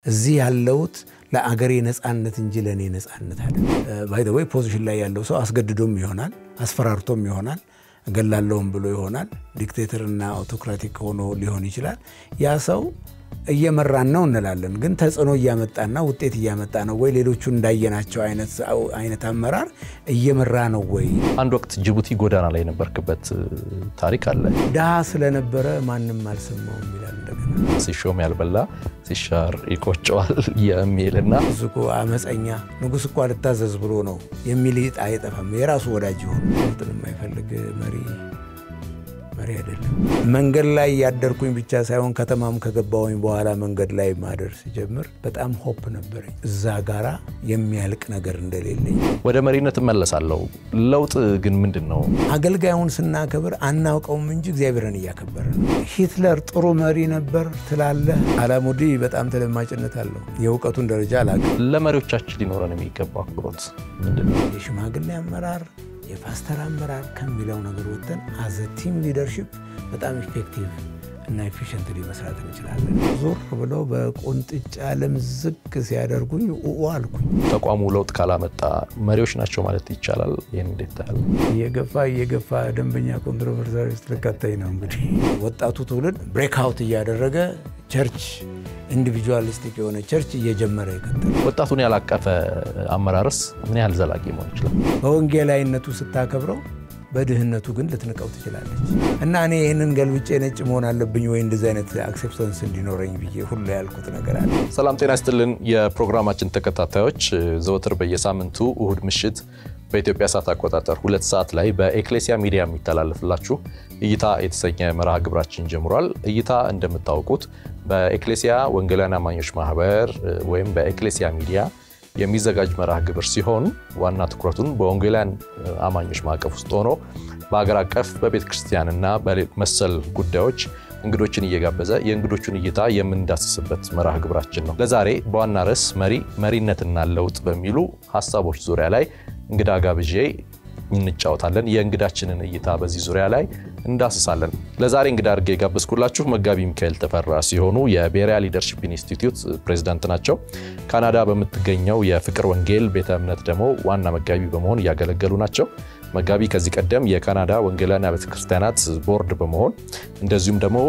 እዚህ ያለውት ለአገሬ ነፃነት እንጂ ለእኔ ነፃነት አለ። ባይ ዘ ወይ ፖዚሽን ላይ ያለው ሰው አስገድዶም ይሆናል፣ አስፈራርቶም ይሆናል፣ እገላለሁም ብሎ ይሆናል። ዲክቴተርና አውቶክራቲክ ሆኖ ሊሆን ይችላል። ያ ሰው እየመራን ነው እንላለን፣ ግን ተጽዕኖ እያመጣና ውጤት እያመጣ ነው ወይ? ሌሎቹ እንዳየናቸው አይነት አመራር እየመራ ነው ወይ? አንድ ወቅት ጅቡቲ ጎዳና ላይ የነበርክበት ታሪክ አለ። ድሃ ስለነበረ ማንም አልሰማውም ይላል። እንደገና ሲሾም ያልበላ ሲሻር ይቆጨዋል የሚልና እሱ እኮ አመፀኛ ንጉሥ እኮ አልታዘዝ ብሎ ነው የሚል አይጠፋም። የራሱ ወዳጅ ሆኑ ለውጥን የማይፈልግ መሪ መሪ አይደለም። መንገድ ላይ ያደርኩኝ ብቻ ሳይሆን ከተማም ከገባሁኝ በኋላ መንገድ ላይ ማደር ሲጀምር በጣም ሆፕ ነበረኝ እዛ ጋራ የሚያልቅ ነገር እንደሌለኝ። ወደ መሪነት እመለሳለሁ። ለውጥ ግን ምንድን ነው? አገልጋዩን ስናከብር አናውቀውም እንጂ እግዚአብሔርን እያከበረ ነው። ሂትለር ጥሩ መሪ ነበር ትላለህ። አላሙዲ በጣም ተደማጭነት አለው። የእውቀቱን ደረጃ አላውቅም። ለመሪዎቻችን ሊኖረን የሚገባው አክብሮት ምንድን ነው? የሽማግሌ አመራር የፓስተር አመራር ከሚለው ነገር ወጥተን አዘ ቲም ሊደርሺፕ በጣም ኢፌክቲቭ እና ኤፊሽንትሊ መስራት እንችላለን። ዞር ብለው በቁንጥጫ ልምዝግ ሲያደርጉኝ ኡ አልኩኝ። ተቋሙ ለውጥ ካላመጣ መሪዎች ናቸው ማለት ይቻላል። ይህን እንዴት ታያል? እየገፋ እየገፋ ደንበኛ ኮንትሮቨርሳሪ ውስጥ ልከተኝ ነው እንግዲህ። ወጣቱ ትውልድ ብሬክአውት እያደረገ ቸርች ኢንዲቪጁዋሊስቲክ የሆነ ቸርች እየጀመረ ይቀጥል። ወጣቱን ያላቀፈ አመራርስ ምን ያህል ዘላቂ መሆን ይችላል? በወንጌላዊነቱ ስታከብረው በድህነቱ ግን ልትንቀው ትችላለች። እና እኔ ይህንን ገልብጬ ነጭ መሆን አለብኝ ወይ እንደዚህ አይነት አክሴፕታንስ እንዲኖረኝ ብዬ ሁሉ ያልኩት ነገር አለ። ሰላም ጤና ይስጥልን። የፕሮግራማችን ተከታታዮች ዘወትር በየሳምንቱ እሁድ ምሽት በኢትዮጵያ ሰዓት አቆጣጠር ሁለት ሰዓት ላይ በኤክሌሲያ ሚዲያ የሚተላለፍላችሁ እይታ የተሰኘ መርሃ ግብራችን ጀምሯል። እይታ እንደምታውቁት በኤክሌሲያ ወንጌላውያን አማኞች ማህበር ወይም በኤክሌሲያ ሚዲያ የሚዘጋጅ መርሃ ግብር ሲሆን ዋና ትኩረቱን በወንጌላውያን አማኞች ማዕቀፍ ውስጥ ሆኖ በሀገር አቀፍ በቤተ ክርስቲያንና መሰል ጉዳዮች እንግዶችን እየጋበዘ የእንግዶቹን እይታ የምንዳስስበት መርሃ ግብራችን ነው። ለዛሬ በዋና ርዕስ መሪ መሪነትና ለውጥ በሚሉ ሀሳቦች ዙሪያ ላይ እንግዳ ጋብዤ እንጫወታለን። የእንግዳችንን እይታ በዚህ ዙሪያ ላይ እንዳስሳለን። ለዛሬ እንግዳ አድርጌ የጋበዝኩላችሁ መጋቢ ሚካኤል ተፈራ ሲሆኑ የቤሪያ ሊደርሺፕ ኢንስቲትዩት ፕሬዚዳንት ናቸው። ካናዳ በምትገኘው የፍቅር ወንጌል ቤተ እምነት ደግሞ ዋና መጋቢ በመሆን እያገለገሉ ናቸው። መጋቢ ከዚህ ቀደም የካናዳ ወንጌላውያን ቤተ ክርስቲያናት ቦርድ በመሆን እንደዚሁም ደግሞ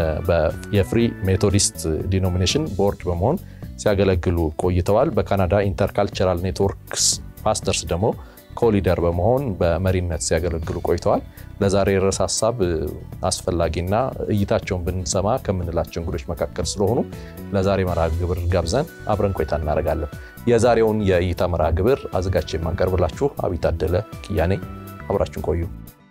የፍሪ ሜቶዲስት ዲኖሚኔሽን ቦርድ በመሆን ሲያገለግሉ ቆይተዋል። በካናዳ ኢንተርካልቸራል ኔትወርክስ ፓስተርስ ደግሞ ኮሊደር በመሆን በመሪነት ሲያገለግሉ ቆይተዋል። ለዛሬ ርዕስ ሀሳብ አስፈላጊና እይታቸውን ብንሰማ ከምንላቸው እንግዶች መካከል ስለሆኑ ለዛሬ መርሃ ግብር ጋብዘን አብረን ቆይታ እናደርጋለን። የዛሬውን የእይታ መርሃ ግብር አዘጋጅ የማቀርብላችሁ አብይ ታደለ ክያኔ፣ አብራችን ቆዩ።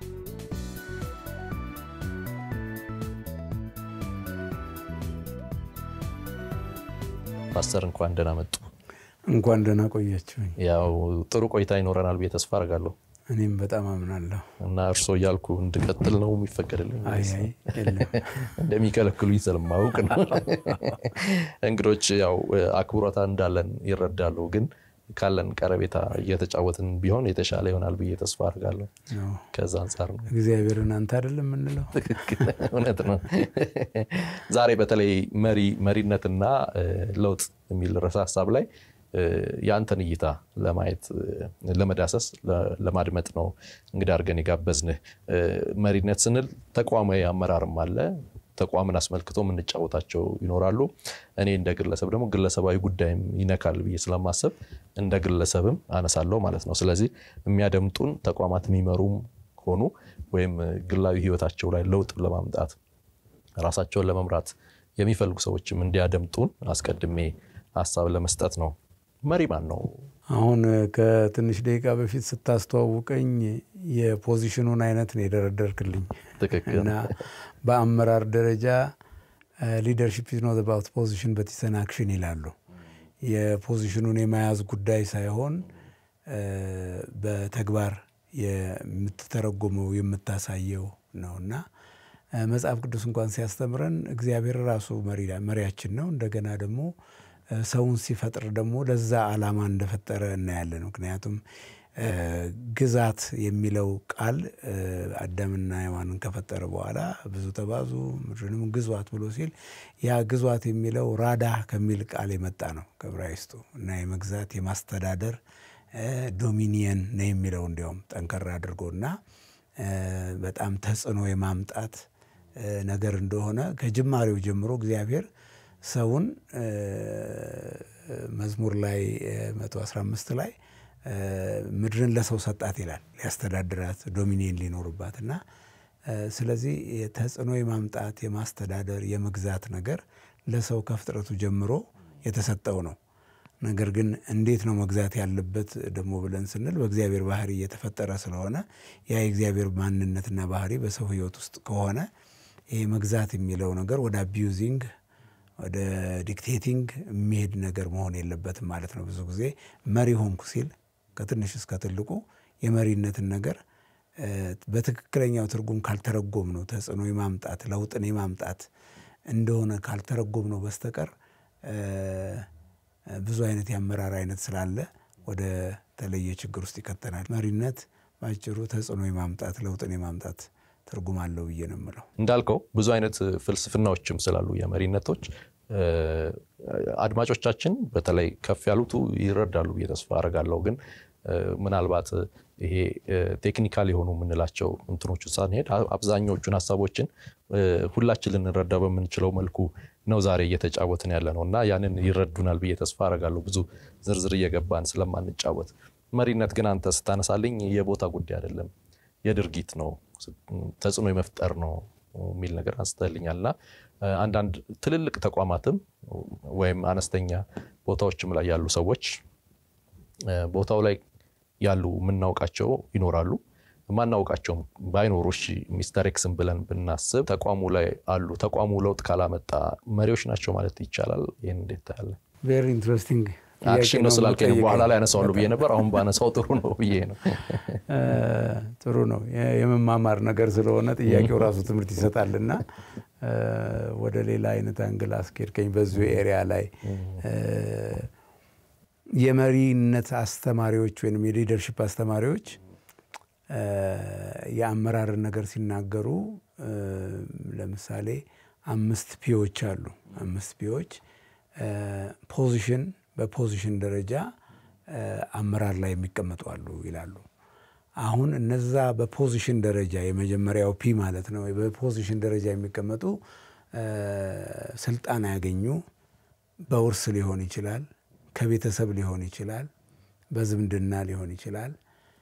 ፓስተር እንኳን ደህና መጡ። እንኳን ደህና ቆያችሁኝ። ያው ጥሩ ቆይታ ይኖረናል ብዬ ተስፋ አደርጋለሁ። እኔም በጣም አምናለሁ። እና እርስዎ እያልኩ እንድቀጥል ነው የሚፈቀድልኝ? አይ አይ የለም። እንደሚከለክሉኝ ስለማውቅ ነው። እንግዶች ያው አክብሮታ እንዳለን ይረዳሉ፣ ግን ካለን ቀረቤታ እየተጫወትን ቢሆን የተሻለ ይሆናል ብዬ ተስፋ አድርጋለሁ። ከዛ አንጻር ነው። እግዚአብሔርን አንተ አይደለም የምንለው። ትክክል፣ እውነት ነው። ዛሬ በተለይ መሪ መሪነትና ለውጥ የሚል ርዕሰ ሀሳብ ላይ የአንተን እይታ ለማየት ለመዳሰስ ለማድመጥ ነው እንግዳ አድርገን የጋበዝንህ። መሪነት ስንል ተቋማዊ አመራርም አለ። ተቋምን አስመልክቶ የምንጫወታቸው ይኖራሉ። እኔ እንደ ግለሰብ ደግሞ ግለሰባዊ ጉዳይም ይነካል ብዬ ስለማሰብ እንደ ግለሰብም አነሳለሁ ማለት ነው። ስለዚህ የሚያደምጡን ተቋማት የሚመሩም ሆኑ ወይም ግላዊ ሕይወታቸው ላይ ለውጥ ለማምጣት ራሳቸውን ለመምራት የሚፈልጉ ሰዎችም እንዲያደምጡን አስቀድሜ ሀሳብ ለመስጠት ነው። መሪ ማን ነው? አሁን ከትንሽ ደቂቃ በፊት ስታስተዋውቀኝ የፖዚሽኑን አይነት ነው የደረደርክልኝ ትክክል እና በአመራር ደረጃ ሊደርሺፕ ኢዝ ኖት አባውት ፖዚሽን በት ኢዝ አን አክሽን ይላሉ። የፖዚሽኑን የመያዝ ጉዳይ ሳይሆን በተግባር የምትተረጎመው የምታሳየው ነው እና መጽሐፍ ቅዱስ እንኳን ሲያስተምረን እግዚአብሔር ራሱ መሪያችን ነው። እንደገና ደግሞ ሰውን ሲፈጥር ደግሞ ለዛ ዓላማ እንደፈጠረ እናያለን። ምክንያቱም ግዛት የሚለው ቃል አዳምና ሔዋንን ከፈጠረ በኋላ ብዙ ተባዙ ምድርንም ግዟት ብሎ ሲል ያ ግዟት የሚለው ራዳ ከሚል ቃል የመጣ ነው ከዕብራይስጡ እና የመግዛት የማስተዳደር ዶሚኒየን ነው የሚለው እንዲያውም ጠንከር አድርጎ እና በጣም ተጽዕኖ የማምጣት ነገር እንደሆነ ከጅማሬው ጀምሮ እግዚአብሔር ሰውን መዝሙር ላይ 115 ላይ ምድርን ለሰው ሰጣት ይላል ሊያስተዳድራት ዶሚኒየን ሊኖርባት እና ስለዚህ ተጽዕኖ የማምጣት የማስተዳደር የመግዛት ነገር ለሰው ከፍጥረቱ ጀምሮ የተሰጠው ነው። ነገር ግን እንዴት ነው መግዛት ያለበት ደግሞ ብለን ስንል በእግዚአብሔር ባህሪ እየተፈጠረ ስለሆነ ያ የእግዚአብሔር ማንነትና ባህሪ በሰው ሕይወት ውስጥ ከሆነ ይህ መግዛት የሚለው ነገር ወደ አቢዩዚንግ ወደ ዲክቴቲንግ የሚሄድ ነገር መሆን የለበትም ማለት ነው። ብዙ ጊዜ መሪ ሆንኩ ሲል ከትንሽ እስከ ትልቁ የመሪነትን ነገር በትክክለኛው ትርጉም ካልተረጎም ነው ተጽዕኖ የማምጣት ለውጥን የማምጣት እንደሆነ ካልተረጎም ነው በስተቀር ብዙ አይነት የአመራር አይነት ስላለ ወደ ተለየ ችግር ውስጥ ይከተናል። መሪነት በአጭሩ ተጽዕኖ የማምጣት ለውጥን የማምጣት ትርጉም አለው ብዬ ነው የምለው። እንዳልከው ብዙ አይነት ፍልስፍናዎችም ስላሉ የመሪነቶች አድማጮቻችን በተለይ ከፍ ያሉቱ ይረዳሉ ብዬ ተስፋ አደርጋለሁ። ግን ምናልባት ይሄ ቴክኒካል የሆኑ የምንላቸው እንትኖቹ ሳንሄድ አብዛኛዎቹን ሀሳቦችን ሁላችን ልንረዳ በምንችለው መልኩ ነው ዛሬ እየተጫወትን ያለ ነው እና ያንን ይረዱናል ብዬ ተስፋ አደርጋለሁ። ብዙ ዝርዝር እየገባን ስለማንጫወት መሪነት ግን አንተ ስታነሳልኝ የቦታ ጉዳይ አይደለም፣ የድርጊት ነው፣ ተጽዕኖ የመፍጠር ነው የሚል ነገር አንስተልኛል እና አንዳንድ ትልልቅ ተቋማትም ወይም አነስተኛ ቦታዎችም ላይ ያሉ ሰዎች ቦታው ላይ ያሉ የምናውቃቸው ይኖራሉ። ማናውቃቸውም ባይኖሩ እሺ ሚስተር ኤክስን ብለን ብናስብ ተቋሙ ላይ አሉ። ተቋሙ ለውጥ ካላመጣ መሪዎች ናቸው ማለት ይቻላል። ይህን እንዴት ታያለህ? ቬሪ ኢንትረስቲንግ አክሽን ነው ስላልከኝ በኋላ ላይ ያነሳዋሉ ብዬ ነበር። አሁን ባነሳው ጥሩ ነው ብዬ ነው። ጥሩ ነው የመማማር ነገር ስለሆነ ጥያቄው ራሱ ትምህርት ይሰጣልና ወደ ሌላ አይነት አንግል አስኬድከኝ። በዚሁ ኤሪያ ላይ የመሪነት አስተማሪዎች ወይም የሊደርሽፕ አስተማሪዎች የአመራርን ነገር ሲናገሩ ለምሳሌ አምስት ፒዎች አሉ። አምስት ፒዎች ፖዚሽን በፖዚሽን ደረጃ አመራር ላይ የሚቀመጡ አሉ ይላሉ። አሁን እነዛ በፖዚሽን ደረጃ የመጀመሪያው ፒ ማለት ነው። በፖዚሽን ደረጃ የሚቀመጡ ስልጣን ያገኙ በውርስ ሊሆን ይችላል፣ ከቤተሰብ ሊሆን ይችላል፣ በዝምድና ሊሆን ይችላል፣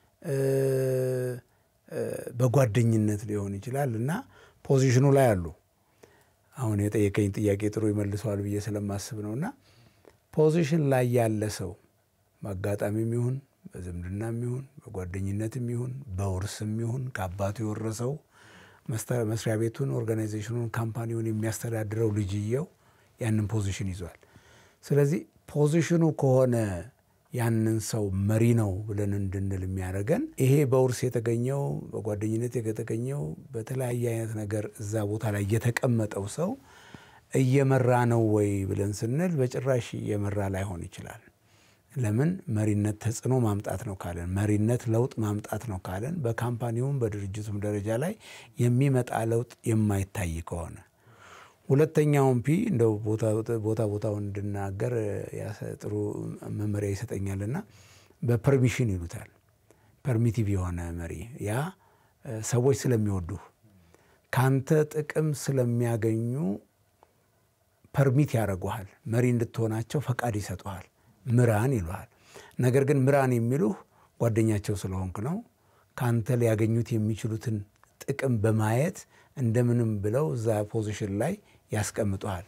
በጓደኝነት ሊሆን ይችላል እና ፖዚሽኑ ላይ አሉ። አሁን የጠየቀኝ ጥያቄ ጥሩ ይመልሰዋል ብዬ ስለማስብ ነው። እና ፖዚሽን ላይ ያለ ሰው በአጋጣሚም ይሁን በዝምድናም ይሁን በጓደኝነትም ይሁን በውርስም ይሁን ከአባቱ የወረሰው መስሪያ ቤቱን፣ ኦርጋናይዜሽኑን፣ ካምፓኒውን የሚያስተዳድረው ልጅየው ያንን ፖዚሽን ይዟል። ስለዚህ ፖዚሽኑ ከሆነ ያንን ሰው መሪ ነው ብለን እንድንል የሚያደርገን ይሄ በውርስ የተገኘው በጓደኝነት የተገኘው በተለያየ አይነት ነገር እዛ ቦታ ላይ የተቀመጠው ሰው እየመራ ነው ወይ ብለን ስንል በጭራሽ እየመራ ላይሆን ይችላል። ለምን መሪነት ተጽዕኖ ማምጣት ነው ካለን፣ መሪነት ለውጥ ማምጣት ነው ካለን በካምፓኒውም በድርጅቱም ደረጃ ላይ የሚመጣ ለውጥ የማይታይ ከሆነ ሁለተኛውን ፒ እንደው ቦታ ቦታውን እንድናገር ጥሩ መመሪያ ይሰጠኛልና በፐርሚሽን ይሉታል። ፐርሚቲቭ የሆነ መሪ ያ ሰዎች ስለሚወዱህ ካንተ ጥቅም ስለሚያገኙ ፐርሚት ያደርጉሃል። መሪ እንድትሆናቸው ፈቃድ ይሰጡሃል። ምራን ይሉሃል። ነገር ግን ምራን የሚሉህ ጓደኛቸው ስለሆንክ ነው። ካንተ ሊያገኙት የሚችሉትን ጥቅም በማየት እንደምንም ብለው እዛ ፖዚሽን ላይ ያስቀምጡሃል።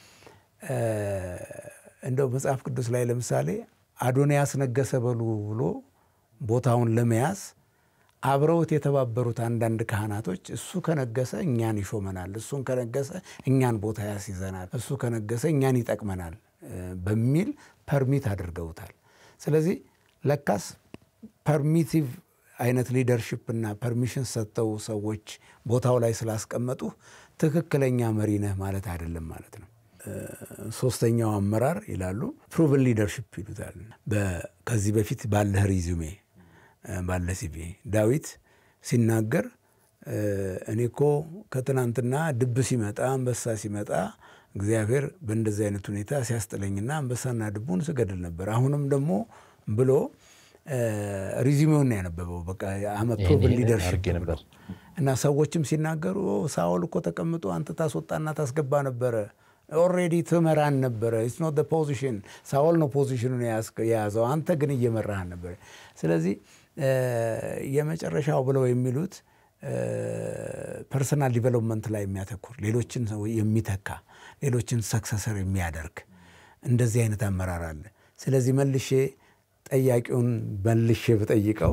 እንደው መጽሐፍ ቅዱስ ላይ ለምሳሌ አዶንያስ ነገሰ በሉ ብሎ ቦታውን ለመያዝ አብረውት የተባበሩት አንዳንድ ካህናቶች እሱ ከነገሰ እኛን ይሾመናል፣ እሱን ከነገሰ እኛን ቦታ ያስይዘናል፣ እሱ ከነገሰ እኛን ይጠቅመናል በሚል ፐርሚት አድርገውታል። ስለዚህ ለካስ ፐርሚቲቭ አይነት ሊደርሽፕ እና ፐርሚሽን ሰጥተው ሰዎች ቦታው ላይ ስላስቀመጡ ትክክለኛ መሪ ነህ ማለት አይደለም ማለት ነው። ሶስተኛው አመራር ይላሉ ፕሩቭን ሊደርሽፕ ይሉታል። ከዚህ በፊት ባለህ ሪዙሜ ባለ ሲቪ ዳዊት ሲናገር እኔ እኮ ከትናንትና ድብ ሲመጣ አንበሳ ሲመጣ እግዚአብሔር በእንደዚህ አይነት ሁኔታ ሲያስጥለኝና አንበሳና ድቡን ስገድል ነበር። አሁንም ደግሞ ብሎ ሪዚሜውን ያነበበው በቃ ፕሮቭን ሊደርሽፕ ነበር እና ሰዎችም ሲናገሩ ሳኦል እኮ ተቀምጦ አንተ ታስወጣና ታስገባ ነበረ ኦልሬዲ ትመራን ነበረ። ኢትስ ኖት ፖዚሽን ሳኦል ነው ፖዚሽኑን የያዘው፣ አንተ ግን እየመራህን ነበረ። ስለዚህ የመጨረሻው ብለው የሚሉት ፐርሰናል ዲቨሎፕመንት ላይ የሚያተኩር ሌሎችን የሚተካ ሌሎችን ሰክሰሰር የሚያደርግ እንደዚህ አይነት አመራር አለ። ስለዚህ መልሼ ጠያቂውን መልሼ ብጠይቀው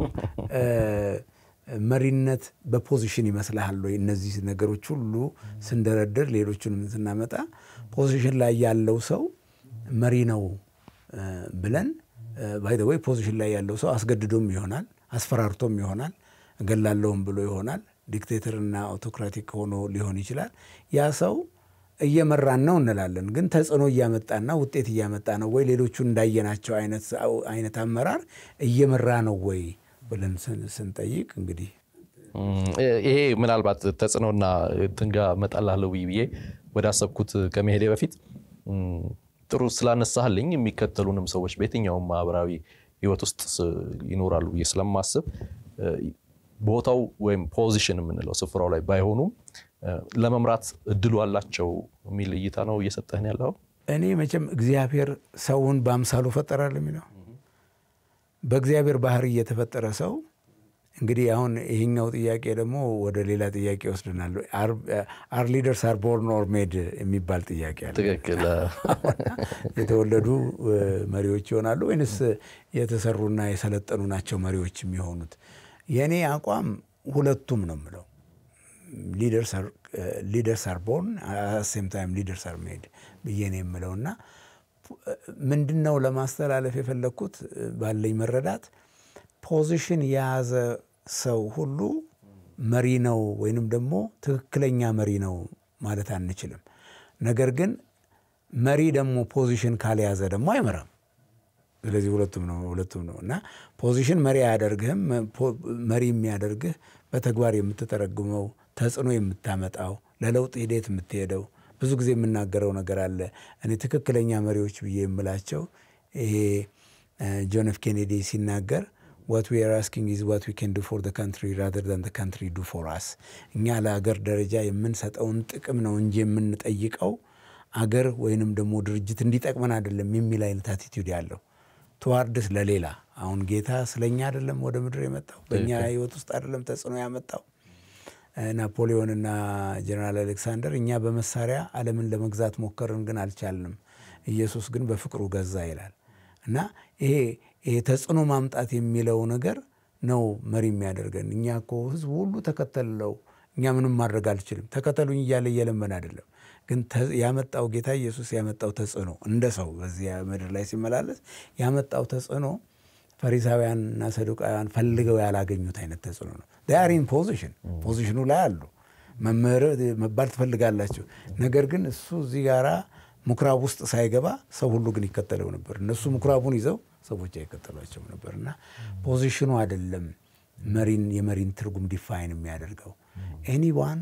መሪነት በፖዚሽን ይመስልሃል ወይ? እነዚህ ነገሮች ሁሉ ስንደረድር ሌሎቹንም ስናመጣ ፖዚሽን ላይ ያለው ሰው መሪ ነው ብለን ባይ ዘ ወይ ፖዚሽን ላይ ያለው ሰው አስገድዶም ይሆናል፣ አስፈራርቶም ይሆናል፣ እገላለሁም ብሎ ይሆናል፣ ዲክቴተርና አውቶክራቲክ ሆኖ ሊሆን ይችላል። ያ ሰው እየመራን ነው እንላለን፣ ግን ተጽዕኖ እያመጣና ውጤት እያመጣ ነው ወይ? ሌሎቹ እንዳየናቸው አይነት አመራር እየመራ ነው ወይ ብለን ስንጠይቅ እንግዲህ ይሄ ምናልባት ተጽዕኖና ትንጋ መጣላለሁ ብዬ ወደ አሰብኩት ከመሄዴ በፊት ጥሩ ስላነሳህልኝ የሚከተሉንም ሰዎች በየትኛውም ማህበራዊ ህይወት ውስጥ ይኖራሉ ብዬ ስለማስብ ቦታው ወይም ፖዚሽን የምንለው ስፍራው ላይ ባይሆኑም ለመምራት እድሉ አላቸው የሚል እይታ ነው እየሰጠህን ያለው። እኔ መቼም እግዚአብሔር ሰውን በአምሳሉ ፈጠራል የሚለው በእግዚአብሔር ባህሪ እየተፈጠረ ሰው እንግዲህ አሁን ይህኛው ጥያቄ ደግሞ ወደ ሌላ ጥያቄ ወስድናል። አር ሊደርስ አር ቦርን ኦር ሜድ የሚባል ጥያቄ አለ። ትክክል። የተወለዱ መሪዎች ይሆናሉ ወይንስ የተሰሩና የሰለጠኑ ናቸው መሪዎች የሚሆኑት? የእኔ አቋም ሁለቱም ነው የምለው። ሊደርስ አር ቦርን ሴም ታይም ሊደርስ አር ሜድ ብዬ ነው የምለው እና ምንድን ነው ለማስተላለፍ የፈለግኩት ባለኝ መረዳት ፖዚሽን የያዘ ሰው ሁሉ መሪ ነው ወይንም ደግሞ ትክክለኛ መሪ ነው ማለት አንችልም። ነገር ግን መሪ ደግሞ ፖዚሽን ካልያዘ ደግሞ አይመራም። ስለዚህ ሁለቱም ነው ሁለቱም ነው እና ፖዚሽን መሪ አያደርግህም። መሪ የሚያደርግህ በተግባር የምትተረጉመው ተጽዕኖ የምታመጣው ለለውጥ ሂደት የምትሄደው ብዙ ጊዜ የምናገረው ነገር አለ። እኔ ትክክለኛ መሪዎች ብዬ የምላቸው ይሄ ጆን ኤፍ ኬኔዲ ሲናገር ዋት ዊ አር አስኪንግ ኢዝ ዋት ዊ ካን ዱ ፎር ዘ ካንትሪ ራዘር ዛን ዘ ካንትሪ ዱ ፎር አስ። እኛ ለአገር ደረጃ የምንሰጠውን ጥቅም ነው እንጂ የምንጠይቀው አገር ወይንም ደግሞ ድርጅት እንዲጠቅመን አይደለም የሚል አይነት አቲቲዩድ ያለው ትዋርድስ ለሌላ አሁን ጌታ ስለኛ አይደለም ወደ ምድር የመጣው በእኛ ህይወት ውስጥ አይደለም ተጽዕኖ ያመጣው ናፖሊዮንና ጀነራል አሌክሳንደር እኛ በመሳሪያ ዓለምን ለመግዛት ሞከርን፣ ግን አልቻልንም። ኢየሱስ ግን በፍቅሩ ገዛ ይላል እና ይሄ ይሄ ተጽዕኖ ማምጣት የሚለው ነገር ነው መሪ የሚያደርገን። እኛ እኮ ህዝቡ ሁሉ ተከተለው፣ እኛ ምንም ማድረግ አልችልም፣ ተከተሉኝ እያለ እየለመን አይደለም። ግን ያመጣው ጌታ ኢየሱስ ያመጣው ተጽዕኖ እንደ ሰው በዚህ ምድር ላይ ሲመላለስ ያመጣው ተጽዕኖ ፈሪሳውያንና ሰዱቃውያን ፈልገው ያላገኙት አይነት ተጽዕኖ ነው። ዳያሪን ፖዚሽን ፖዚሽኑ ላይ አሉ። መምህር መባል ትፈልጋላችሁ። ነገር ግን እሱ እዚህ ጋራ ምኩራብ ውስጥ ሳይገባ ሰው ሁሉ ግን ይከተለው ነበር። እነሱ ምኩራቡን ይዘው ሰዎች አይከተሏቸውም ነበር እና ፖዚሽኑ አይደለም መሪን የመሪን ትርጉም ዲፋይን የሚያደርገው ኤኒዋን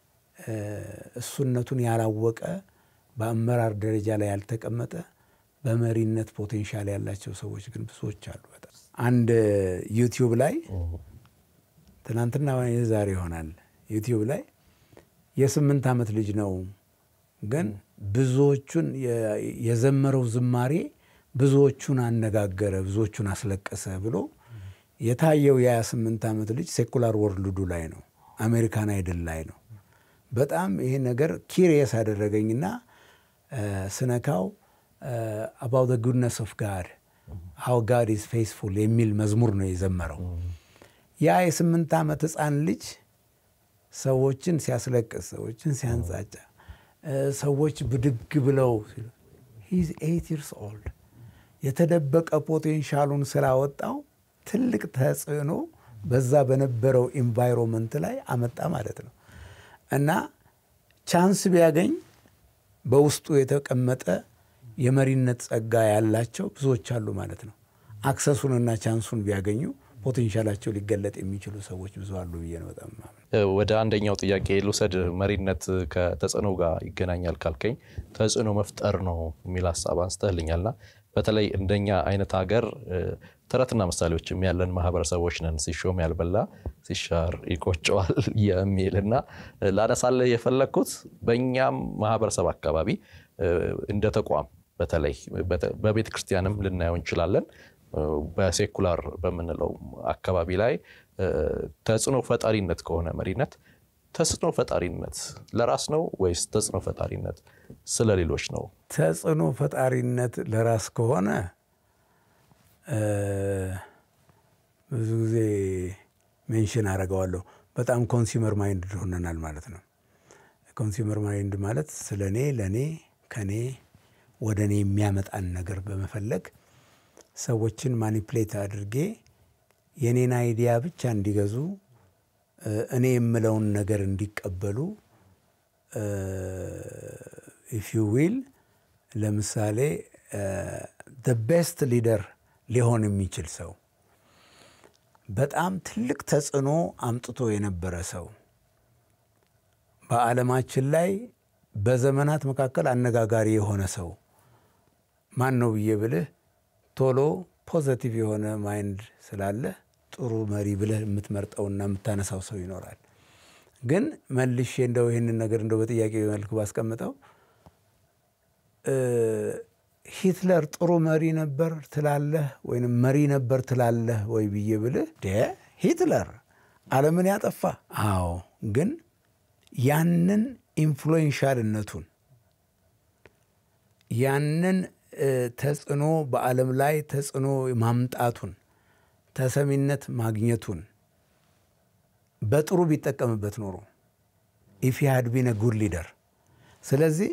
እሱነቱን ያላወቀ በአመራር ደረጃ ላይ ያልተቀመጠ በመሪነት ፖቴንሻል ያላቸው ሰዎች ግን ብዙዎች አሉ። በጣም አንድ ዩቲዩብ ላይ ትናንትና ዛሬ ይሆናል ዩቲዩብ ላይ የስምንት ዓመት ልጅ ነው ግን ብዙዎቹን የዘመረው ዝማሬ ብዙዎቹን አነጋገረ፣ ብዙዎቹን አስለቀሰ ብሎ የታየው የ28 ዓመት ልጅ ሴኩላር ወርልዱ ላይ ነው፣ አሜሪካን አይድል ላይ ነው። በጣም ይሄ ነገር ኪሪየስ አደረገኝና ስነካው አባውት ዘ ጉድነስ ኦፍ ጋድ ሃው ጋድ ኢዝ ፌስፉል የሚል መዝሙር ነው የዘመረው። ያ የስምንት ዓመት ሕፃን ልጅ ሰዎችን ሲያስለቅስ፣ ሰዎችን ሲያንጻጫ፣ ሰዎች ብድግ ብለው ሂዝ ኤይት ይርስ ኦልድ የተደበቀ ፖቴንሻሉን ስላወጣው ትልቅ ተጽዕኖ በዛ በነበረው ኢንቫይሮንመንት ላይ አመጣ ማለት ነው። እና ቻንስ ቢያገኝ በውስጡ የተቀመጠ የመሪነት ጸጋ ያላቸው ብዙዎች አሉ ማለት ነው። አክሰሱንና ቻንሱን ቢያገኙ ፖቴንሻላቸው ሊገለጥ የሚችሉ ሰዎች ብዙ አሉ ብዬ ነው በጣም ወደ አንደኛው ጥያቄ ልውሰድ። መሪነት ከተጽዕኖ ጋር ይገናኛል ካልከኝ ተጽዕኖ መፍጠር ነው የሚል ሀሳብ አንስተህልኛልና በተለይ እንደኛ አይነት ሀገር ተረትና ምሳሌዎችም ያለን ማህበረሰቦች ነን። ሲሾም ያልበላ ሲሻር ይቆጨዋል የሚል እና ላነሳለህ የፈለግኩት በእኛም ማህበረሰብ አካባቢ እንደ ተቋም በተለይ በቤተ ክርስቲያንም ልናየው እንችላለን። በሴኩላር በምንለው አካባቢ ላይ ተጽዕኖ ፈጣሪነት ከሆነ መሪነት ተጽዕኖ ፈጣሪነት ለራስ ነው ወይስ ተጽዕኖ ፈጣሪነት ስለ ሌሎች ነው? ተጽዕኖ ፈጣሪነት ለራስ ከሆነ ብዙ ጊዜ ሜንሽን አደርገዋለሁ። በጣም ኮንሱመር ማይንድ ሆነናል ማለት ነው። ኮንሱመር ማይንድ ማለት ስለ እኔ፣ ለእኔ፣ ከኔ ወደ እኔ የሚያመጣን ነገር በመፈለግ ሰዎችን ማኒፕሌት አድርጌ የኔን አይዲያ ብቻ እንዲገዙ እኔ የምለውን ነገር እንዲቀበሉ ኢፍ ዩ ዊል ለምሳሌ ደ ቤስት ሊደር ሊሆን የሚችል ሰው በጣም ትልቅ ተጽዕኖ አምጥቶ የነበረ ሰው በዓለማችን ላይ በዘመናት መካከል አነጋጋሪ የሆነ ሰው ማን ነው ብዬ ብልህ ቶሎ ፖዘቲቭ የሆነ ማይንድ ስላለ ጥሩ መሪ ብለህ የምትመርጠውና የምታነሳው ሰው ይኖራል። ግን መልሼ እንደው ይህንን ነገር እንደው በጥያቄ መልክ ባስቀምጠው ሂትለር ጥሩ መሪ ነበር ትላለህ ወይም መሪ ነበር ትላለህ ወይ ብዬ ብልህ ሂትለር ዓለምን ያጠፋ አዎ፣ ግን ያንን ኢንፍሉዌንሻልነቱን ያንን ተጽዕኖ በዓለም ላይ ተጽዕኖ ማምጣቱን ተሰሚነት ማግኘቱን በጥሩ ቢጠቀምበት ኖሮ ኢፍ ሃድ ቢን ጉድ ሊደር። ስለዚህ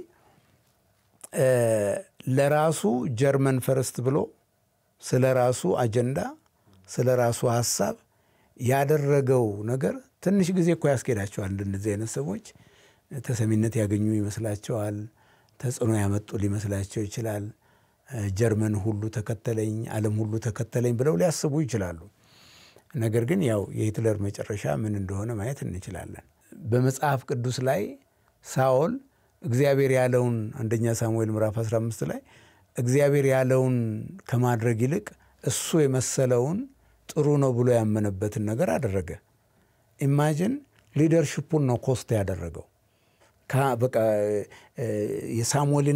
ለራሱ ጀርመን ፈርስት ብሎ ስለ ራሱ አጀንዳ ስለ ራሱ ሀሳብ ያደረገው ነገር ትንሽ ጊዜ እኮ ያስኬዳቸዋል። እንደነዚህ አይነት ሰዎች ተሰሚነት ያገኙ ይመስላቸዋል። ተጽዕኖ ያመጡ ሊመስላቸው ይችላል። ጀርመን ሁሉ ተከተለኝ፣ ዓለም ሁሉ ተከተለኝ ብለው ሊያስቡ ይችላሉ። ነገር ግን ያው የሂትለር መጨረሻ ምን እንደሆነ ማየት እንችላለን። በመጽሐፍ ቅዱስ ላይ ሳኦል እግዚአብሔር ያለውን አንደኛ ሳሙኤል ምዕራፍ 15 ላይ እግዚአብሔር ያለውን ከማድረግ ይልቅ እሱ የመሰለውን ጥሩ ነው ብሎ ያመነበትን ነገር አደረገ። ኢማጅን ሊደርሽፑን ነው ኮስት ያደረገው። በቃ የሳሙኤልን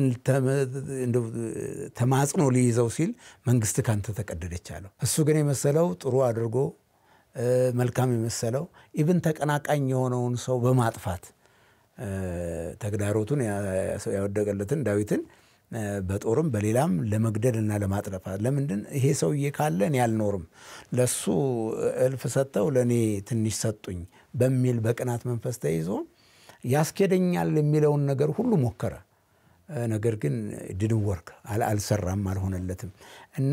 ተማጽኖ ሊይዘው ሲል መንግስት ካንተ ተቀደደች አለው። እሱ ግን የመሰለው ጥሩ አድርጎ መልካም የመሰለው ኢብን ተቀናቃኝ የሆነውን ሰው በማጥፋት ተግዳሮቱን ያወደቀለትን ዳዊትን በጦርም በሌላም ለመግደል እና ለማጥለፋት ለምንድን ይሄ ሰውዬ ካለ እኔ አልኖርም፣ ለሱ እልፍ ሰጥተው ለእኔ ትንሽ ሰጡኝ በሚል በቅናት መንፈስ ተይዞ ያስኬደኛል የሚለውን ነገር ሁሉ ሞከረ። ነገር ግን ድድን ወርክ አልሰራም፣ አልሆነለትም። እና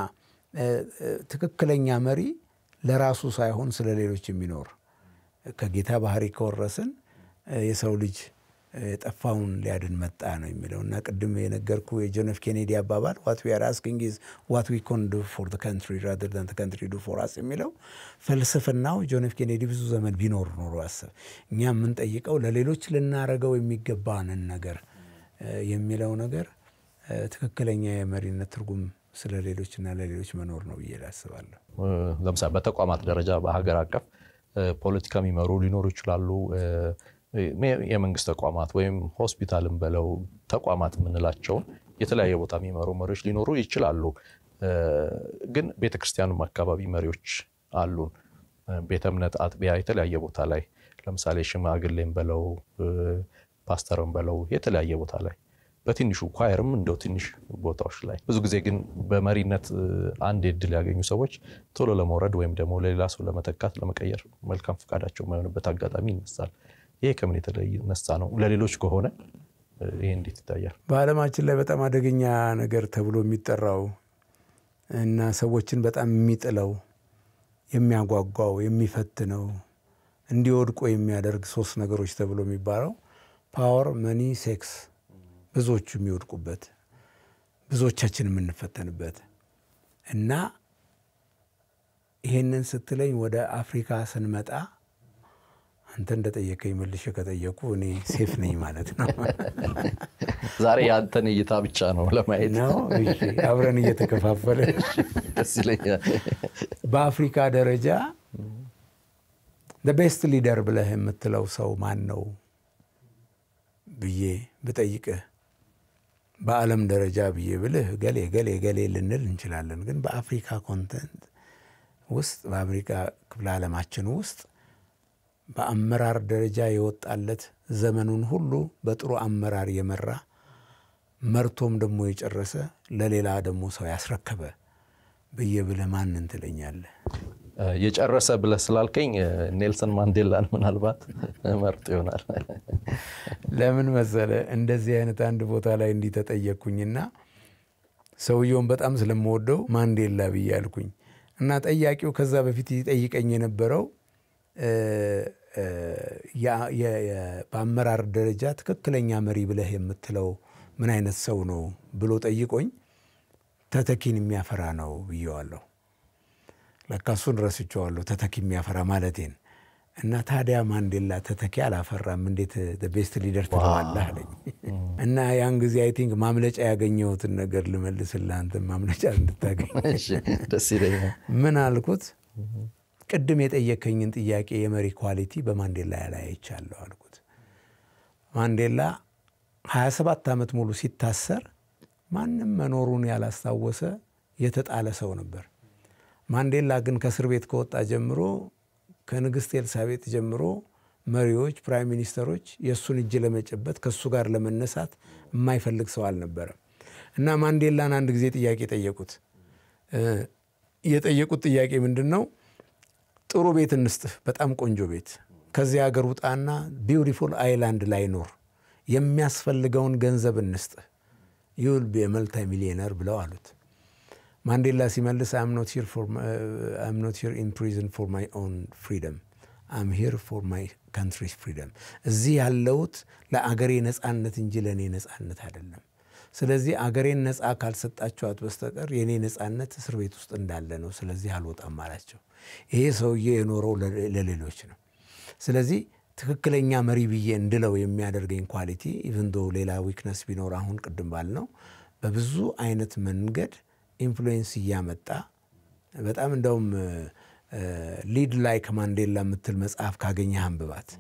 ትክክለኛ መሪ ለራሱ ሳይሆን ስለ ሌሎች የሚኖር ከጌታ ባህሪ ከወረስን የሰው ልጅ የጠፋውን ሊያድን መጣ ነው የሚለው እና ቅድም የነገርኩ የጆን ኤፍ ኬኔዲ አባባል ዋት ዊ አር አስኪንግ ኢዝ ዋት ዊ ኮን ዱ ፎር ዘ ካንትሪ ራዘር ዛን ዘ ካንትሪ ዱ ፎር አስ የሚለው ፍልስፍናው ጆን ኤፍ ኬኔዲ ብዙ ዘመን ቢኖር ኖሮ አስብ እኛ የምንጠይቀው ለሌሎች ልናረገው የሚገባንን ነገር የሚለው ነገር ትክክለኛ የመሪነት ትርጉም ስለ ሌሎችና ለሌሎች መኖር ነው ብዬ ላስባለሁ። ለምሳሌ በተቋማት ደረጃ በሀገር አቀፍ ፖለቲካ የሚመሩ ሊኖሩ ይችላሉ። የመንግስት ተቋማት ወይም ሆስፒታልን በለው ተቋማት የምንላቸውን የተለያየ ቦታ የሚመሩ መሪዎች ሊኖሩ ይችላሉ። ግን ቤተክርስቲያኑም አካባቢ መሪዎች አሉን። ቤተ እምነት፣ አጥቢያ፣ የተለያየ ቦታ ላይ ለምሳሌ ሽማግሌም በለው ፓስተርም በለው የተለያየ ቦታ ላይ በትንሹ ኳየርም እንደው ትንሽ ቦታዎች ላይ ብዙ ጊዜ ግን በመሪነት አንድ እድል ያገኙ ሰዎች ቶሎ ለመውረድ ወይም ደግሞ ለሌላ ሰው ለመተካት ለመቀየር መልካም ፈቃዳቸው የማይሆንበት አጋጣሚ ይነሳል። ይሄ ከምን የተነሳ ነው? ለሌሎች ከሆነ ይሄ እንዴት ይታያል? በዓለማችን ላይ በጣም አደገኛ ነገር ተብሎ የሚጠራው እና ሰዎችን በጣም የሚጥለው የሚያጓጓው፣ የሚፈትነው እንዲወድቁ የሚያደርግ ሶስት ነገሮች ተብሎ የሚባለው ፓወር፣ መኒ፣ ሴክስ ብዙዎቹ የሚወድቁበት ብዙዎቻችን የምንፈተንበት እና ይሄንን ስትለኝ ወደ አፍሪካ ስንመጣ አንተ እንደጠየቀኝ መልሼ ከጠየቁ እኔ ሴፍ ነኝ ማለት ነው ዛሬ የአንተን እይታ ብቻ ነው ለማየት ነው። እሺ፣ አብረን እየተከፋፈለ ደስ ይለኛል። በአፍሪካ ደረጃ ቤስት ሊደር ብለህ የምትለው ሰው ማን ነው ብዬ ብጠይቅህ በዓለም ደረጃ ብዬ ብልህ ገሌ ገሌ ገሌ ልንል እንችላለን። ግን በአፍሪካ ኮንተንት ውስጥ በአፍሪካ ክፍለ ዓለማችን ውስጥ በአመራር ደረጃ የወጣለት ዘመኑን ሁሉ በጥሩ አመራር የመራ መርቶም ደግሞ የጨረሰ ለሌላ ደግሞ ሰው ያስረከበ ብዬ ብለህ ማንን ትለኛለህ? የጨረሰ ብለህ ስላልከኝ ኔልሰን ማንዴላን ምናልባት መርጥ ይሆናል። ለምን መሰለ እንደዚህ አይነት አንድ ቦታ ላይ እንዲህ ተጠየቅኩኝና ሰውየውን በጣም ስለምወደው ማንዴላ ብዬ አልኩኝ እና ጠያቂው ከዛ በፊት ይጠይቀኝ የነበረው በአመራር ደረጃ ትክክለኛ መሪ ብለህ የምትለው ምን አይነት ሰው ነው ብሎ ጠይቆኝ ተተኪን የሚያፈራ ነው ብዬዋለሁ። ለካ እሱን ረስቼዋለሁ፣ ተተኪ የሚያፈራ ማለቴን እና ታዲያ ማንዴላ ተተኪ አላፈራም እንዴት ቤስት ሊደር ትለዋለህ አለኝ። እና ያን ጊዜ አይ ቲንክ ማምለጫ ያገኘሁትን ነገር ልመልስልህ አንተም ማምለጫ እንድታገኝ ደስ ይለኛል። ምን አልኩት? ቅድም የጠየከኝን ጥያቄ የመሪ ኳሊቲ በማንዴላ ላይ አይቻለሁ አልኩት። ማንዴላ 27 ዓመት ሙሉ ሲታሰር ማንም መኖሩን ያላስታወሰ የተጣለ ሰው ነበር። ማንዴላ ግን ከእስር ቤት ከወጣ ጀምሮ ከንግሥት ኤልሳቤጥ ጀምሮ መሪዎች፣ ፕራይም ሚኒስተሮች የእሱን እጅ ለመጨበት ከእሱ ጋር ለመነሳት የማይፈልግ ሰው አልነበረም እና ማንዴላን አንድ ጊዜ ጥያቄ ጠየቁት። የጠየቁት ጥያቄ ምንድን ነው? ጥሩ ቤት እንስጥህ፣ በጣም ቆንጆ ቤት። ከዚህ ሀገር ውጣና ቢውቲፉል አይላንድ ላይ ኖር፣ የሚያስፈልገውን ገንዘብ እንስጥህ፣ ዩል ቢ መልታይ ሚሊዮነር ብለው አሉት። ማንዴላ ሲመልስ አም ኖት ሂር ኢን ፕሪዝን ፎር ማይ ኦን ፍሪደም አም ሂር ፎር ማይ ካንትሪስ ፍሪደም። እዚህ ያለሁት ለአገሬ ነፃነት እንጂ ለእኔ ነፃነት አይደለም። ስለዚህ አገሬን ነፃ ካልሰጣችኋት በስተቀር የእኔ ነፃነት እስር ቤት ውስጥ እንዳለ ነው። ስለዚህ አልወጣም አላቸው። ይሄ ሰውዬ የኖረው ለሌሎች ነው። ስለዚህ ትክክለኛ መሪ ብዬ እንድለው የሚያደርገኝ ኳሊቲ ኢቭን ዶ ሌላ ዊክነስ ቢኖር አሁን ቅድም ባልነው በብዙ አይነት መንገድ ኢንፍሉዌንስ እያመጣ በጣም እንደውም ሊድ ላይክ ማንዴላ የምትል መጽሐፍ ካገኘህ አንብባት።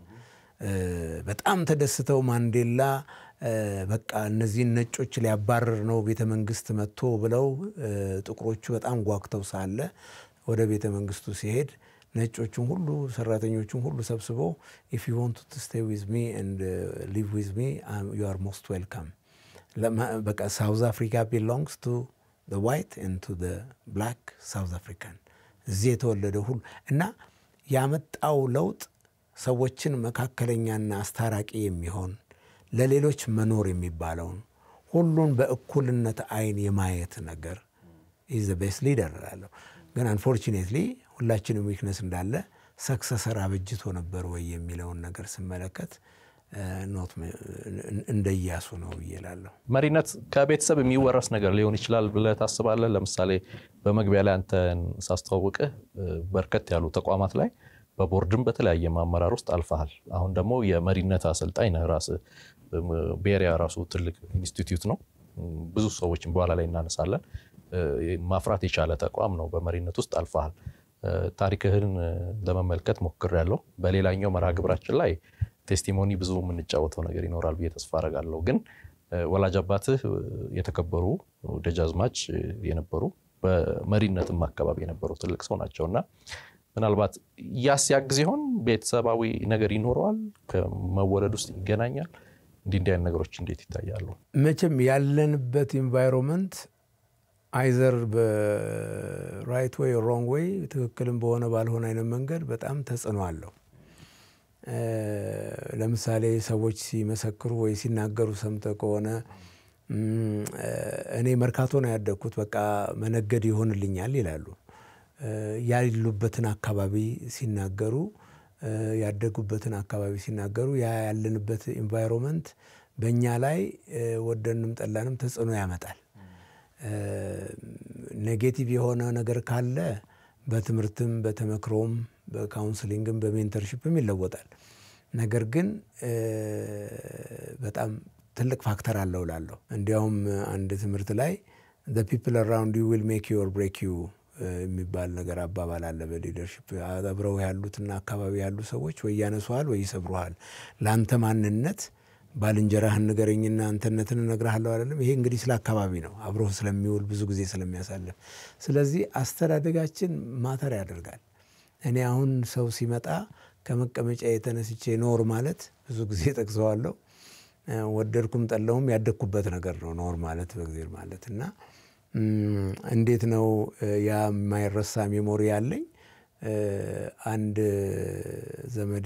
በጣም ተደስተው ማንዴላ በቃ እነዚህን ነጮች ሊያባረር ነው ቤተ መንግስት መጥቶ ብለው ጥቁሮቹ በጣም ጓግተው ሳለ ወደ ቤተ መንግስቱ ሲሄድ ነጮቹን ሁሉ ሰራተኞቹን ሁሉ ሰብስበው ኢፍ ዩ ዋንት ቱ ስቴይ ዊዝ ሚ ኤንድ ሊቭ ዊዝ ሚ ዩ አር ሞስት ዌልካም በቃ ሳውዝ አፍሪካ ቢሎንግስ ቱ ዋይት ኤንድ ቱ ብላክ ሳውዝ አፍሪካን እዚህ የተወለደ ሁሉ እና ያመጣው ለውጥ ሰዎችን መካከለኛና አስታራቂ የሚሆን ለሌሎች መኖር የሚባለውን ሁሉን በእኩልነት አይን የማየት ነገር ኢዝ ዘ ቤስት ሊደር እላለሁ። ግን አንፎርቹኔትሊ ሁላችንም ዊክነስ እንዳለ ሰክሰሰር አበጅቶ ነበር ወይ የሚለውን ነገር ስመለከት ኖት እንደ ኢያሱ ነው ብዬ እላለሁ። መሪነት ከቤተሰብ የሚወረስ ነገር ሊሆን ይችላል ብለህ ታስባለህ? ለምሳሌ በመግቢያ ላይ አንተን ሳስተዋውቅህ በርከት ያሉ ተቋማት ላይ በቦርድም በተለያየ አመራር ውስጥ አልፈሃል። አሁን ደግሞ የመሪነት አሰልጣኝ ነህ ራስህ። ቤሪያ ራሱ ትልቅ ኢንስቲትዩት ነው። ብዙ ሰዎችን በኋላ ላይ እናነሳለን። ማፍራት የቻለ ተቋም ነው። በመሪነት ውስጥ አልፈሃል። ታሪክህን ለመመልከት ሞክሬያለሁ። በሌላኛው መርሃ ግብራችን ላይ ቴስቲሞኒ ብዙ የምንጫወተው ነገር ይኖራል ብዬ ተስፋ አደርጋለሁ። ግን ወላጅ አባትህ የተከበሩ ደጃዝማች የነበሩ በመሪነትም አካባቢ የነበሩ ትልቅ ሰው ናቸው እና ምናልባት ያስ ያግዝ ይሆን ቤተሰባዊ ነገር ይኖረዋል? ከመወለድ ውስጥ ይገናኛል? እንዲህ እንዲህ አይነት ነገሮች እንዴት ይታያሉ? መቼም ያለንበት ኢንቫይሮንመንት አይዘር በራይት ወይ ሮንግ ወይ ትክክልም በሆነ ባልሆነ አይነት መንገድ በጣም ተጽዕኖ አለው። ለምሳሌ ሰዎች ሲመሰክሩ ወይ ሲናገሩ ሰምተህ ከሆነ እኔ መርካቶ ነው ያደግኩት፣ በቃ መነገድ ይሆንልኛል ይላሉ። ያሉበትን አካባቢ ሲናገሩ ያደጉበትን አካባቢ ሲናገሩ ያ ያለንበት ኢንቫይሮንመንት በእኛ ላይ ወደንም ጠላንም ተጽዕኖ ያመጣል። ኔጌቲቭ የሆነ ነገር ካለ በትምህርትም በተመክሮም በካውንስሊንግም በሜንተርሽፕም ይለወጣል። ነገር ግን በጣም ትልቅ ፋክተር አለው ላለሁ እንዲያውም አንድ ትምህርት ላይ ፒፕል አራውንድ ዩ ዊል ሜክ ዩ ኦር ብሬክ ዩ የሚባል ነገር አባባል አለ። በሊደርሽፕ አብረው ያሉትና አካባቢ ያሉ ሰዎች ወይ ያነሱሃል ወይ ይሰብሩሃል። ለአንተ ማንነት ባልንጀራህን ንገረኝና አንተነትን እነግርሃለሁ አይደለም። ይሄ እንግዲህ ስለ አካባቢ ነው፣ አብሮ ስለሚውል ብዙ ጊዜ ስለሚያሳልፍ። ስለዚህ አስተዳደጋችን ማተር ያደርጋል። እኔ አሁን ሰው ሲመጣ ከመቀመጫ የተነስቼ ኖር ማለት ብዙ ጊዜ ጠቅሰዋለሁ። ወደድኩም ጠላውም ያደግኩበት ነገር ነው ኖር ማለት በእግዜር ማለት እና እንዴት ነው ያ የማይረሳ ሜሞሪ ያለኝ አንድ ዘመዴ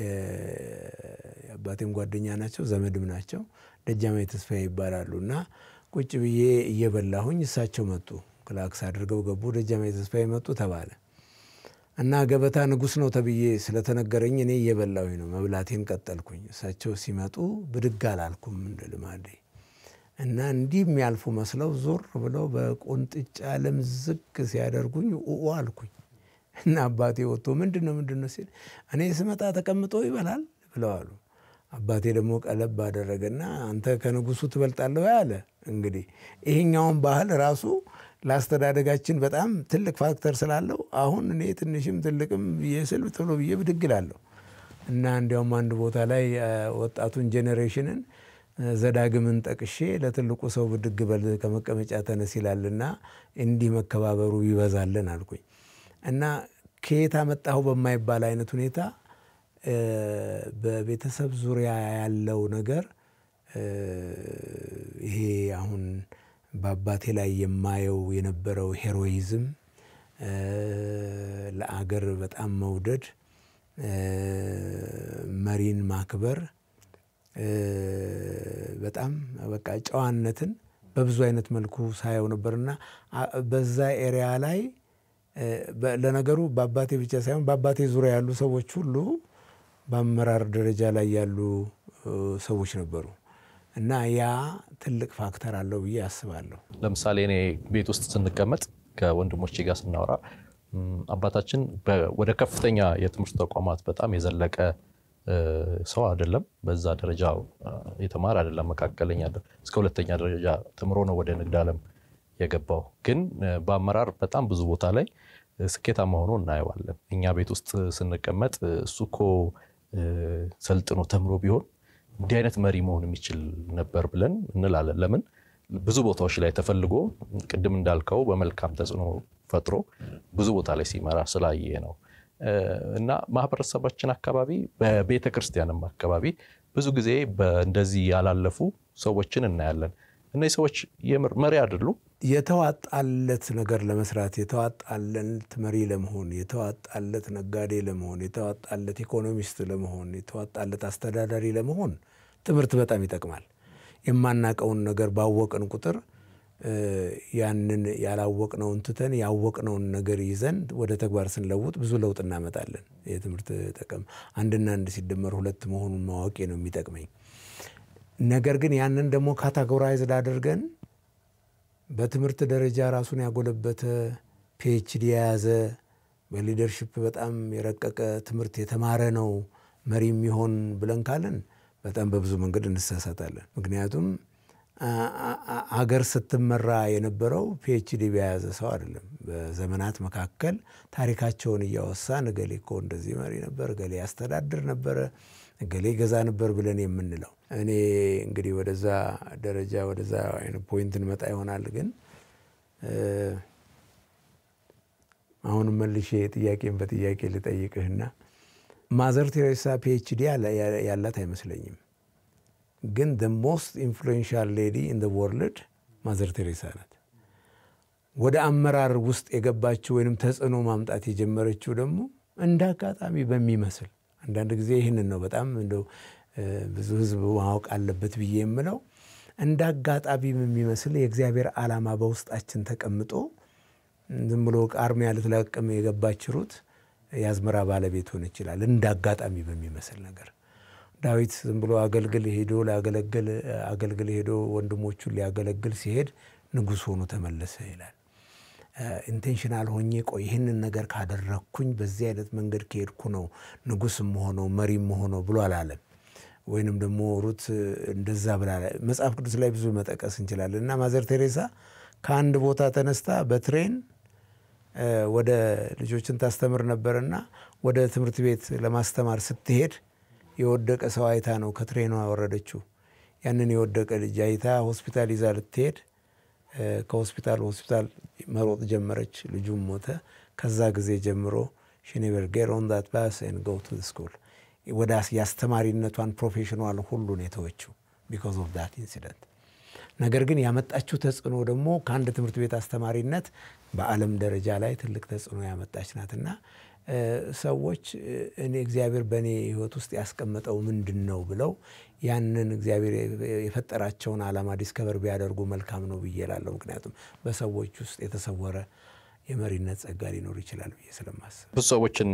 የአባቴም ጓደኛ ናቸው፣ ዘመድም ናቸው። ደጃማዊ ተስፋዬ ይባላሉ እና ቁጭ ብዬ እየበላሁኝ እሳቸው መጡ። ክላክስ አድርገው ገቡ። ደጃማዊ ተስፋዬ መጡ ተባለ እና ገበታ ንጉሥ ነው ተብዬ ስለተነገረኝ እኔ እየበላሁኝ ነው፣ መብላቴን ቀጠልኩኝ። እሳቸው ሲመጡ ብድግ አላልኩም እንደ ልማዴ እና እንዲህ የሚያልፉ መስለው ዞር ብለው በቁንጥጫ ልምዝግ ሲያደርጉኝ ኡኡ አልኩኝ እና አባቴ ወጥቶ ምንድን ነው ምንድን ነው ሲል እኔ ስመጣ ተቀምጦ ይበላል ብለው አሉ። አባቴ ደግሞ ቀለብ አደረገና አንተ ከንጉሱ ትበልጣለህ አለ። እንግዲህ ይሄኛውን ባህል ራሱ ለአስተዳደጋችን በጣም ትልቅ ፋክተር ስላለው አሁን እኔ ትንሽም ትልቅም ብዬ ስል ቶሎ ብዬ ብድግ እላለሁ እና እንዲያውም አንድ ቦታ ላይ ወጣቱን ጄኔሬሽንን ዘዳግምን ጠቅሼ ለትልቁ ሰው ብድግ በል ከመቀመጫ ተነስ ይላልና እንዲህ መከባበሩ ይበዛልን አልኩኝ እና ከየት አመጣሁ በማይባል አይነት ሁኔታ በቤተሰብ ዙሪያ ያለው ነገር ይሄ አሁን በአባቴ ላይ የማየው የነበረው ሄሮይዝም፣ ለአገር በጣም መውደድ፣ መሪን ማክበር በጣም በቃ ጨዋነትን በብዙ አይነት መልኩ ሳየው ነበርና በዛ ኤሪያ ላይ ለነገሩ በአባቴ ብቻ ሳይሆን በአባቴ ዙሪያ ያሉ ሰዎች ሁሉ በአመራር ደረጃ ላይ ያሉ ሰዎች ነበሩ እና ያ ትልቅ ፋክተር አለው ብዬ አስባለሁ። ለምሳሌ እኔ ቤት ውስጥ ስንቀመጥ ከወንድሞቼ ጋር ስናወራ አባታችን ወደ ከፍተኛ የትምህርት ተቋማት በጣም የዘለቀ ሰው አይደለም። በዛ ደረጃ የተማረ አይደለም። መካከለኛ እስከ ሁለተኛ ደረጃ ተምሮ ነው ወደ ንግድ ዓለም የገባው። ግን በአመራር በጣም ብዙ ቦታ ላይ ስኬታማ ሆኖ እናየዋለን። እኛ ቤት ውስጥ ስንቀመጥ እሱ እኮ ሰልጥኖ ተምሮ ቢሆን እንዲህ አይነት መሪ መሆን የሚችል ነበር ብለን እንላለን። ለምን ብዙ ቦታዎች ላይ ተፈልጎ ቅድም እንዳልከው በመልካም ተጽዕኖ ፈጥሮ ብዙ ቦታ ላይ ሲመራ ስላየ ነው። እና ማህበረሰባችን አካባቢ በቤተ ክርስቲያንም አካባቢ ብዙ ጊዜ እንደዚህ ያላለፉ ሰዎችን እናያለን። እነዚህ ሰዎች የምር መሪ አይደሉም። የተዋጣለት ነገር ለመስራት የተዋጣለት መሪ ለመሆን የተዋጣለት ነጋዴ ለመሆን የተዋጣለት ኢኮኖሚስት ለመሆን የተዋጣለት አስተዳዳሪ ለመሆን ትምህርት በጣም ይጠቅማል። የማናቀውን ነገር ባወቅን ቁጥር ያንን ያላወቅነውን ትተን ያወቅነውን ነገር ይዘን ወደ ተግባር ስንለውጥ ብዙ ለውጥ እናመጣለን። የትምህርት ጥቅም አንድና አንድ ሲደመር ሁለት መሆኑን ማወቄ ነው የሚጠቅመኝ። ነገር ግን ያንን ደግሞ ካታጎራይዝድ አድርገን በትምህርት ደረጃ ራሱን ያጎለበተ ፒኤችዲ የያዘ በሊደርሽፕ በጣም የረቀቀ ትምህርት የተማረ ነው መሪ የሚሆን ብለን ካለን በጣም በብዙ መንገድ እንሳሳታለን። ምክንያቱም አገር ስትመራ የነበረው ፒኤችዲ በያዘ ሰው አይደለም። በዘመናት መካከል ታሪካቸውን እያወሳን እገሌ እኮ እንደዚህ መሪ ነበር፣ እገሌ ያስተዳድር ነበረ፣ እገሌ ገዛ ነበር ብለን የምንለው እኔ እንግዲህ ወደዛ ደረጃ ወደዛ አይነት ፖይንት እንመጣ ይሆናል። ግን አሁንም መልሼ ጥያቄን በጥያቄ ልጠይቅህና ማዘር ቴሬሳ ፒኤችዲ ያላት አይመስለኝም። ግን ደ ሞስት ኢንፍሉዌንሻል ሌዲ ኢን ወርልድ ማዘር ቴሬሳ ናት። ወደ አመራር ውስጥ የገባችው ወይንም ተጽዕኖ ማምጣት የጀመረችው ደግሞ እንደ አጋጣሚ በሚመስል አንዳንድ ጊዜ ይህንን ነው በጣም እንደው ብዙ ሕዝብ ማወቅ አለበት ብዬ የምለው እንደ አጋጣሚ በሚመስል የእግዚአብሔር ዓላማ በውስጣችን ተቀምጦ ዝም ብሎ ቃርሚያ ልትለቅም የገባች ሩት የአዝመራ ባለቤት ሆን ይችላል። እንደ አጋጣሚ በሚመስል ነገር ዳዊት ዝም ብሎ አገልግል ሄዶ ሊያገለግል አገልግል ሄዶ ወንድሞቹን ሊያገለግል ሲሄድ ንጉሥ ሆኖ ተመለሰ ይላል ኢንቴንሽናል ሆኜ ቆይ ይህንን ነገር ካደረግኩኝ በዚህ አይነት መንገድ ከሄድኩ ነው ንጉሥ መሆነው መሪ መሆነው ብሎ አላለም። ወይንም ደግሞ ሩት እንደዛ ብላ መጽሐፍ ቅዱስ ላይ ብዙ መጠቀስ እንችላለን። እና ማዘር ቴሬሳ ከአንድ ቦታ ተነስታ በትሬን ወደ ልጆችን ታስተምር ነበርና ወደ ትምህርት ቤት ለማስተማር ስትሄድ የወደቀ ሰው አይታ ነው ከትሬኗ ያወረደችው። ያንን የወደቀ ልጅ አይታ ሆስፒታል ይዛ ልትሄድ ከሆስፒታል ሆስፒታል መሮጥ ጀመረች። ልጁም ሞተ። ከዛ ጊዜ ጀምሮ ሺ ኔቨር ጌት ኦን ዛት ባስ ኤንድ ጎ ቱ ስኩል ወደ የአስተማሪነቷን ፕሮፌሽኗል ሁሉን የተወችው ቢኮዝ ኦፍ ዳት ኢንሲደንት። ነገር ግን ያመጣችው ተጽዕኖ ደግሞ ከአንድ ትምህርት ቤት አስተማሪነት በዓለም ደረጃ ላይ ትልቅ ተጽዕኖ ያመጣች ናትና ሰዎች እኔ እግዚአብሔር በእኔ ሕይወት ውስጥ ያስቀመጠው ምንድን ነው ብለው ያንን እግዚአብሔር የፈጠራቸውን ዓላማ ዲስከቨር ቢያደርጉ መልካም ነው ብዬ እላለሁ። ምክንያቱም በሰዎች ውስጥ የተሰወረ የመሪነት ጸጋ ሊኖር ይችላል ብዬ ስለማስብ ብዙ ሰዎችን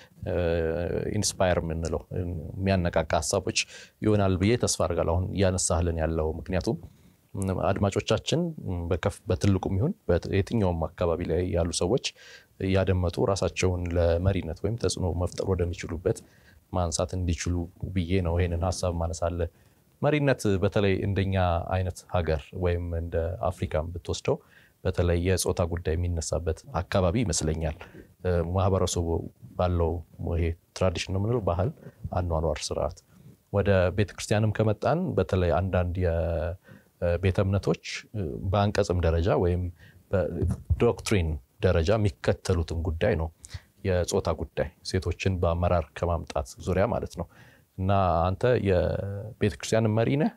ኢንስፓየር የምንለው የሚያነቃቃ ሀሳቦች ይሆናል ብዬ ተስፋ አድርጋለሁ። አሁን እያነሳህልን ያለው ምክንያቱም አድማጮቻችን በትልቁም ይሁን የትኛውም አካባቢ ላይ ያሉ ሰዎች እያደመጡ ራሳቸውን ለመሪነት ወይም ተጽዕኖ መፍጠር ወደሚችሉበት ማንሳት እንዲችሉ ብዬ ነው ይሄንን ሀሳብ ማነሳለ። መሪነት በተለይ እንደኛ አይነት ሀገር ወይም እንደ አፍሪካም ብትወስደው በተለይ የጾታ ጉዳይ የሚነሳበት አካባቢ ይመስለኛል። ማህበረሰቡ ባለው ይሄ ትራዲሽን ነው የምንለው ባህል፣ አኗኗር ስርዓት ወደ ቤተክርስቲያንም ከመጣን በተለይ አንዳንድ ቤተ እምነቶች በአንቀጽም ደረጃ ወይም በዶክትሪን ደረጃ የሚከተሉትን ጉዳይ ነው የጾታ ጉዳይ ሴቶችን በአመራር ከማምጣት ዙሪያ ማለት ነው። እና አንተ የቤተክርስቲያን መሪ ነህ፣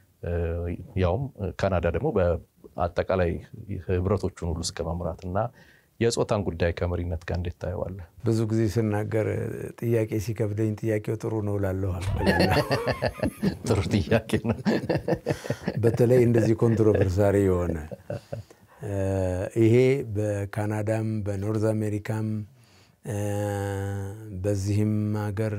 ያውም ካናዳ ደግሞ በአጠቃላይ ህብረቶቹን ሁሉ እስከ መምራት እና የጾታን ጉዳይ ከመሪነት ጋር እንዴት ታየዋለህ? ብዙ ጊዜ ስናገር ጥያቄ ሲከብደኝ ጥያቄው ጥሩ ነው እላለሁ። ጥሩ ጥያቄ ነው። በተለይ እንደዚህ ኮንትሮቨርሳሪ የሆነ ይሄ በካናዳም በኖርዝ አሜሪካም በዚህም ሀገር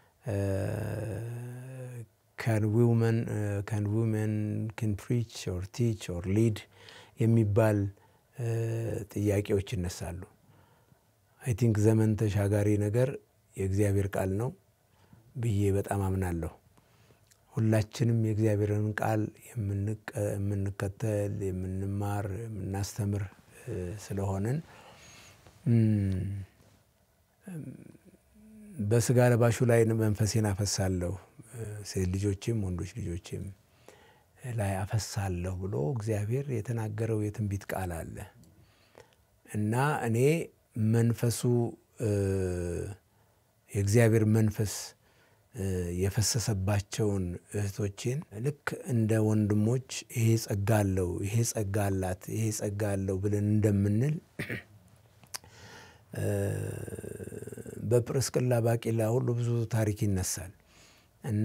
ካን ዊመን ካን ፕሪች ኦር ቲች ኦር ሊድ የሚባል ጥያቄዎች ይነሳሉ። አይ ቲንክ ዘመን ተሻጋሪ ነገር የእግዚአብሔር ቃል ነው ብዬ በጣም አምናለሁ። ሁላችንም የእግዚአብሔርን ቃል የምንከተል የምንማር፣ የምናስተምር ስለሆንን በስጋ ለባሹ ላይ መንፈሴን አፈሳለሁ ሴት ልጆችም ወንዶች ልጆችም ላይ አፈሳለሁ ብሎ እግዚአብሔር የተናገረው የትንቢት ቃል አለ እና እኔ መንፈሱ የእግዚአብሔር መንፈስ የፈሰሰባቸውን እህቶቼን ልክ እንደ ወንድሞች ይሄ ጸጋ አለው፣ ይሄ ጸጋ አላት፣ ይሄ ጸጋ አለው ብለን እንደምንል በጵርስቅላ ባቂላ ሁሉ ብዙ ታሪክ ይነሳል እና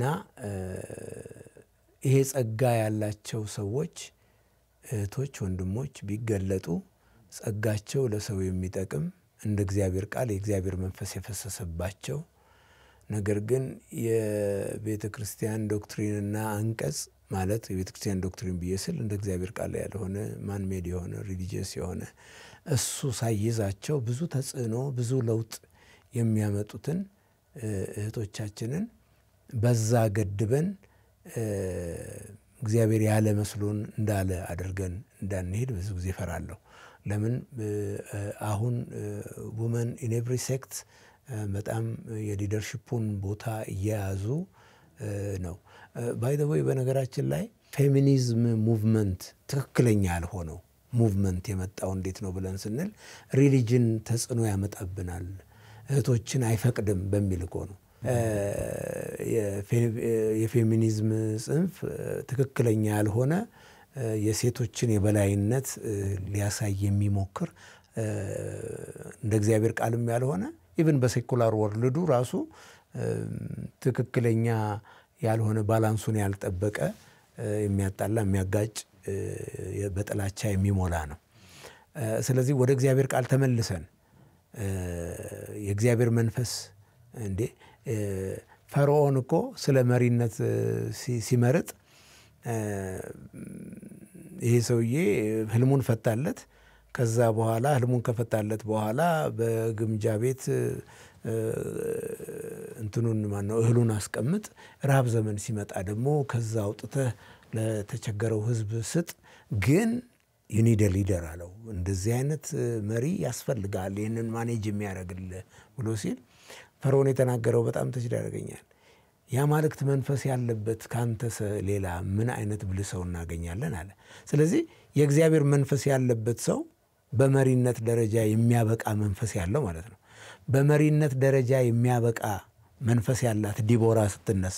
ይሄ ጸጋ ያላቸው ሰዎች እህቶች፣ ወንድሞች ቢገለጡ ጸጋቸው ለሰው የሚጠቅም እንደ እግዚአብሔር ቃል የእግዚአብሔር መንፈስ የፈሰሰባቸው ነገር ግን የቤተ ክርስቲያን ዶክትሪንና አንቀጽ ማለት የቤተ ክርስቲያን ዶክትሪን ብዬ ስል እንደ እግዚአብሔር ቃል ያልሆነ ማንሜድ የሆነ ሪሊጂየስ የሆነ እሱ ሳይዛቸው ብዙ ተጽዕኖ ብዙ ለውጥ የሚያመጡትን እህቶቻችንን በዛ ገድበን እግዚአብሔር ያለ መስሎን እንዳለ አድርገን እንዳንሄድ ብዙ ጊዜ እፈራለሁ። ለምን አሁን ውመን ኢን ኤቭሪ ሴክት በጣም የሊደርሽፑን ቦታ እየያዙ ነው። ባይ ዘ ወይ በነገራችን ላይ ፌሚኒዝም ሙቭመንት ትክክለኛ ያልሆነው ሙቭመንት የመጣው እንዴት ነው ብለን ስንል ሪሊጅን ተጽዕኖ ያመጣብናል፣ እህቶችን አይፈቅድም በሚል እኮ ነው። የፌሚኒዝም ጽንፍ ትክክለኛ ያልሆነ የሴቶችን የበላይነት ሊያሳይ የሚሞክር እንደ እግዚአብሔር ቃልም ያልሆነ ኢቭን በሴኩላር ወርልዱ ራሱ ትክክለኛ ያልሆነ ባላንሱን ያልጠበቀ የሚያጣላ የሚያጋጭ በጥላቻ የሚሞላ ነው። ስለዚህ ወደ እግዚአብሔር ቃል ተመልሰን የእግዚአብሔር መንፈስ እንዴ ፈርዖን እኮ ስለ መሪነት ሲመርጥ ይሄ ሰውዬ ህልሙን ፈታለት። ከዛ በኋላ ህልሙን ከፈታለት በኋላ በግምጃ ቤት እንትኑን ማነው እህሉን አስቀምጥ፣ ረሃብ ዘመን ሲመጣ ደግሞ ከዛ አውጥተህ ለተቸገረው ህዝብ ስጥ። ግን ዩኒደ ሊደር አለው። እንደዚህ አይነት መሪ ያስፈልጋል ይህንን ማኔጅ የሚያደርግልህ ብሎ ሲል ፈርዖን የተናገረው በጣም ተችዳ ያደርገኛል። የአማልክት መንፈስ ያለበት ከአንተ ሌላ ምን አይነት ብልህ ሰው እናገኛለን አለ። ስለዚህ የእግዚአብሔር መንፈስ ያለበት ሰው በመሪነት ደረጃ የሚያበቃ መንፈስ ያለው ማለት ነው። በመሪነት ደረጃ የሚያበቃ መንፈስ ያላት ዲቦራ ስትነሳ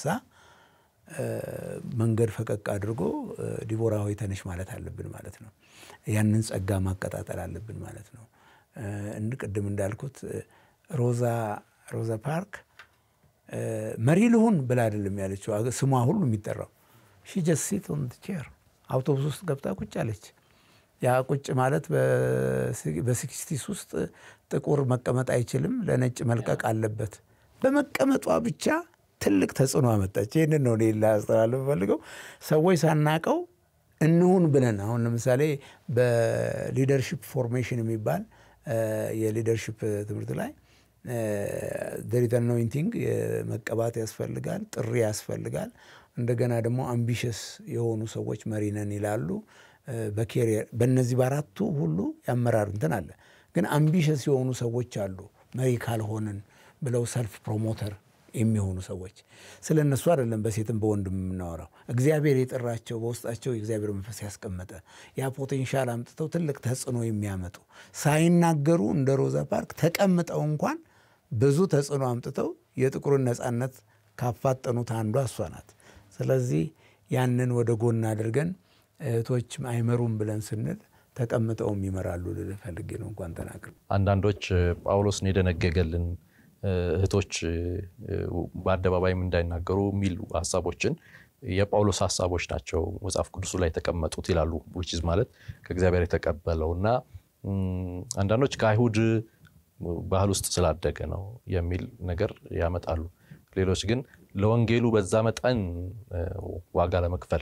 መንገድ ፈቀቅ አድርጎ ዲቦራ ሆይ ተነሽ ማለት አለብን ማለት ነው። ያንን ጸጋ ማቀጣጠል አለብን ማለት ነው። ቅድም እንዳልኩት ሮዛ ሮዛ ፓርክ መሪ ልሁን ብላ አይደለም ያለችው። ስሟ ሁሉ የሚጠራው ሺ ጀስት ሲት ኦን ቼር አውቶቡስ ውስጥ ገብታ ቁጭ አለች። ያ ቁጭ ማለት በሲክስቲስ ውስጥ ጥቁር መቀመጥ አይችልም፣ ለነጭ መልቀቅ አለበት። በመቀመጧ ብቻ ትልቅ ተጽዕኖ አመጣች። ይህንን ነው እኔ ላስተላልፍ ፈልገው ሰዎች ሳናቀው እንሁን ብለን አሁን ለምሳሌ በሊደርሽፕ ፎርሜሽን የሚባል የሊደርሽፕ ትምህርት ላይ ደሪት አኖይንቲንግ መቀባት ያስፈልጋል፣ ጥሪ ያስፈልጋል። እንደገና ደግሞ አምቢሽስ የሆኑ ሰዎች መሪ ነን ይላሉ። በኬሪየር በእነዚህ በአራቱ ሁሉ ያመራር እንትን አለ። ግን አምቢሽስ የሆኑ ሰዎች አሉ መሪ ካልሆንን ብለው ሰልፍ ፕሮሞተር የሚሆኑ ሰዎች ስለ እነሱ አይደለም በሴትም በወንድም የምናወራው። እግዚአብሔር የጠራቸው በውስጣቸው የእግዚአብሔር መንፈስ ያስቀመጠ ያ ፖቴንሻል አምጥተው ትልቅ ተጽዕኖ የሚያመጡ ሳይናገሩ እንደ ሮዛ ፓርክ ተቀምጠው እንኳን ብዙ ተጽዕኖ አምጥተው የጥቁርን ነፃነት ካፋጠኑት አንዷ እሷ ናት። ስለዚህ ያንን ወደ ጎን አድርገን እህቶች አይመሩም ብለን ስንል ተቀምጠውም ይመራሉ ልልህ ፈልጌ ነው። እንኳን ተናግር አንዳንዶች ጳውሎስን የደነገገልን እህቶች በአደባባይም እንዳይናገሩ የሚሉ ሀሳቦችን የጳውሎስ ሀሳቦች ናቸው መጽሐፍ ቅዱሱ ላይ የተቀመጡት ይላሉ። ዊችዝ ማለት ከእግዚአብሔር የተቀበለው እና አንዳንዶች ከአይሁድ ባህል ውስጥ ስላደገ ነው የሚል ነገር ያመጣሉ። ሌሎች ግን ለወንጌሉ በዛ መጠን ዋጋ ለመክፈል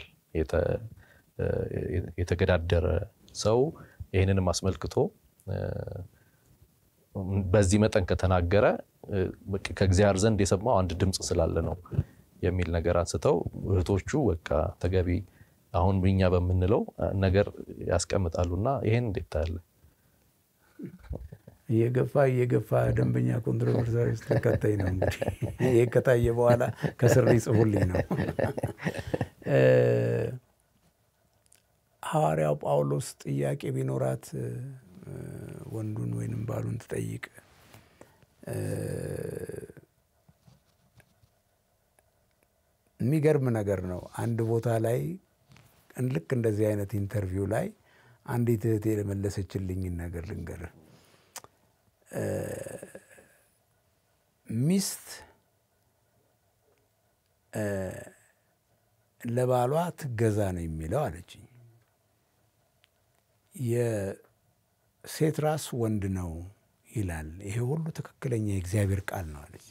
የተገዳደረ ሰው ይህንንም አስመልክቶ በዚህ መጠን ከተናገረ ከእግዚአብሔር ዘንድ የሰማው አንድ ድምፅ ስላለ ነው የሚል ነገር አንስተው እህቶቹ በቃ ተገቢ አሁን እኛ በምንለው ነገር ያስቀምጣሉና ይሄን እንዴት ታያለህ? እየገፋ እየገፋ ደንበኛ ኮንትሮቨርሳሪ ተከታይ ነው። እንግዲህ ይህ ከታየ በኋላ ከስር ይጽፉልኝ ነው። ሐዋርያው ጳውሎስ ጥያቄ ቢኖራት ወንዱን ወይንም ባሉን ትጠይቅ የሚገርም ነገር ነው። አንድ ቦታ ላይ ልክ እንደዚህ አይነት ኢንተርቪው ላይ አንዲት እህቴ የመለሰችልኝን ነገር ልንገርህ። ሚስት ለባሏ ትገዛ ነው የሚለው አለችኝ። የሴት ራስ ወንድ ነው ይላል። ይሄ ሁሉ ትክክለኛ የእግዚአብሔር ቃል ነው አለች።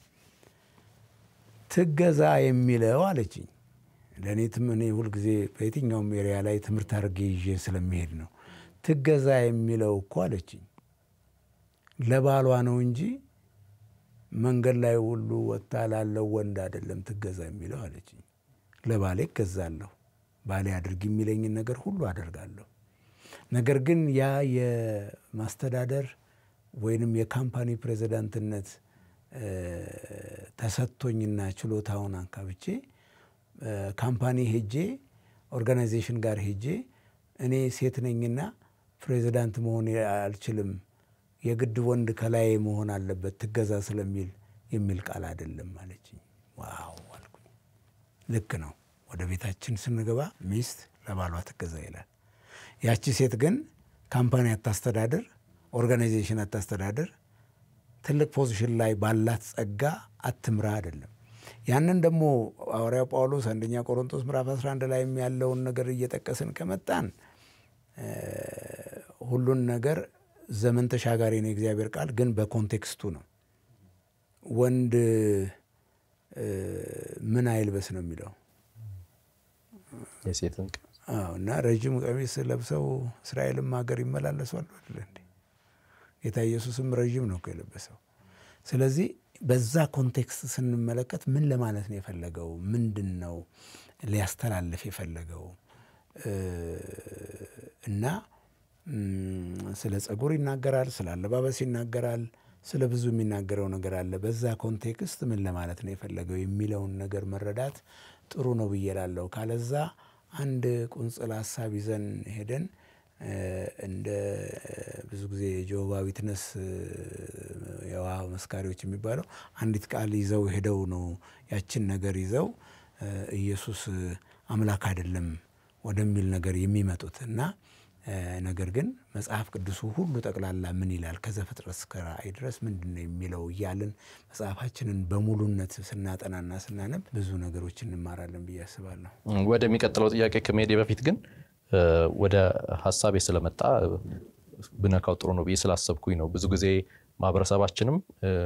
ትገዛ የሚለው አለችኝ ለእኔ እኔ ሁልጊዜ በየትኛውም ኤሪያ ላይ ትምህርት አድርጌ ይዤ ስለሚሄድ ነው። ትገዛ የሚለው እኮ አለችኝ ለባሏ ነው እንጂ መንገድ ላይ ሁሉ ወጥታ ላለው ወንድ አይደለም ትገዛ የሚለው አለችኝ። ለባሌ እገዛለሁ፣ ባሌ አድርግ የሚለኝን ነገር ሁሉ አደርጋለሁ። ነገር ግን ያ የማስተዳደር ወይንም የካምፓኒ ፕሬዚዳንትነት ተሰጥቶኝና ችሎታውን አንካብቼ ካምፓኒ ሄጄ ኦርጋናይዜሽን ጋር ሄጄ እኔ ሴት ነኝና ፕሬዚዳንት መሆን አልችልም፣ የግድ ወንድ ከላይ መሆን አለበት ትገዛ ስለሚል የሚል ቃል አይደለም አለችኝ። ዋው አልኩኝ። ልክ ነው። ወደ ቤታችን ስንገባ ሚስት ለባሏ ትገዛ ይላል። ያቺ ሴት ግን ካምፓኒ አታስተዳድር፣ ኦርጋናይዜሽን አታስተዳድር፣ ትልቅ ፖዚሽን ላይ ባላት ጸጋ አትምራ አይደለም። ያንን ደግሞ ሐዋርያው ጳውሎስ አንደኛ ቆሮንቶስ ምዕራፍ 11 ላይ ያለውን ነገር እየጠቀስን ከመጣን ሁሉን ነገር ዘመን ተሻጋሪ ነው የእግዚአብሔር ቃል፣ ግን በኮንቴክስቱ ነው። ወንድ ምን አይልበስ ነው የሚለው የሴትን እና ረዥም ቀሚስ ለብሰው እስራኤልም ሀገር ይመላለሷል አይደል እንዴ? ጌታ ኢየሱስም ረዥም ነው እኮ የለበሰው። ስለዚህ በዛ ኮንቴክስት ስንመለከት ምን ለማለት ነው የፈለገው? ምንድን ነው ሊያስተላልፍ የፈለገው? እና ስለ ጸጉር ይናገራል፣ ስለ አለባበስ ይናገራል፣ ስለ ብዙ የሚናገረው ነገር አለ። በዛ ኮንቴክስት ምን ለማለት ነው የፈለገው የሚለውን ነገር መረዳት ጥሩ ነው ብዬ እላለሁ። ካለዛ አንድ ቁንጽል ሀሳብ ይዘን ሄደን እንደ ብዙ ጊዜ የጆባ ዊትነስ የውሃ መስካሪዎች የሚባለው አንዲት ቃል ይዘው ሄደው ነው ያችን ነገር ይዘው ኢየሱስ አምላክ አይደለም ወደሚል ነገር የሚመጡት እና ነገር ግን መጽሐፍ ቅዱሱ ሁሉ ጠቅላላ ምን ይላል ከዘፍጥረት እስከ ራእይ ድረስ ምንድን ነው የሚለው እያልን መጽሐፋችንን በሙሉነት ስናጠናና ስናነብ ብዙ ነገሮች እንማራለን ብዬ አስባለሁ። ወደሚቀጥለው ጥያቄ ከመሄዴ በፊት ግን ወደ ሀሳቤ ስለመጣ ብነካው ጥሩ ነው ብዬ ስላሰብኩኝ ነው። ብዙ ጊዜ ማህበረሰባችንም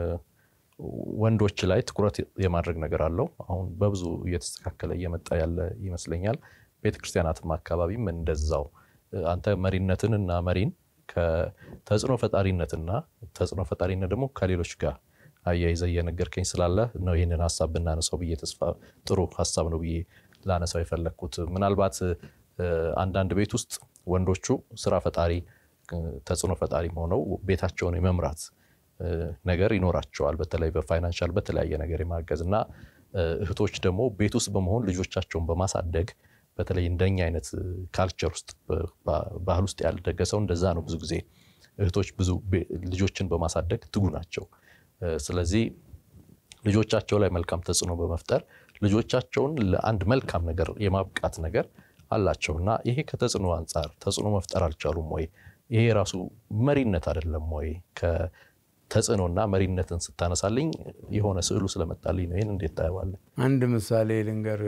ወንዶች ላይ ትኩረት የማድረግ ነገር አለው። አሁን በብዙ እየተስተካከለ እየመጣ ያለ ይመስለኛል። ቤተክርስቲያናትም አካባቢም እንደዛው አንተ መሪነትን እና መሪን ከተጽዕኖ ፈጣሪነትና ተጽዕኖ ፈጣሪነት ደግሞ ከሌሎች ጋር አያይዘ እየነገርከኝ ስላለ ነው ይህንን ሀሳብ ብናነሳው ብዬ ተስፋ ጥሩ ሀሳብ ነው ብዬ ላነሳው የፈለግኩት ምናልባት አንዳንድ ቤት ውስጥ ወንዶቹ ስራ ፈጣሪ ተጽዕኖ ፈጣሪ ሆነው ቤታቸውን የመምራት ነገር ይኖራቸዋል። በተለይ በፋይናንሻል በተለያየ ነገር የማገዝ እና እህቶች ደግሞ ቤት ውስጥ በመሆን ልጆቻቸውን በማሳደግ በተለይ እንደኛ አይነት ካልቸር ውስጥ ባህል ውስጥ ያልደገ ሰው እንደዛ ነው። ብዙ ጊዜ እህቶች ብዙ ልጆችን በማሳደግ ትጉ ናቸው። ስለዚህ ልጆቻቸው ላይ መልካም ተጽዕኖ በመፍጠር ልጆቻቸውን ለአንድ መልካም ነገር የማብቃት ነገር አላቸው እና ይሄ ከተጽዕኖ አንጻር ተጽዕኖ መፍጠር አልቻሉም ወይ? ይሄ ራሱ መሪነት አይደለም ወይ? ከተጽዕኖና መሪነትን ስታነሳልኝ የሆነ ስዕሉ ስለመጣልኝ ነው። ይህን እንዴት ታየዋለህ? አንድ ምሳሌ ልንገር።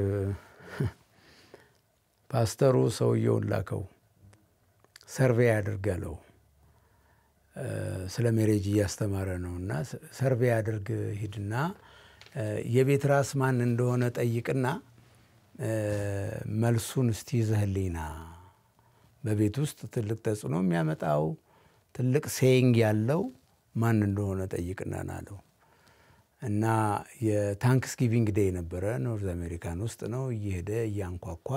ፓስተሩ ሰውየውን ላከው ሰርቬይ አድርግ አለው። ስለ ሜሬጅ እያስተማረ ነው እና ሰርቬይ አድርግ ሂድና የቤት ራስ ማን እንደሆነ ጠይቅና መልሱን እስቲ ይዘህልኝና በቤት ውስጥ ትልቅ ተጽዕኖ የሚያመጣው ትልቅ ሴይንግ ያለው ማን እንደሆነ ጠይቅና ናለው እና የታንክስ ጊቪንግ ዴይ ነበረ። ኖርዝ አሜሪካን ውስጥ ነው። እየሄደ እያንኳኳ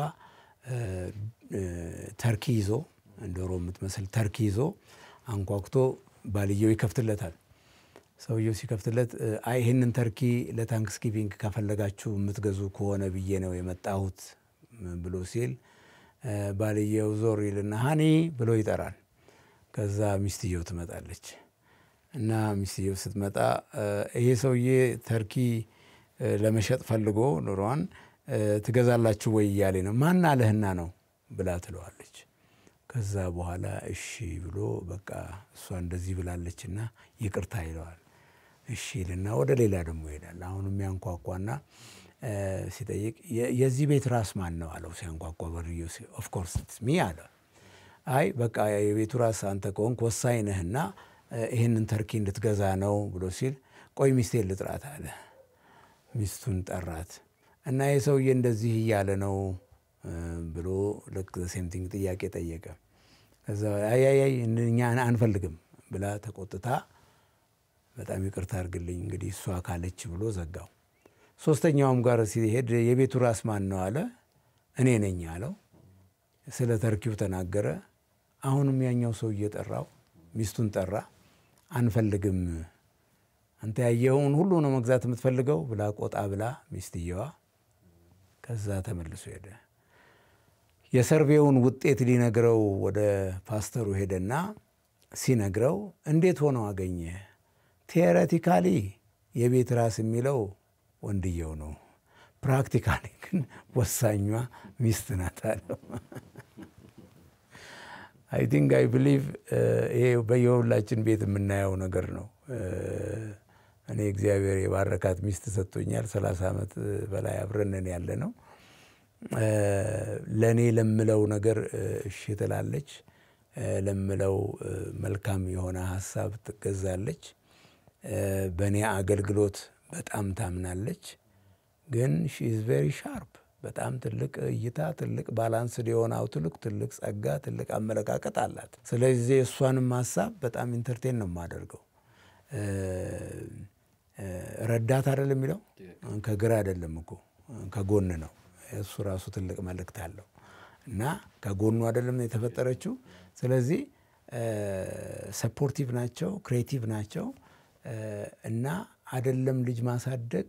ተርኪ ይዞ ዶሮ የምትመስል ተርኪ ይዞ አንኳኩቶ ባልየው ይከፍትለታል። ሰውየው ሲከፍትለት አይ ይህንን ተርኪ ለታንክስ ጊቪንግ ከፈለጋችሁ የምትገዙ ከሆነ ብዬ ነው የመጣሁት ብሎ ሲል ባልየው ዞር ይልና ሀኒ ብሎ ይጠራል። ከዛ ሚስትየው ትመጣለች እና ሚስትየው ስትመጣ ይሄ ሰውዬ ተርኪ ለመሸጥ ፈልጎ ኑሯን ትገዛላችሁ ወይ እያሌ ነው። ማን አለህና ነው ብላ ትለዋለች። ከዛ በኋላ እሺ ብሎ በቃ እሷ እንደዚህ ብላለችና ይቅርታ ይለዋል። እሺ ይልና ወደ ሌላ ደግሞ ይሄዳል። አሁንም ያንኳኳና ሲጠይቅ የዚህ ቤት ራስ ማን ነው አለው። ሲያንኳኳ በርዮ ኦፍኮርስ ሚ አለ። አይ በቃ የቤቱ ራስ አንተ ከሆንክ ወሳኝ ነህና ይህንን ተርኪ እንድትገዛ ነው ብሎ ሲል ቆይ ሚስቴን ልጥራት አለ። ሚስቱን ጠራት እና ይህ ሰውዬ እንደዚህ እያለ ነው ብሎ ልክ ሴምቲንግ ጥያቄ ጠየቀ። ከዛ አያያይ እኛ አንፈልግም ብላ ተቆጥታ በጣም ይቅርታ አድርግልኝ እንግዲህ እሷ ካለች ብሎ ዘጋው። ሶስተኛውም ጋር ሲሄድ የቤቱ ራስ ማን ነው አለ። እኔ ነኝ አለው። ስለ ተርኪው ተናገረ። አሁንም ያኛው ሰው እየጠራው ሚስቱን ጠራ። አንፈልግም፣ አንተ ያየኸውን ሁሉ ነው መግዛት የምትፈልገው ብላ ቆጣ ብላ ሚስትየዋ ከዛ ተመልሶ ሄደ። የሰርቬውን ውጤት ሊነግረው ወደ ፓስተሩ ሄደና ሲነግረው እንዴት ሆነው አገኘ? ቴዎሬቲካሊ የቤት ራስ የሚለው ወንድየው ነው፣ ፕራክቲካሊ ግን ወሳኟ ሚስት ናት አለው። አይ ቲንክ አይ ብሊቭ ይሄ በየሁላችን ቤት የምናየው ነገር ነው። እኔ እግዚአብሔር የባረካት ሚስት ሰጥቶኛል። ሰላሳ ዓመት በላይ አብረንን ያለ ነው። ለእኔ ለምለው ነገር እሺ ትላለች። ለምለው መልካም የሆነ ሀሳብ ትገዛለች። በእኔ አገልግሎት በጣም ታምናለች። ግን ሺ ኢዝ ቬሪ ሻርፕ በጣም ትልቅ እይታ፣ ትልቅ ባላንስድ የሆነ አውትሉክ፣ ትልቅ ጸጋ፣ ትልቅ አመለካከት አላት። ስለዚህ እሷንም ሀሳብ በጣም ኢንተርቴን ነው የማደርገው። ረዳት አይደለም የሚለው ከግራ አይደለም እኮ ከጎን ነው። እሱ ራሱ ትልቅ መልእክት አለው እና ከጎኑ አይደለም የተፈጠረችው። ስለዚህ ሰፖርቲቭ ናቸው፣ ክሬቲቭ ናቸው እና አይደለም ልጅ ማሳደግ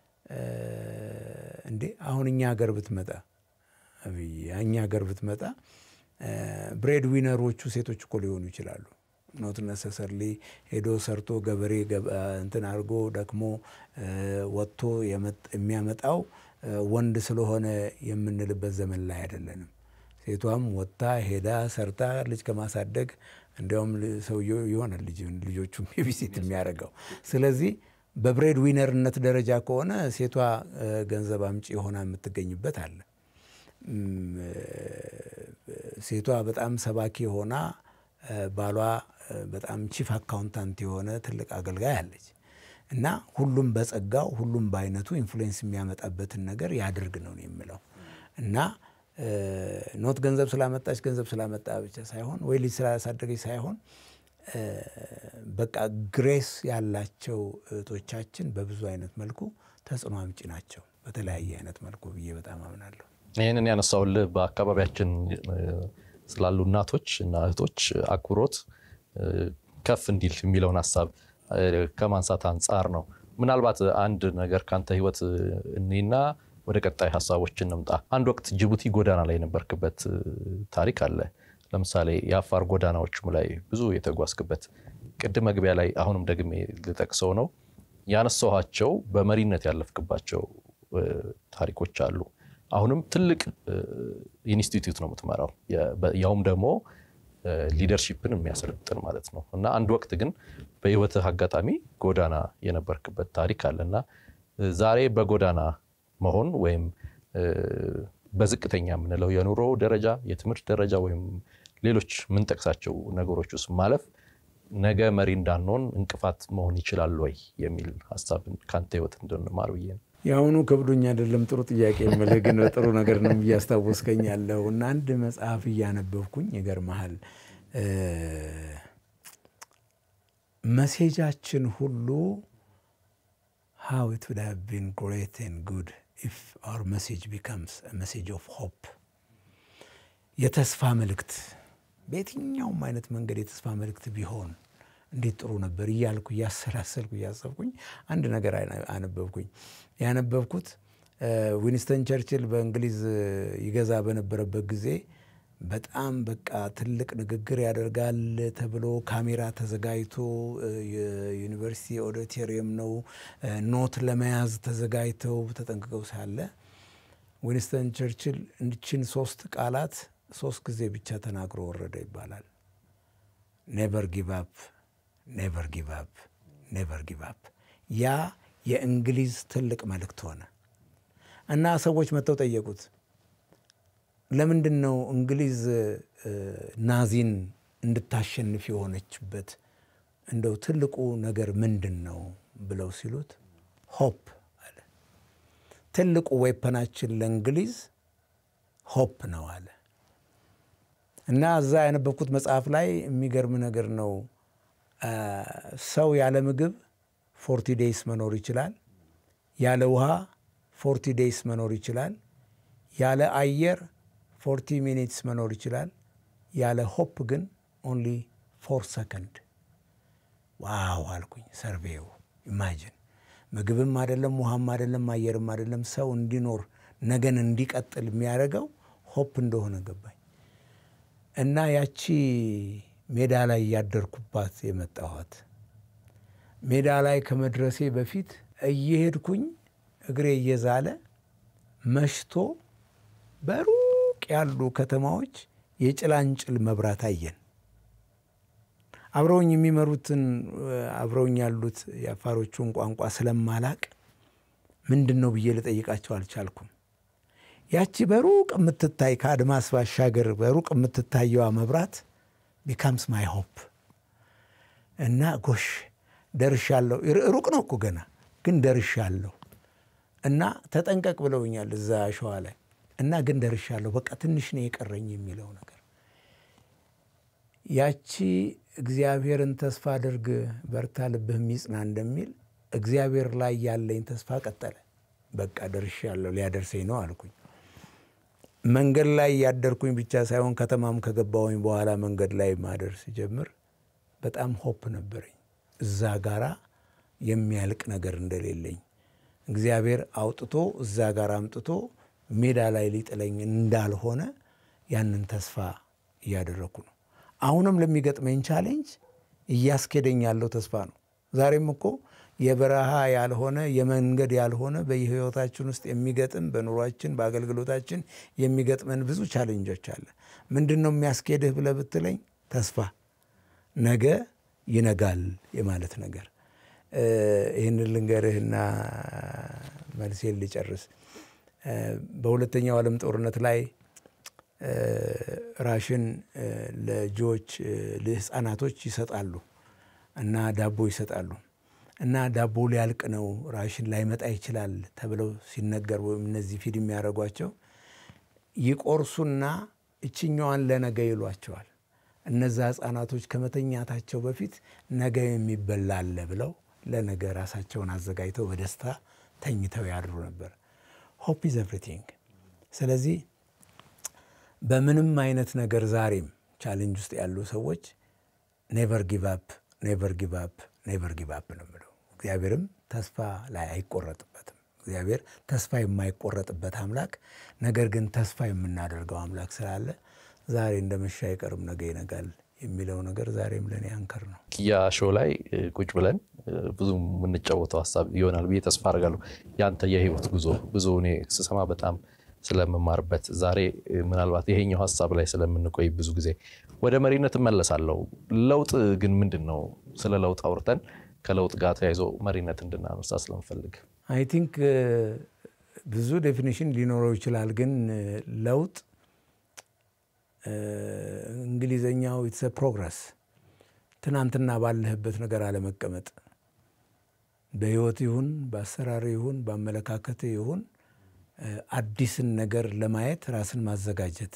እንዴ አሁን እኛ ሀገር ብትመጣ እኛ ሀገር ብትመጣ ብሬድ ዊነሮቹ ሴቶች እኮ ሊሆኑ ይችላሉ። ኖት ነሰሰርሊ ሄዶ ሰርቶ ገበሬ እንትን አድርጎ ደክሞ ወጥቶ የሚያመጣው ወንድ ስለሆነ የምንልበት ዘመን ላይ አይደለንም። ሴቷም ወጥታ ሄዳ ሰርታ ልጅ ከማሳደግ እንዲያውም ሰውየው ይሆናል ልጆቹም ቤቢሲት የሚያደርገው። ስለዚህ በብሬድ ዊነርነት ደረጃ ከሆነ ሴቷ ገንዘብ አምጪ ሆና የምትገኝበት አለ። ሴቷ በጣም ሰባኪ ሆና ባሏ በጣም ቺፍ አካውንታንት የሆነ ትልቅ አገልጋይ አለች እና ሁሉም በጸጋው ሁሉም በአይነቱ ኢንፍሉዌንስ የሚያመጣበትን ነገር ያድርግ ነው የምለው እና ኖት ገንዘብ ስላመጣች ገንዘብ ስላመጣ ብቻ ሳይሆን ወይ ልጅ ስላሳደገች ሳይሆን በቃ ግሬስ ያላቸው እህቶቻችን በብዙ አይነት መልኩ ተጽዕኖ አምጪ ናቸው፣ በተለያየ አይነት መልኩ ብዬ በጣም አምናለሁ። ይህንን ያነሳውልህ በአካባቢያችን ስላሉ እናቶች እና እህቶች አክብሮት ከፍ እንዲል የሚለውን ሀሳብ ከማንሳት አንጻር ነው። ምናልባት አንድ ነገር ከአንተ ህይወት እኔና ወደ ቀጣይ ሀሳቦች እንምጣ። አንድ ወቅት ጅቡቲ ጎዳና ላይ የነበርክበት ታሪክ አለ። ለምሳሌ የአፋር ጎዳናዎችም ላይ ብዙ የተጓዝክበት ቅድም መግቢያ ላይ አሁንም ደግሜ ልጠቅሰው ነው ያነሳኋቸው በመሪነት ያለፍክባቸው ታሪኮች አሉ። አሁንም ትልቅ ኢንስቲትዩት ነው የምትመራው፣ ያውም ደግሞ ሊደርሺፕን የሚያሰለጥን ማለት ነው። እና አንድ ወቅት ግን በህይወትህ አጋጣሚ ጎዳና የነበርክበት ታሪክ አለ እና ዛሬ በጎዳና መሆን ወይም በዝቅተኛ የምንለው የኑሮ ደረጃ፣ የትምህርት ደረጃ ወይም ሌሎች የምንጠቅሳቸው ነገሮች ውስጥ ማለፍ ነገ መሪ እንዳንሆን እንቅፋት መሆን ይችላል ወይ የሚል ሀሳብ ከአንተ ህይወት እንድንማር ብዬ ነው። የአሁኑ ከብዶኝ አይደለም፣ ጥሩ ጥያቄ የምልህ ግን ጥሩ ነገር ነው እያስታወስከኝ ያለው እና አንድ መጽሐፍ እያነበብኩኝ ይገርምሃል፣ መሴጃችን ሁሉ ሃው ኢት ውድ ሃቭ ቢን ግሬት ኤንድ ጉድ ኢፍ አወር መሴጅ ቢካምስ መሴጅ ኦፍ ሆፕ የተስፋ መልእክት በየትኛውም አይነት መንገድ የተስፋ መልእክት ቢሆን እንዴት ጥሩ ነበር እያልኩ እያሰላሰልኩ እያሰብኩኝ አንድ ነገር አነበብኩኝ። ያነበብኩት ዊንስተን ቸርችል በእንግሊዝ ይገዛ በነበረበት ጊዜ በጣም በቃ ትልቅ ንግግር ያደርጋል ተብሎ ካሜራ ተዘጋጅቶ የዩኒቨርሲቲ ኦዲቶሪየም ነው ኖት ለመያዝ ተዘጋጅተው ተጠንቅቀው ሳለ ዊንስተን ቸርችል እንችን ሶስት ቃላት ሶስት ጊዜ ብቻ ተናግሮ ወረደ ይባላል። ኔቨር ጊቭ አፕ ኔቨር ጊቭ አፕ ኔቨር ጊቭ አፕ። ያ የእንግሊዝ ትልቅ መልእክት ሆነ እና ሰዎች መጥተው ጠየቁት፣ ለምንድን ነው እንግሊዝ ናዚን እንድታሸንፍ የሆነችበት እንደው ትልቁ ነገር ምንድን ነው ብለው ሲሉት ሆፕ አለ። ትልቁ ዌፐናችን ለእንግሊዝ ሆፕ ነው አለ እና እዛ ያነበብኩት መጽሐፍ ላይ የሚገርም ነገር ነው። ሰው ያለ ምግብ ፎርቲ ዴይስ መኖር ይችላል። ያለ ውሃ ፎርቲ ዴይስ መኖር ይችላል። ያለ አየር ፎርቲ ሚኒትስ መኖር ይችላል። ያለ ሆፕ ግን ኦንሊ ፎር ሰከንድ። ዋው አልኩኝ። ሰርቬው ኢማጅን ምግብም አይደለም ውሃም አይደለም አየርም አይደለም ሰው እንዲኖር ነገን እንዲቀጥል የሚያደርገው ሆፕ እንደሆነ ገባኝ። እና ያቺ ሜዳ ላይ እያደርኩባት የመጣኋት ሜዳ ላይ ከመድረሴ በፊት እየሄድኩኝ እግሬ እየዛለ መሽቶ በሩቅ ያሉ ከተማዎች የጭላንጭል መብራት አየን። አብረውኝ የሚመሩትን አብረውኝ ያሉት የአፋሮቹን ቋንቋ ስለማላቅ ምንድን ነው ብዬ ልጠይቃቸው አልቻልኩም። ያቺ በሩቅ የምትታይ ከአድማስ ባሻገር በሩቅ የምትታየዋ መብራት ቢካምስ ማይ ሆፕ እና ጎሽ ደርሻለሁ። ሩቅ ነው እኮ ገና ግን ደርሻለሁ እና ተጠንቀቅ ብለውኛል እዛ አሸዋ ላይ እና ግን ደርሻለሁ፣ በቃ ትንሽ ነው የቀረኝ የሚለው ነገር ያቺ እግዚአብሔርን ተስፋ አድርግ በርታ፣ ልብህ የሚጽና እንደሚል እግዚአብሔር ላይ ያለኝ ተስፋ ቀጠለ። በቃ ደርሻለሁ፣ ሊያደርሰኝ ነው አልኩኝ። መንገድ ላይ ያደርኩኝ ብቻ ሳይሆን ከተማም ከገባሁኝ በኋላ መንገድ ላይ ማደር ሲጀምር በጣም ሆፕ ነበረኝ እዛ ጋራ የሚያልቅ ነገር እንደሌለኝ እግዚአብሔር አውጥቶ እዛ ጋር አምጥቶ ሜዳ ላይ ሊጥለኝ እንዳልሆነ ያንን ተስፋ እያደረግኩ ነው። አሁንም ለሚገጥመኝ ቻሌንጅ እያስኬደኝ ያለው ተስፋ ነው። ዛሬም እኮ የበረሃ ያልሆነ የመንገድ ያልሆነ በሕይወታችን ውስጥ የሚገጥም በኑሯችን በአገልግሎታችን የሚገጥመን ብዙ ቻሌንጆች አለ። ምንድን ነው የሚያስኬድህ ብለህ ብትለኝ ተስፋ ነገ ይነጋል የማለት ነገር። ይህንን ልንገርህና መልሴን ልጨርስ። በሁለተኛው ዓለም ጦርነት ላይ ራሽን ለጆዎች ለህፃናቶች ይሰጣሉ እና ዳቦ ይሰጣሉ እና ዳቦ ሊያልቅ ነው ራሽን ላይመጣ ይችላል ተብለው ሲነገር ወይም እነዚህ ፊድ የሚያደርጓቸው ይቆርሱና እችኛዋን ለነገ ይሏቸዋል። እነዛ ህፃናቶች ከመተኛታቸው በፊት ነገ የሚበላ አለ ብለው ለነገ ራሳቸውን አዘጋጅተው በደስታ ተኝተው ያድሩ ነበር። ሆፕ ኢዝ ኤቭሪቲንግ። ስለዚህ በምንም አይነት ነገር ዛሬም ቻሌንጅ ውስጥ ያሉ ሰዎች ኔቨር ጊቭ አፕ ኔቨር ጊቭ አፕ ኔቨር ጊቭ አፕ ነው የምለው። እግዚአብሔርም ተስፋ ላይ አይቆረጥበትም። እግዚአብሔር ተስፋ የማይቆረጥበት አምላክ፣ ነገር ግን ተስፋ የምናደርገው አምላክ ስላለ ዛሬ እንደመሻ አይቀርም ነገ ይነጋል የሚለው ነገር ዛሬም ለእኔ አንከር ነው። ኪያ ሾው ላይ ቁጭ ብለን ብዙ የምንጫወተው ሀሳብ ይሆናል ብዬ ተስፋ አድርጋለሁ። ያንተ የህይወት ጉዞ ብዙ እኔ ስሰማ በጣም ስለምማርበት ዛሬ ምናልባት ይሄኛው ሀሳብ ላይ ስለምንቆይ ብዙ ጊዜ ወደ መሪነት እመለሳለሁ። ለውጥ ግን ምንድን ነው? ስለ ለውጥ አውርተን ከለውጥ ጋር ተያይዞ መሪነት እንድናነሳ ስለምፈልግ አይ ቲንክ ብዙ ዴፊኒሽን ሊኖረው ይችላል። ግን ለውጥ እንግሊዘኛው ኢትስ ፕሮግረስ፣ ትናንትና ባለህበት ነገር አለመቀመጥ፣ በህይወት ይሁን በአሰራር ይሁን በአመለካከት ይሁን አዲስን ነገር ለማየት ራስን ማዘጋጀት።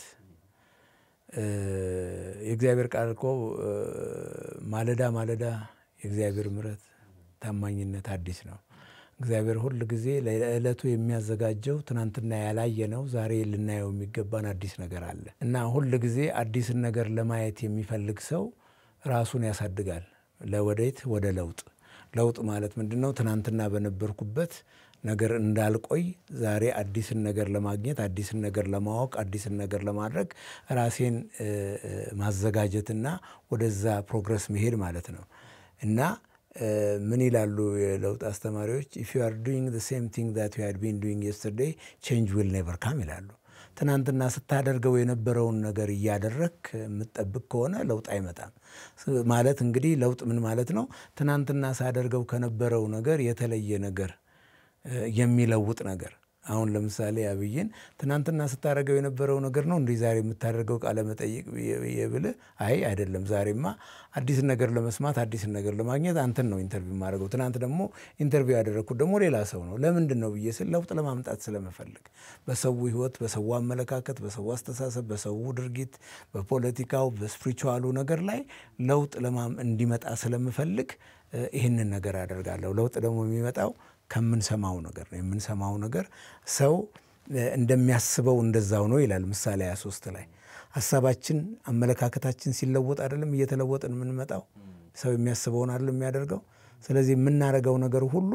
የእግዚአብሔር ቃል እኮ ማለዳ ማለዳ የእግዚአብሔር ምሕረት ታማኝነት አዲስ ነው። እግዚአብሔር ሁል ጊዜ ለዕለቱ የሚያዘጋጀው ትናንትና ያላየነው ዛሬ ልናየው የሚገባን አዲስ ነገር አለ እና ሁል ጊዜ አዲስን ነገር ለማየት የሚፈልግ ሰው ራሱን ያሳድጋል። ለወዴት? ወደ ለውጥ። ለውጥ ማለት ምንድን ነው? ትናንትና በነበርኩበት ነገር እንዳልቆይ ዛሬ አዲስን ነገር ለማግኘት አዲስን ነገር ለማወቅ አዲስን ነገር ለማድረግ ራሴን ማዘጋጀትና ወደዛ ፕሮግረስ መሄድ ማለት ነው እና ምን ይላሉ የለውጥ አስተማሪዎች? ኢፍ ዩ አር ዱይንግ ዘ ሴም ቲንግ ዛት ዩ ሃድ ቢን ዱይንግ የስተርዴይ ቼንጅ ዊል ኔቨር ካም ይላሉ። ትናንትና ስታደርገው የነበረውን ነገር እያደረግ የምትጠብቅ ከሆነ ለውጥ አይመጣም። ማለት እንግዲህ ለውጥ ምን ማለት ነው? ትናንትና ሳደርገው ከነበረው ነገር የተለየ ነገር የሚለውጥ ነገር አሁን ለምሳሌ አብይን ትናንትና ስታደርገው የነበረው ነገር ነው እንዲህ ዛሬ የምታደርገው ቃለ መጠይቅ ብልህ፣ አይ አይደለም፣ ዛሬማ አዲስን ነገር ለመስማት አዲስን ነገር ለማግኘት አንተን ነው ኢንተርቪው የማደርገው። ትናንት ደግሞ ኢንተርቪው ያደረግኩት ደግሞ ሌላ ሰው ነው። ለምንድን ነው ብዬ ስል ለውጥ ለማምጣት ስለመፈልግ በሰው ሕይወት፣ በሰው አመለካከት፣ በሰው አስተሳሰብ፣ በሰው ድርጊት፣ በፖለቲካው፣ በስፒሪቹዋሉ ነገር ላይ ለውጥ እንዲመጣ ስለምፈልግ ይህንን ነገር አደርጋለሁ። ለውጥ ደግሞ የሚመጣው ከምንሰማው ነገር ነው። የምንሰማው ነገር ሰው እንደሚያስበው እንደዛው ነው ይላል ምሳሌ 23 ላይ። ሀሳባችን አመለካከታችን ሲለወጥ አይደለም እየተለወጥን የምንመጣው። ሰው የሚያስበውን አይደለም የሚያደርገው። ስለዚህ የምናደርገው ነገር ሁሉ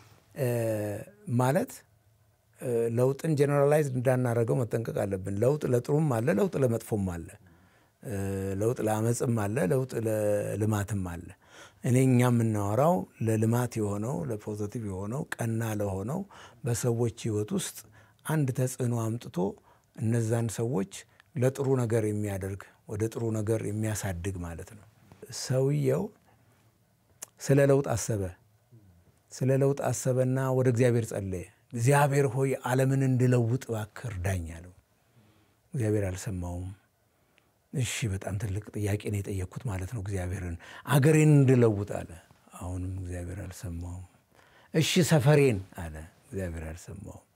ማለት ለውጥን ጀነራላይዝ እንዳናደርገው መጠንቀቅ አለብን። ለውጥ ለጥሩም አለ፣ ለውጥ ለመጥፎም አለ። ለውጥ ለአመፅም አለ፣ ለውጥ ለልማትም አለ። እኔ እኛ የምናወራው ለልማት የሆነው ለፖዘቲቭ የሆነው ቀና ለሆነው በሰዎች ሕይወት ውስጥ አንድ ተጽዕኖ አምጥቶ እነዛን ሰዎች ለጥሩ ነገር የሚያደርግ ወደ ጥሩ ነገር የሚያሳድግ ማለት ነው። ሰውየው ስለ ለውጥ አሰበ። ስለ ለውጥ አሰበና ወደ እግዚአብሔር ጸለየ። እግዚአብሔር ሆይ ዓለምን እንድለውጥ እባክህ እርዳኝ አለው። እግዚአብሔር አልሰማውም። እሺ በጣም ትልቅ ጥያቄ ነው የጠየቅኩት ማለት ነው። እግዚአብሔርን አገሬን እንድለውጥ አለ። አሁንም እግዚአብሔር አልሰማውም። እሺ ሰፈሬን አለ። እግዚአብሔር አልሰማውም።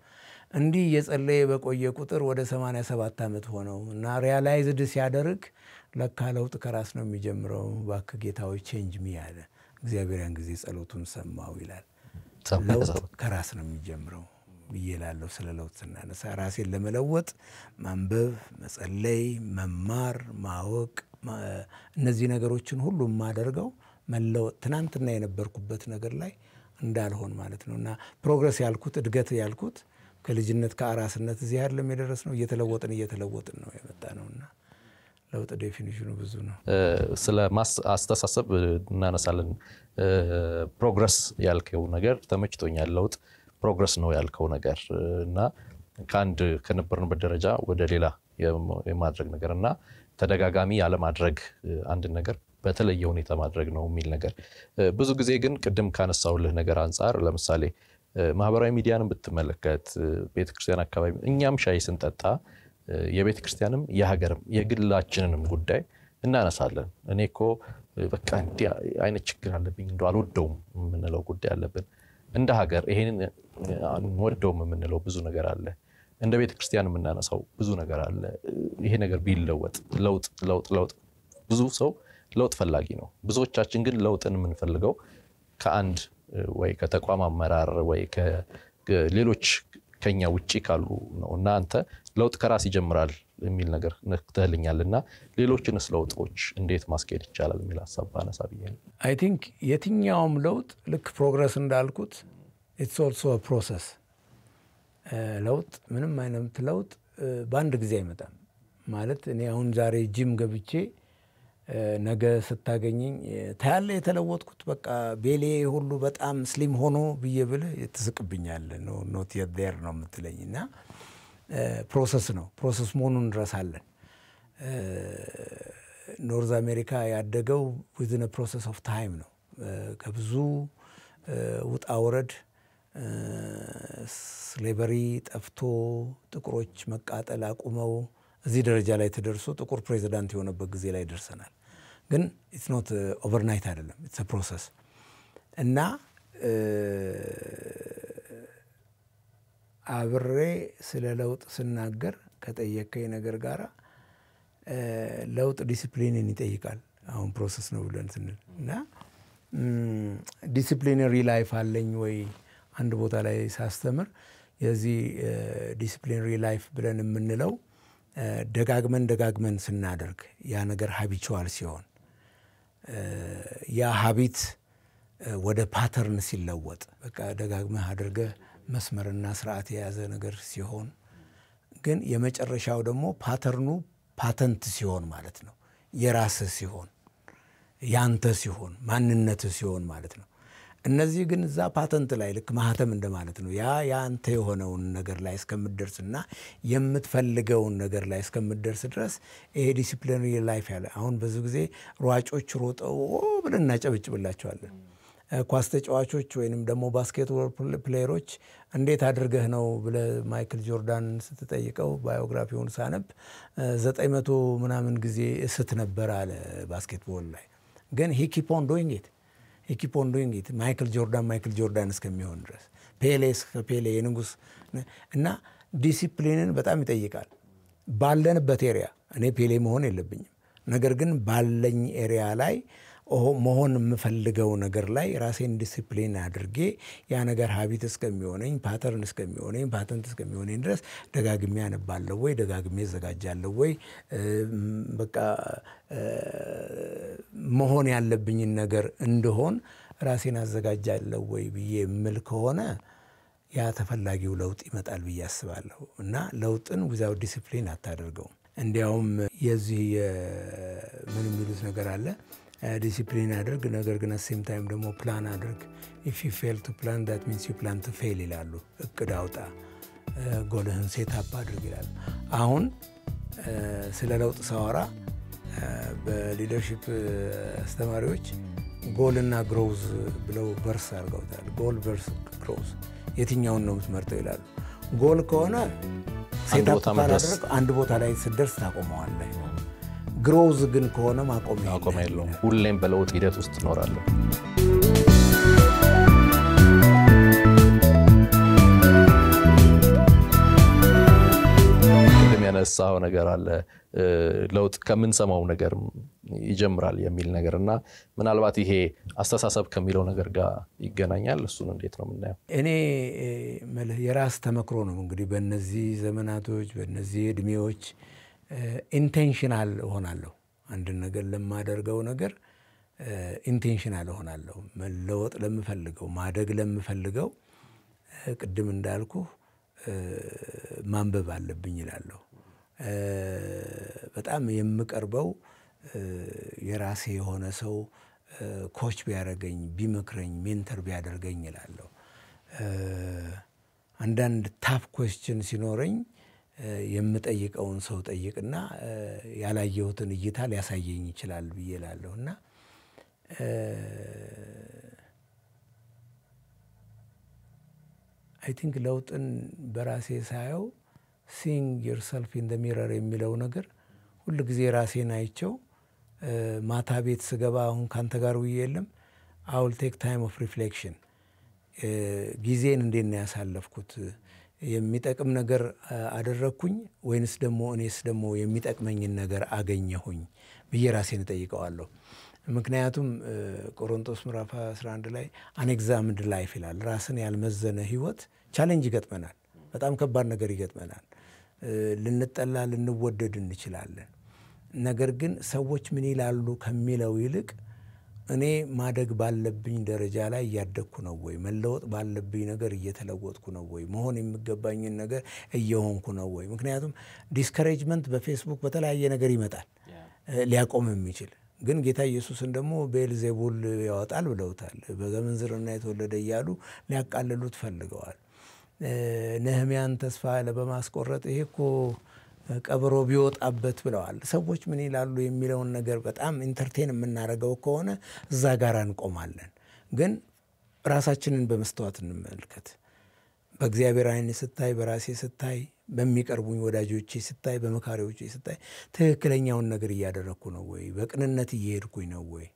እንዲህ እየጸለየ በቆየ ቁጥር ወደ 87 ዓመት ሆነው እና ሪያላይዝድ ሲያደርግ ለካ ለውጥ ከራስ ነው የሚጀምረው። እባክህ ጌታዊ ቼንጅ ሚ ያለ እግዚአብሔር ያን ጊዜ ጸሎቱን ሰማው ይላል። ለውጥ ከራስ ነው የሚጀምረው ብዬ እላለሁ። ስለ ለውጥ ስናነሳ ራሴን ለመለወጥ ማንበብ፣ መጸለይ፣ መማር፣ ማወቅ እነዚህ ነገሮችን ሁሉ የማደርገው መለወጥ ትናንትና የነበርኩበት ነገር ላይ እንዳልሆን ማለት ነው እና ፕሮግረስ ያልኩት እድገት ያልኩት ከልጅነት ከአራስነት እዚህ አይደለም የደረስ ነው። እየተለወጥን እየተለወጥን ነው የመጣ ነው እና ለውጥ ዴፊኒሽኑ ብዙ ነው። ስለ አስተሳሰብ እናነሳለን። ፕሮግረስ ያልከው ነገር ተመችቶኛል። ለውጥ ፕሮግረስ ነው ያልከው ነገር እና ከአንድ ከነበርንበት ደረጃ ወደ ሌላ የማድረግ ነገር እና ተደጋጋሚ ያለማድረግ አንድን ነገር በተለየ ሁኔታ ማድረግ ነው የሚል ነገር ብዙ ጊዜ ግን ቅድም ካነሳውልህ ነገር አንጻር ለምሳሌ ማህበራዊ ሚዲያንም ብትመለከት ቤተክርስቲያን አካባቢ እኛም ሻይ ስንጠጣ የቤተ ክርስቲያንም የሀገርም የግላችንንም ጉዳይ እናነሳለን። እኔ እኮ በቃ እንዲህ አይነት ችግር አለብኝ እንደ አልወደውም የምንለው ጉዳይ አለብን። እንደ ሀገር ይሄንን አንወደውም የምንለው ብዙ ነገር አለ። እንደ ቤተ ክርስቲያን የምናነሳው ብዙ ነገር አለ። ይሄ ነገር ቢለወጥ ለውጥ ለውጥ ለውጥ ብዙ ሰው ለውጥ ፈላጊ ነው። ብዙዎቻችን ግን ለውጥን የምንፈልገው ከአንድ ወይ ከተቋም አመራር ወይ ሌሎች ከኛ ውጭ ካሉ ነው እና አንተ ለውጥ ከራስ ይጀምራል የሚል ነገር ነክተህልኛል እና ሌሎችንስ ለውጦች እንዴት ማስኬድ ይቻላል የሚል ሀሳብ ባነሳ ብዬ ነው። አይ ቲንክ የትኛውም ለውጥ ልክ ፕሮግረስ እንዳልኩት ኢትስ ኦልሶ ፕሮሰስ። ለውጥ ምንም አይነት ለውጥ በአንድ ጊዜ አይመጣም። ማለት እኔ አሁን ዛሬ ጂም ገብቼ ነገ ስታገኘኝ ታያለ የተለወጥኩት በቃ ቤሌ ሁሉ በጣም ስሊም ሆኖ ብዬ ብልህ ትስቅብኛለ። ኖት የር ነው የምትለኝ እና ፕሮሰስ ነው። ፕሮሰስ መሆኑን እንረሳለን። ኖርዝ አሜሪካ ያደገው ዊዝን ፕሮሰስ ኦፍ ታይም ነው። ከብዙ ውጣ ውረድ ስሌቨሪ ጠፍቶ ጥቁሮች መቃጠል አቁመው እዚህ ደረጃ ላይ ተደርሶ ጥቁር ፕሬዚዳንት የሆነበት ጊዜ ላይ ደርሰናል። ግን ኢትስ ኖት ኦቨርናይት አይደለም፣ ኢትስ ፕሮሰስ እና አብሬ ስለ ለውጥ ስናገር ከጠየከኝ ነገር ጋራ ለውጥ ዲሲፕሊንን ይጠይቃል። አሁን ፕሮሰስ ነው ብለን ስንል እና ዲሲፕሊነሪ ላይፍ አለኝ ወይ አንድ ቦታ ላይ ሳስተምር የዚህ ዲሲፕሊነሪ ላይፍ ብለን የምንለው ደጋግመን ደጋግመን ስናደርግ ያ ነገር ሀቢቹዋል ሲሆን ያ ሀቢት ወደ ፓተርን ሲለወጥ በቃ ደጋግመህ አድርገህ መስመርና ስርዓት የያዘ ነገር ሲሆን ግን የመጨረሻው ደግሞ ፓተርኑ ፓተንት ሲሆን ማለት ነው። የራስህ ሲሆን ያንተ ሲሆን ማንነትህ ሲሆን ማለት ነው። እነዚህ ግን እዛ ፓተንት ላይ ልክ ማህተም እንደማለት ነው። ያ የአንተ የሆነውን ነገር ላይ እስከምትደርስና የምትፈልገውን ነገር ላይ እስከምትደርስ ድረስ ይሄ ዲሲፕሊነሪ ላይፍ ያለ አሁን ብዙ ጊዜ ሯጮች ሮጠው ብለን እናጨበጭብላቸዋለን። ኳስ ተጫዋቾች ወይንም ደግሞ ባስኬትቦል ፕሌየሮች እንዴት አድርገህ ነው ብለህ ማይክል ጆርዳን ስትጠይቀው ባዮግራፊውን ሳነብ ዘጠኝ መቶ ምናምን ጊዜ እስት ነበር አለ ባስኬትቦል ላይ ግን ሂ ኪፕ ኦን ዶይንግ ኢት ሂ ኦን ዶይንግ ኢት ማይክል ጆርዳን ማይክል ጆርዳን እስከሚሆን ድረስ ፔሌ እስከ ፔሌ የንጉስ እና ዲሲፕሊንን በጣም ይጠይቃል። ባለንበት ኤሪያ እኔ ፔሌ መሆን የለብኝም። ነገር ግን ባለኝ ኤሪያ ላይ መሆን የምፈልገው ነገር ላይ ራሴን ዲሲፕሊን አድርጌ ያ ነገር ሀቢት እስከሚሆነኝ ፓተርን እስከሚሆነኝ ፓተንት እስከሚሆነኝ ድረስ ደጋግሜ አነባለሁ ወይ ደጋግሜ እዘጋጃለሁ ወይ በቃ መሆን ያለብኝን ነገር እንደሆን ራሴን አዘጋጃለሁ ወይ ብዬ የምል ከሆነ ያ ተፈላጊው ለውጥ ይመጣል ብዬ አስባለሁ። እና ለውጥን ዊዛውት ዲሲፕሊን አታደርገውም። እንዲያውም የዚህ ምን የሚሉት ነገር አለ ዲሲፕሊን አድርግ፣ ነገር ግን ሴም ታይም ደግሞ ፕላን አድርግ። ኢፍ ዩ ፌል ቱ ፕላን ዳት ሚንስ ዩ ፕላን ቱ ፌል ይላሉ። እቅድ አውጣ፣ ጎልህን ሴታፕ አድርግ ይላሉ። አሁን ስለ ለውጥ ሳወራ በሊደርሺፕ አስተማሪዎች ጎልና ግሮውዝ ብለው ቨርስ አድርገውታል። ጎል ቨርስ ግሮውዝ የትኛውን ነው የምትመርጠው ይላሉ። ጎል ከሆነ ሴታፕ ካላደረግ አንድ ቦታ ላይ ስደርስ ታቆመዋለህ። ግሮውዝ ግን ከሆነ ማቆሚያ የለውም። ሁሌም በለውጥ ሂደት ውስጥ ትኖራለህ። ያነሳው ነገር አለ። ለውጥ ከምንሰማው ነገር ይጀምራል የሚል ነገር እና ምናልባት ይሄ አስተሳሰብ ከሚለው ነገር ጋር ይገናኛል። እሱን እንዴት ነው የምናየው? እኔ መልህ የራስ ተመክሮ ነው እንግዲህ በእነዚህ ዘመናቶች በእነዚህ እድሜዎች ኢንቴንሽናል እሆናለሁ። አንድን ነገር ለማደርገው ነገር ኢንቴንሽናል እሆናለሁ። መለወጥ ለምፈልገው ማደግ ለምፈልገው ቅድም እንዳልኩ ማንበብ አለብኝ ይላለሁ። በጣም የምቀርበው የራሴ የሆነ ሰው ኮች ቢያደርገኝ፣ ቢመክረኝ፣ ሜንተር ቢያደርገኝ ይላለሁ። አንዳንድ ታፍ ኮስችን ሲኖረኝ የምጠይቀውን ሰው ጠይቅና ያላየሁትን እይታ ሊያሳየኝ ይችላል ብዬ እላለሁ እና አይ ቲንክ ለውጥን በራሴ ሳየው ሲንግ ዮርሰልፍ ኢን ደ ሚረር የሚለው ነገር ሁል ጊዜ ራሴን አይቸው ማታ ቤት ስገባ አሁን ካንተ ጋር ውዬ የለም አውል ቴክ ታይም ኦፍ ሪፍሌክሽን ጊዜን እንዴት ነው ያሳለፍኩት? የሚጠቅም ነገር አደረግኩኝ ወይንስ ደግሞ እኔስ ደግሞ የሚጠቅመኝን ነገር አገኘሁኝ ብዬ ራሴን እጠይቀዋለሁ። ምክንያቱም ቆሮንቶስ ምዕራፍ 11 ላይ አንኤግዛምድ ላይፍ ይላል። ራስን ያልመዘነ ህይወት ቻሌንጅ ይገጥመናል። በጣም ከባድ ነገር ይገጥመናል። ልንጠላ፣ ልንወደድ እንችላለን። ነገር ግን ሰዎች ምን ይላሉ ከሚለው ይልቅ እኔ ማደግ ባለብኝ ደረጃ ላይ እያደግኩ ነው ወይ? መለወጥ ባለብኝ ነገር እየተለወጥኩ ነው ወይ? መሆን የሚገባኝን ነገር እየሆንኩ ነው ወይ? ምክንያቱም ዲስከሬጅመንት በፌስቡክ በተለያየ ነገር ይመጣል ሊያቆም የሚችል ግን ጌታ ኢየሱስን ደግሞ ቤልዜቡል ያወጣል ብለውታል። በምንዝርና የተወለደ እያሉ ሊያቃልሉት ፈልገዋል። ነህሚያን ተስፋ በማስቆረጥ ይሄ እኮ ቀበሮ ቢወጣበት ብለዋል። ሰዎች ምን ይላሉ የሚለውን ነገር በጣም ኢንተርቴን የምናደርገው ከሆነ እዛ ጋር እንቆማለን። ግን ራሳችንን በመስተዋት እንመልከት። በእግዚአብሔር ዓይን ስታይ፣ በራሴ ስታይ፣ በሚቀርቡኝ ወዳጆቼ ስታይ፣ በመካሪዎቼ ስታይ ትክክለኛውን ነገር እያደረግኩ ነው ወይ? በቅንነት እየሄድኩኝ ነው ወይ?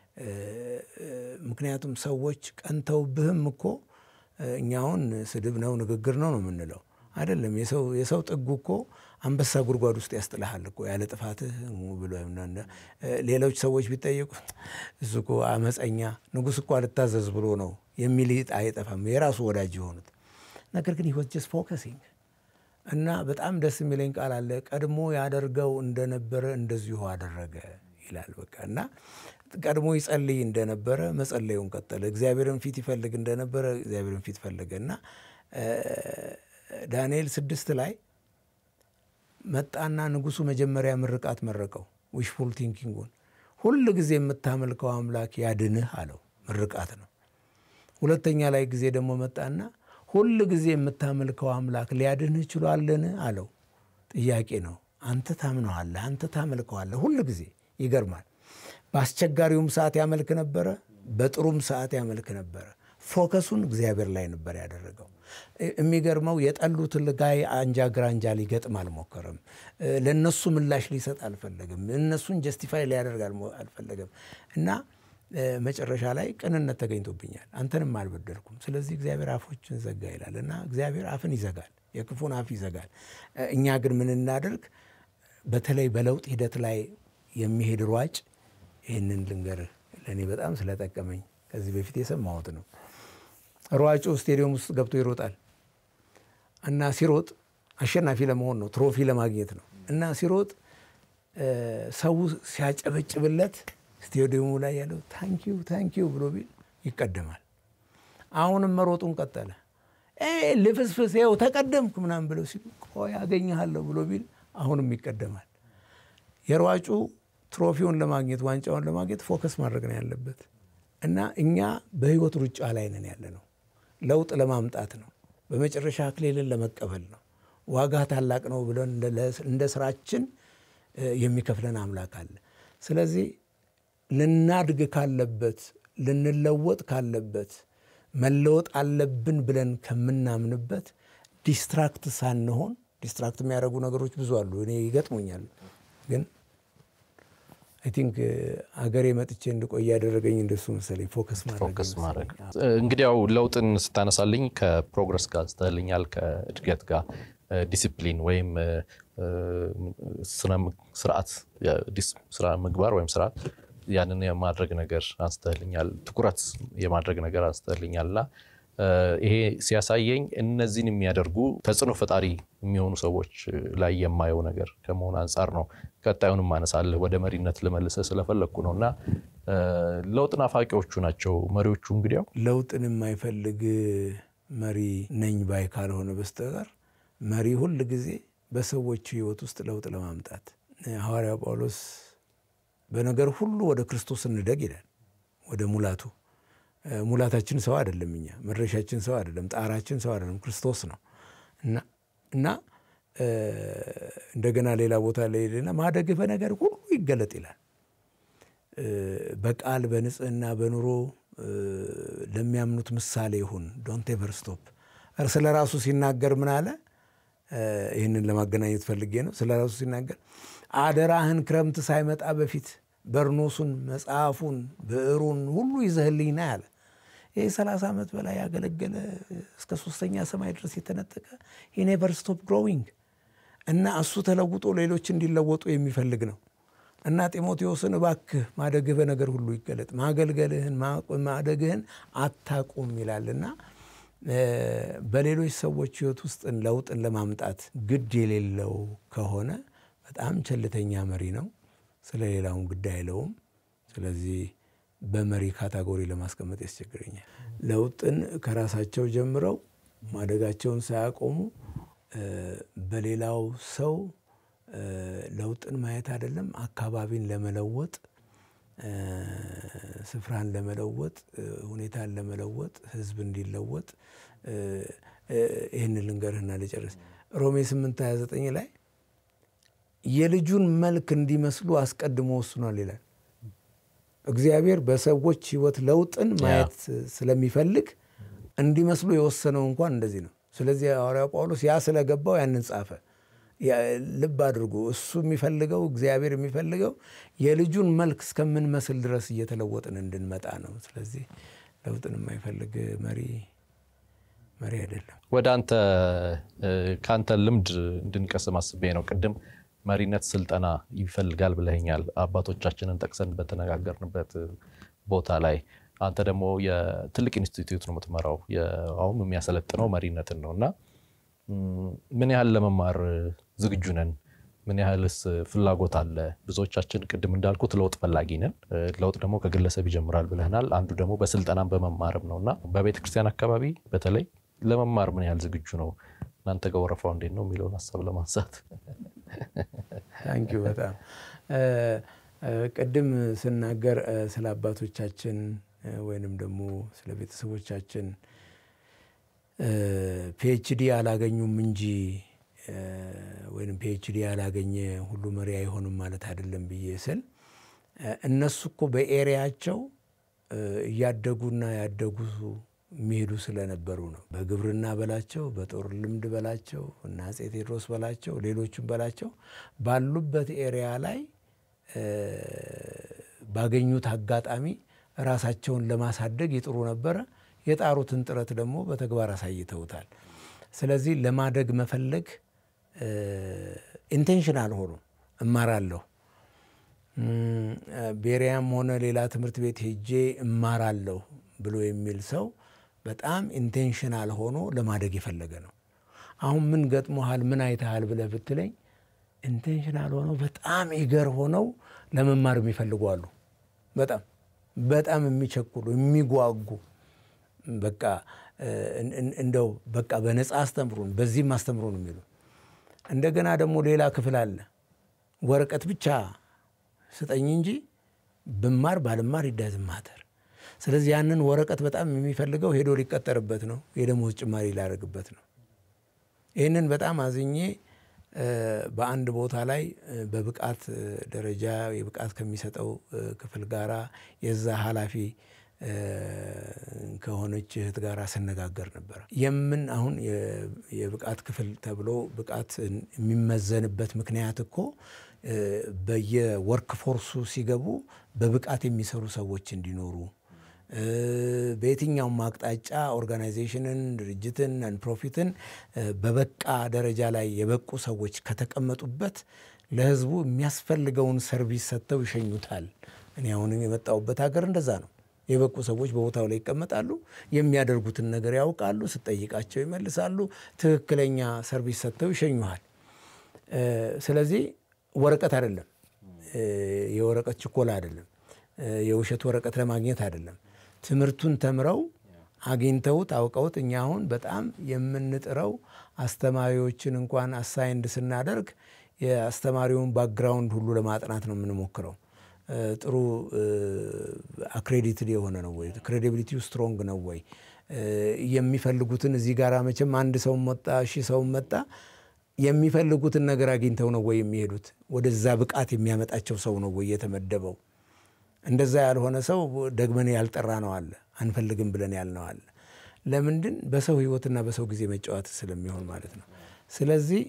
ምክንያቱም ሰዎች ቀንተውብህም እኮ እኛውን ስድብ ነው ንግግር ነው ነው የምንለው አይደለም። የሰው ጥጉ እኮ አንበሳ ጉድጓድ ውስጥ ያስጥልሃል እኮ ያለ ጥፋትህ ብሎ ሌሎች ሰዎች ቢጠየቁ እሱ እኮ አመፀኛ ንጉሥ እኮ አልታዘዝ ብሎ ነው የሚል አይጠፋም፣ የራሱ ወዳጅ የሆኑት ነገር ግን ህይወት ጀስት ፎከሲንግ እና በጣም ደስ የሚለኝ ቃል አለ። ቀድሞ ያደርገው እንደነበረ እንደዚሁ አደረገ ይላል። በቃ እና ቀድሞ ይጸልይ እንደነበረ መጸለዩን ቀጠለ። እግዚአብሔርን ፊት ይፈልግ እንደነበረ እግዚአብሔርን ፊት ፈለገ እና ዳንኤል ስድስት ላይ መጣና ንጉሱ መጀመሪያ ምርቃት መረቀው። ዊሽፉል ቲንኪንጉን ሁል ጊዜ የምታመልከው አምላክ ያድንህ አለው። ምርቃት ነው። ሁለተኛ ላይ ጊዜ ደግሞ መጣና ሁል ጊዜ የምታመልከው አምላክ ሊያድንህ ችሏልን አለው። ጥያቄ ነው። አንተ ታምነዋለህ፣ አንተ ታመልከዋለህ ሁል ጊዜ። ይገርማል። በአስቸጋሪውም ሰዓት ያመልክ ነበረ፣ በጥሩም ሰዓት ያመልክ ነበረ። ፎከሱን እግዚአብሔር ላይ ነበር ያደረገው። የሚገርመው የጠሉትን ጋይ አንጃ ግራንጃ ሊገጥም አልሞከረም። ለእነሱ ምላሽ ሊሰጥ አልፈለገም። እነሱን ጀስቲፋይ ሊያደርግ አልፈለገም እና መጨረሻ ላይ ቅንነት ተገኝቶብኛል፣ አንተንም አልበደልኩም፣ ስለዚህ እግዚአብሔር አፎችን ዘጋ ይላል እና እግዚአብሔር አፍን ይዘጋል፣ የክፉን አፍ ይዘጋል። እኛ ግን ምን እናደርግ? በተለይ በለውጥ ሂደት ላይ የሚሄድ ሯጭ ይህንን ልንገርህ፣ ለእኔ በጣም ስለጠቀመኝ ከዚህ በፊት የሰማሁት ነው። ሯጩ ስቴዲየም ውስጥ ገብቶ ይሮጣል እና ሲሮጥ አሸናፊ ለመሆን ነው፣ ትሮፊ ለማግኘት ነው እና ሲሮጥ ሰው ሲያጨበጭብለት ስቴዲየሙ ላይ ያለው ታንኪዩ ታንኪዩ ብሎ ቢል ይቀደማል። አሁንም መሮጡን ቀጠለ። ልፍስፍስ ው ተቀደምክ ምናምን ብለው ሲሉ ቆይ አገኘሃለሁ ብሎ ቢል አሁንም ይቀደማል። የሯጩ ትሮፊውን ለማግኘት ዋንጫውን ለማግኘት ፎከስ ማድረግ ነው ያለበት እና እኛ በህይወት ሩጫ ላይ ነን ያለ ነው። ለውጥ ለማምጣት ነው። በመጨረሻ አክሊልን ለመቀበል ነው። ዋጋ ታላቅ ነው ብለን እንደ ስራችን የሚከፍለን አምላክ አለ። ስለዚህ ልናድግ ካለበት ልንለወጥ ካለበት መለወጥ አለብን ብለን ከምናምንበት ዲስትራክት ሳንሆን ዲስትራክት የሚያደርጉ ነገሮች ብዙ አሉ። እኔ ይገጥሙኛል ግን አይ ቲንክ አገሬ መጥቼ እንድቆይ ያደረገኝ እንደሱ መሰለኝ። ፎከስ ማድረግ እንግዲህ ያው ለውጥን ስታነሳልኝ ከፕሮግረስ ጋር ስተልኛል ከእድገት ጋር ዲሲፕሊን ወይም ስርዓት ስራ ምግባር ወይም ስርዓት ያንን የማድረግ ነገር አንስተህልኛል። ትኩረት የማድረግ ነገር አንስተህልኛል እና ይሄ ሲያሳየኝ እነዚህን የሚያደርጉ ተጽዕኖ ፈጣሪ የሚሆኑ ሰዎች ላይ የማየው ነገር ከመሆን አንጻር ነው። ቀጣዩንም ማነሳለህ ወደ መሪነት ልመልሰህ ስለፈለግኩ ነው እና ለውጥ ናፋቂዎቹ ናቸው መሪዎቹ። እንግዲያው ለውጥን የማይፈልግ መሪ ነኝ ባይ ካልሆነ በስተቀር መሪ ሁል ጊዜ በሰዎች ሕይወት ውስጥ ለውጥ ለማምጣት ሐዋርያው ጳውሎስ በነገር ሁሉ ወደ ክርስቶስ እንደግ ይላል። ወደ ሙላቱ ሙላታችን ሰው አይደለም፣ እኛ መድረሻችን ሰው አይደለም፣ ጣራችን ሰው አይደለም፣ ክርስቶስ ነው እና እንደገና ሌላ ቦታ ላይ ሄድና ማደግህ በነገር ሁሉ ይገለጥ ይላል። በቃል በንጽህና በኑሮ ለሚያምኑት ምሳሌ ይሁን። ዶንት ኤቨር ስቶፕ። ስለ ራሱ ሲናገር ምን አለ? ይህንን ለማገናኘት ፈልጌ ነው። ስለ ራሱ ሲናገር አደራህን ክረምት ሳይመጣ በፊት በርኖሱን፣ መጽሐፉን፣ ብዕሩን ሁሉ ይዘህልኝ ና ያለ ይህ ሰላሳ ዓመት በላይ ያገለገለ እስከ ሶስተኛ ሰማይ ድረስ የተነጠቀ ሂ ኔቨር ስቶፕ ግሮዊንግ እና እሱ ተለውጦ ሌሎች እንዲለወጡ የሚፈልግ ነው እና ጢሞቴዎስን እባክህ ማደግህ በነገር ሁሉ ይገለጥ፣ ማገልገልህን ማደግህን አታቁም ይላልና በሌሎች ሰዎች ሕይወት ውስጥ ለውጥን ለማምጣት ግድ የሌለው ከሆነ በጣም ቸልተኛ መሪ ነው። ስለ ሌላውን ግድ አይለውም። ስለዚህ በመሪ ካታጎሪ ለማስቀመጥ ያስቸግረኛል። ለውጥን ከራሳቸው ጀምረው ማደጋቸውን ሳያቆሙ በሌላው ሰው ለውጥን ማየት አይደለም አካባቢን ለመለወጥ ስፍራን ለመለወጥ ሁኔታን ለመለወጥ ሕዝብ እንዲለወጥ ይህን ልንገርህና ልጨርስ። ሮሜ 8 29 ላይ የልጁን መልክ እንዲመስሉ አስቀድሞ ወስኗል ይላል። እግዚአብሔር በሰዎች ሕይወት ለውጥን ማየት ስለሚፈልግ እንዲመስሉ የወሰነው እንኳን እንደዚህ ነው። ስለዚህ ሐዋርያው ጳውሎስ ያ ስለገባው ያንን ጻፈ። ልብ አድርጎ እሱ የሚፈልገው እግዚአብሔር የሚፈልገው የልጁን መልክ እስከምንመስል ድረስ እየተለወጥን እንድንመጣ ነው። ስለዚህ ለውጥን የማይፈልግ መሪ መሪ አይደለም። ወደ አንተ ከአንተ ልምድ እንድንቀስም አስቤ ነው። ቅድም መሪነት ስልጠና ይፈልጋል ብለኸኛል። አባቶቻችንን ጠቅሰን በተነጋገርንበት ቦታ ላይ አንተ ደግሞ የትልቅ ኢንስቲትዩት ነው የምትመራው፣ አሁን የሚያሰለጥነው መሪነትን ነው እና ምን ያህል ለመማር ዝግጁ ነን? ምን ያህልስ ፍላጎት አለ? ብዙዎቻችን ቅድም እንዳልኩት ለውጥ ፈላጊ ነን። ለውጥ ደግሞ ከግለሰብ ይጀምራል ብለናል። አንዱ ደግሞ በስልጠናም በመማርም ነው እና በቤተ ክርስቲያን አካባቢ በተለይ ለመማር ምን ያህል ዝግጁ ነው? እናንተ ጋር ወረፋው እንዴት ነው የሚለውን ሀሳብ ለማንሳት ታንኪዩ በጣም ቅድም ስናገር ስለ አባቶቻችን ወይንም ደግሞ ስለ ቤተሰቦቻችን ፒኤችዲ አላገኙም እንጂ ወይም ፒኤችዲ ያላገኘ ሁሉ መሪ አይሆንም ማለት አይደለም ብዬ ስል እነሱ እኮ በኤሪያቸው እያደጉና ያደጉ የሚሄዱ ስለነበሩ ነው። በግብርና በላቸው፣ በጦር ልምድ በላቸው እና አፄ ቴዎድሮስ በላቸው፣ ሌሎቹም በላቸው ባሉበት ኤሪያ ላይ ባገኙት አጋጣሚ ራሳቸውን ለማሳደግ ይጥሩ ነበረ። የጣሩትን ጥረት ደግሞ በተግባር አሳይተውታል። ስለዚህ ለማደግ መፈለግ ኢንቴንሽናል ሆኖ እማራለሁ፣ ቤሪያም ሆነ ሌላ ትምህርት ቤት ሄጄ እማራለሁ ብሎ የሚል ሰው በጣም ኢንቴንሽናል ሆኖ ለማደግ የፈለገ ነው። አሁን ምን ገጥሞሃል፣ ምን አይተሃል ብለህ ብትለኝ ኢንቴንሽናል ሆነው በጣም ኢገር ሆነው ለመማር የሚፈልጉ አሉ። በጣም በጣም የሚቸኩሉ የሚጓጉ በቃ እንደው በቃ በነፃ አስተምሩን በዚህም አስተምሩን የሚሉ እንደገና ደግሞ ሌላ ክፍል አለ። ወረቀት ብቻ ስጠኝ እንጂ ብማር ባልማር ይዳዝም ማተር። ስለዚህ ያንን ወረቀት በጣም የሚፈልገው ሄዶ ሊቀጠርበት ነው፣ የደሞዝ ጭማሪ ሊያደርግበት ነው። ይህንን በጣም አዝኜ በአንድ ቦታ ላይ በብቃት ደረጃ የብቃት ከሚሰጠው ክፍል ጋራ የዛ ኃላፊ ከሆነች እህት ጋር ስነጋገር ነበር። የምን አሁን የብቃት ክፍል ተብሎ ብቃት የሚመዘንበት ምክንያት እኮ በየወርክ ፎርሱ ሲገቡ በብቃት የሚሰሩ ሰዎች እንዲኖሩ በየትኛውም አቅጣጫ ኦርጋናይዜሽንን፣ ድርጅትን፣ ነን ፕሮፊትን በበቃ ደረጃ ላይ የበቁ ሰዎች ከተቀመጡበት ለህዝቡ የሚያስፈልገውን ሰርቪስ ሰጥተው ይሸኙታል። እኔ አሁን የመጣሁበት ሀገር እንደዛ ነው። የበቁ ሰዎች በቦታው ላይ ይቀመጣሉ። የሚያደርጉትን ነገር ያውቃሉ። ስጠይቃቸው ይመልሳሉ። ትክክለኛ ሰርቪስ ሰጥተው ይሸኙሃል። ስለዚህ ወረቀት አይደለም፣ የወረቀት ችኮላ አይደለም፣ የውሸት ወረቀት ለማግኘት አይደለም። ትምህርቱን ተምረው አግኝተውት አውቀውት እኛ አሁን በጣም የምንጥረው አስተማሪዎችን እንኳን አሳይንድ ስናደርግ የአስተማሪውን ባክግራውንድ ሁሉ ለማጥናት ነው የምንሞክረው። ጥሩ አክሬዲትድ የሆነ ነው ወይ? ክሬዲቢሊቲው ስትሮንግ ነው ወይ? የሚፈልጉትን እዚህ ጋር መቼም አንድ ሰው መጣ ሺህ ሰው መጣ የሚፈልጉትን ነገር አግኝተው ነው ወይ የሚሄዱት? ወደዛ ብቃት የሚያመጣቸው ሰው ነው ወይ የተመደበው? እንደዛ ያልሆነ ሰው ደግመን ያልጠራ ነው አለ አንፈልግም ብለን ያልነው አለ። ለምንድን? በሰው ህይወትና በሰው ጊዜ መጫወት ስለሚሆን ማለት ነው። ስለዚህ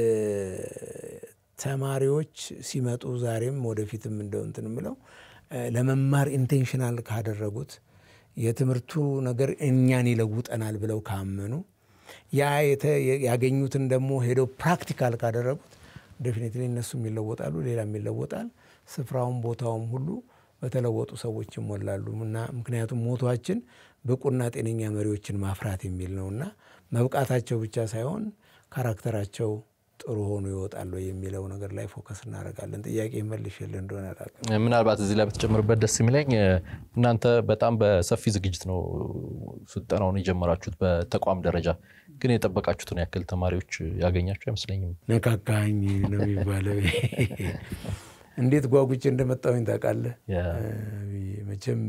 ተማሪዎች ሲመጡ ዛሬም ወደፊትም እንደው እንትን ምለው ለመማር ኢንቴንሽናል ካደረጉት የትምህርቱ ነገር እኛን ይለውጠናል ብለው ካመኑ ያ ያገኙትን ደግሞ ሄደው ፕራክቲካል ካደረጉት ዴፊኒትሊ እነሱም ይለወጣሉ፣ ሌላም ይለወጣል። ስፍራውም ቦታውም ሁሉ በተለወጡ ሰዎች ይሞላሉ እና ምክንያቱም ሞቷችን ብቁና ጤነኛ መሪዎችን ማፍራት የሚል ነው እና መብቃታቸው ብቻ ሳይሆን ካራክተራቸው ጥሩ ሆኖ ይወጣሉ የሚለው ነገር ላይ ፎከስ እናደርጋለን። ጥያቄ መልሽልህ እንደሆነ አላውቅም። ምናልባት እዚህ ላይ በተጨምርበት ደስ የሚለኝ እናንተ በጣም በሰፊ ዝግጅት ነው ስልጠናውን የጀመራችሁት በተቋም ደረጃ፣ ግን የጠበቃችሁትን ያክል ተማሪዎች ያገኛችሁ አይመስለኝም። ነካካኝ ነው የሚባለው። እንዴት ጓጉቼ እንደመጣሁኝ ታውቃለህ? መቼም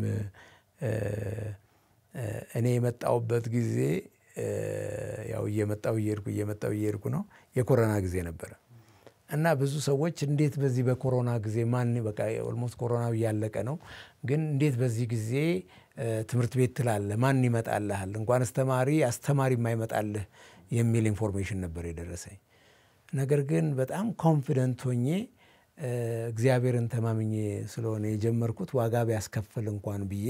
እኔ የመጣሁበት ጊዜ ያው እየመጣው እየሄድኩ እየመጣው እየሄድኩ ነው። የኮሮና ጊዜ ነበረ እና ብዙ ሰዎች እንዴት በዚህ በኮሮና ጊዜ ማን በቃ ኦልሞስት ኮሮናው እያለቀ ነው፣ ግን እንዴት በዚህ ጊዜ ትምህርት ቤት ትላለህ? ማን ይመጣልሃል? እንኳን አስተማሪ አስተማሪ የማይመጣልህ የሚል ኢንፎርሜሽን ነበር የደረሰኝ። ነገር ግን በጣም ኮንፊደንት ሆኜ እግዚአብሔርን ተማምኜ ስለሆነ የጀመርኩት ዋጋ ቢያስከፍል እንኳን ብዬ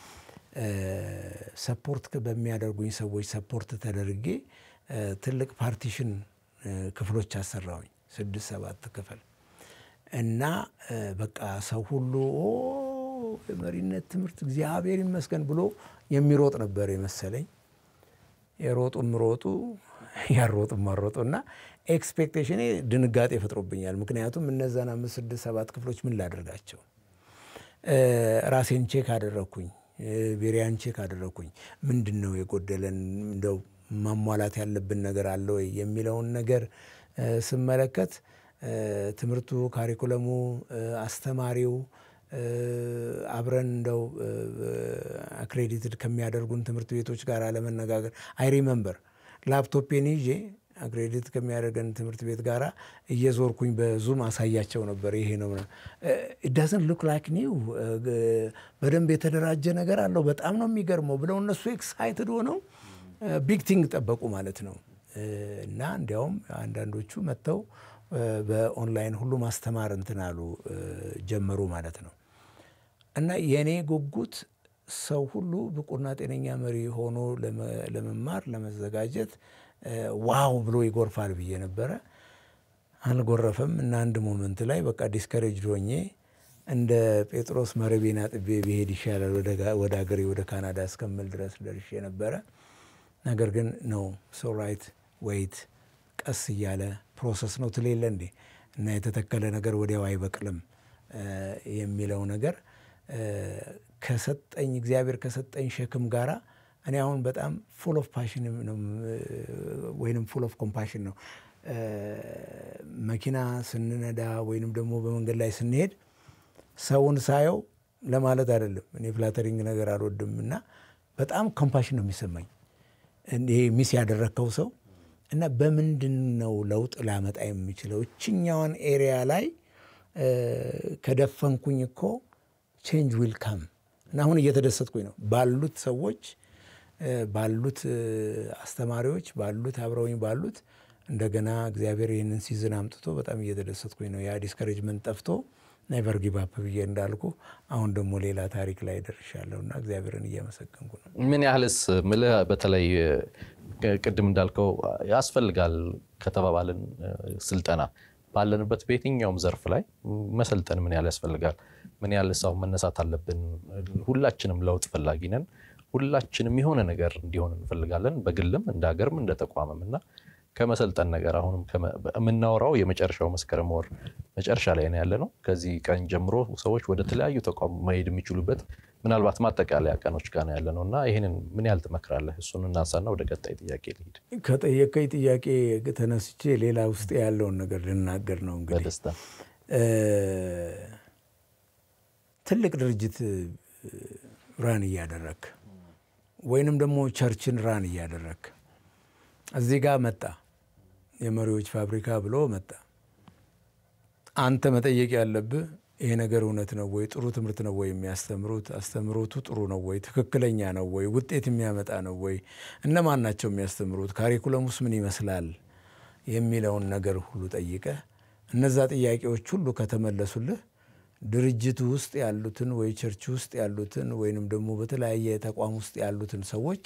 ሰፖርት በሚያደርጉኝ ሰዎች ሰፖርት ተደርጌ ትልቅ ፓርቲሽን ክፍሎች አሰራሁኝ፣ ስድስት ሰባት ክፍል እና በቃ ሰው ሁሉ የመሪነት ትምህርት እግዚአብሔር ይመስገን ብሎ የሚሮጥ ነበር የመሰለኝ። የሮጡም ሮጡ ያሮጡም አሮጡ እና ኤክስፔክቴሽኔ ድንጋጤ ፈጥሮብኛል። ምክንያቱም እነዛን አምስት ስድስት ሰባት ክፍሎች ምን ላደርጋቸው? ራሴን ቼክ አደረግኩኝ ቤሪያን ቼክ አደረግኩኝ። ምንድን ነው የጎደለን እንደው ማሟላት ያለብን ነገር አለ ወይ የሚለውን ነገር ስመለከት ትምህርቱ፣ ካሪኩለሙ፣ አስተማሪው አብረን እንደው አክሬዲትድ ከሚያደርጉን ትምህርት ቤቶች ጋር አለመነጋገር አይ ሪመምበር ላፕቶፔን ይዤ አክሬዲት ከሚያደርገን ትምህርት ቤት ጋር እየዞርኩኝ በዙም አሳያቸው ነበር። ይሄ ነው ዳዝን ሉክ ላይክ ኒው በደንብ የተደራጀ ነገር አለው በጣም ነው የሚገርመው ብለው እነሱ ኤክሳይትድ ሆነው ቢግ ቲንግ ጠበቁ ማለት ነው። እና እንዲያውም አንዳንዶቹ መጥተው በኦንላይን ሁሉ ማስተማር እንትን አሉ ጀመሩ ማለት ነው። እና የእኔ ጉጉት ሰው ሁሉ ብቁና ጤነኛ መሪ ሆኖ ለመማር ለመዘጋጀት ዋው ብሎ ይጎርፋል ብዬ ነበረ። አልጎረፈም እና አንድ ሞመንት ላይ በቃ ዲስከሬጅ ሆኜ እንደ ጴጥሮስ መረቤን አጥቤ ብሄድ ይሻላል ወደ ሀገሬ ወደ ካናዳ እስከምል ድረስ ደርሼ ነበረ። ነገር ግን ነው ሶ ራይት ወይት ቀስ እያለ ፕሮሰስ ነው ትሌለ እንዴ እና የተተከለ ነገር ወዲያው አይበቅልም የሚለው ነገር ከሰጠኝ እግዚአብሔር ከሰጠኝ ሸክም ጋራ እኔ አሁን በጣም ፉል ኦፍ ፓሽን ወይንም ፉል ኦፍ ኮምፓሽን ነው። መኪና ስንነዳ ወይንም ደግሞ በመንገድ ላይ ስንሄድ ሰውን ሳየው ለማለት አይደለም፣ እኔ ፍላተሪንግ ነገር አልወድም እና በጣም ኮምፓሽን ነው የሚሰማኝ ይሄ ሚስ ያደረግከው ሰው እና በምንድን ነው ለውጥ ላመጣ የሚችለው እችኛዋን ኤሪያ ላይ ከደፈንኩኝ እኮ ቼንጅ ዊል ካም እና አሁን እየተደሰትኩኝ ነው ባሉት ሰዎች ባሉት አስተማሪዎች ባሉት አብረውኝ ባሉት እንደገና እግዚአብሔር ይህንን ሲዝን አምጥቶ በጣም እየተደሰትኩኝ ነው። ያ ዲስከሬጅመንት ጠፍቶ ኔቨር ጊቭ አፕ ብዬ እንዳልኩ አሁን ደግሞ ሌላ ታሪክ ላይ ደርሻለሁ እና እግዚአብሔርን እያመሰገንኩ ነው። ምን ያህልስ ምልህ በተለይ ቅድም እንዳልከው ያስፈልጋል ከተባባልን ስልጠና ባለንበት በየትኛውም ዘርፍ ላይ መሰልጠን ምን ያህል ያስፈልጋል? ምን ያህል ሰው መነሳት አለብን? ሁላችንም ለውጥ ፈላጊ ነን። ሁላችንም የሆነ ነገር እንዲሆን እንፈልጋለን፣ በግልም እንደ ሀገርም እንደ ተቋምም እና ከመሰልጠን ነገር አሁንም የምናወራው የመጨረሻው መስከረም ወር መጨረሻ ላይ ነው ያለ ነው። ከዚህ ቀን ጀምሮ ሰዎች ወደ ተለያዩ ተቋም መሄድ የሚችሉበት ምናልባት ማጠቃለያ ቀኖች ጋር ነው ያለ ነው እና ይህንን ምን ያህል ትመክራለህ? እሱን እናንሳና ወደ ቀጣይ ጥያቄ ልሂድ። ከጠየቀኝ ጥያቄ ተነስቼ ሌላ ውስጥ ያለውን ነገር ልናገር ነው። እንግዲህ በደስታ ትልቅ ድርጅት ራን እያደረግ ወይንም ደግሞ ቸርችን ራን እያደረግ እዚህ ጋር መጣ የመሪዎች ፋብሪካ ብሎ መጣ። አንተ መጠየቅ ያለብህ ይሄ ነገር እውነት ነው ወይ? ጥሩ ትምህርት ነው ወይ የሚያስተምሩት? አስተምሮቱ ጥሩ ነው ወይ? ትክክለኛ ነው ወይ? ውጤት የሚያመጣ ነው ወይ? እነማን ናቸው የሚያስተምሩት? ካሪኩለሙስ ምን ይመስላል? የሚለውን ነገር ሁሉ ጠይቀህ እነዛ ጥያቄዎች ሁሉ ከተመለሱልህ ድርጅቱ ውስጥ ያሉትን ወይ ቸርች ውስጥ ያሉትን ወይንም ደግሞ በተለያየ ተቋም ውስጥ ያሉትን ሰዎች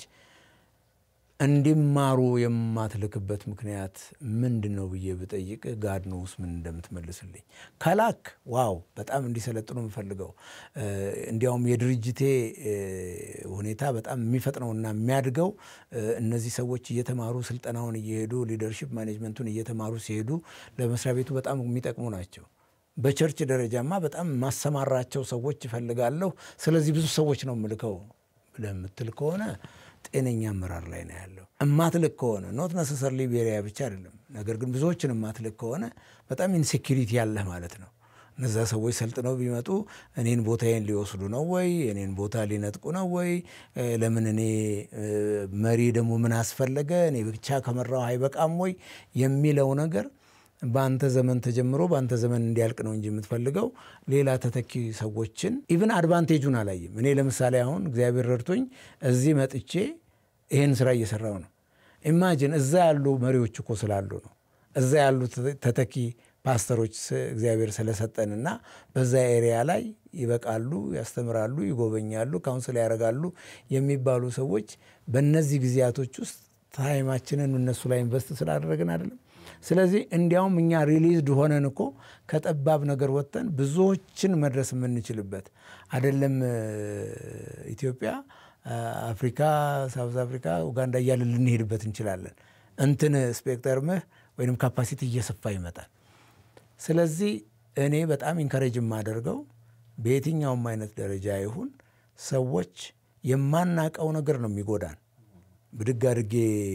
እንዲማሩ የማትልክበት ምክንያት ምንድን ነው ብዬ ብጠይቅ ጋድ ኖውስ ምን እንደምትመልስልኝ። ከላክ ዋው በጣም እንዲሰለጥኑ የምፈልገው እንዲያውም የድርጅቴ ሁኔታ በጣም የሚፈጥነውና የሚያድገው እነዚህ ሰዎች እየተማሩ ስልጠናውን እየሄዱ ሊደርሺፕ ማኔጅመንቱን እየተማሩ ሲሄዱ ለመስሪያ ቤቱ በጣም የሚጠቅሙ ናቸው። በቸርች ደረጃማ በጣም ማሰማራቸው ሰዎች እፈልጋለሁ። ስለዚህ ብዙ ሰዎች ነው የምልከው ብለህ የምትል ከሆነ ጤነኛ አመራር ላይ ነው ያለው። እማትልክ ከሆነ ኖት ነሰሰርሊ ቤሪያ ብቻ አይደለም፣ ነገር ግን ብዙዎችን እማትልክ ከሆነ በጣም ኢንሴኪሪቲ ያለህ ማለት ነው። እነዛ ሰዎች ሰልጥነው ቢመጡ እኔን ቦታዬን ሊወስዱ ነው ወይ? እኔን ቦታ ሊነጥቁ ነው ወይ? ለምን እኔ መሪ ደግሞ ምን አስፈለገ? እኔ ብቻ ከመራው አይበቃም ወይ የሚለው ነገር በአንተ ዘመን ተጀምሮ በአንተ ዘመን እንዲያልቅ ነው እንጂ የምትፈልገው ሌላ ተተኪ ሰዎችን ኢቭን አድቫንቴጁን አላየም። እኔ ለምሳሌ አሁን እግዚአብሔር ረድቶኝ እዚህ መጥቼ ይህን ስራ እየሰራው ነው። ኢማጂን እዛ ያሉ መሪዎች እኮ ስላሉ ነው። እዛ ያሉ ተተኪ ፓስተሮች እግዚአብሔር ስለሰጠንና በዛ ኤሪያ ላይ ይበቃሉ፣ ያስተምራሉ፣ ይጎበኛሉ፣ ካውንስል ያደርጋሉ የሚባሉ ሰዎች በእነዚህ ጊዜያቶች ውስጥ ታይማችንን እነሱ ላይ ኢንቨስት ስላደረግን አይደለም። ስለዚህ እንዲያውም እኛ ሪሊዝድ ሆነን እኮ ከጠባብ ነገር ወጥተን ብዙዎችን መድረስ የምንችልበት አይደለም። ኢትዮጵያ፣ አፍሪካ፣ ሳውዝ አፍሪካ፣ ኡጋንዳ እያለ ልንሄድበት እንችላለን። እንትን ስፔክተርምህ ወይም ካፓሲቲ እየሰፋ ይመጣል። ስለዚህ እኔ በጣም ኢንካሬጅ የማደርገው በየትኛውም አይነት ደረጃ ይሁን ሰዎች የማናቀው ነገር ነው የሚጎዳን። ብድግ አድርጌ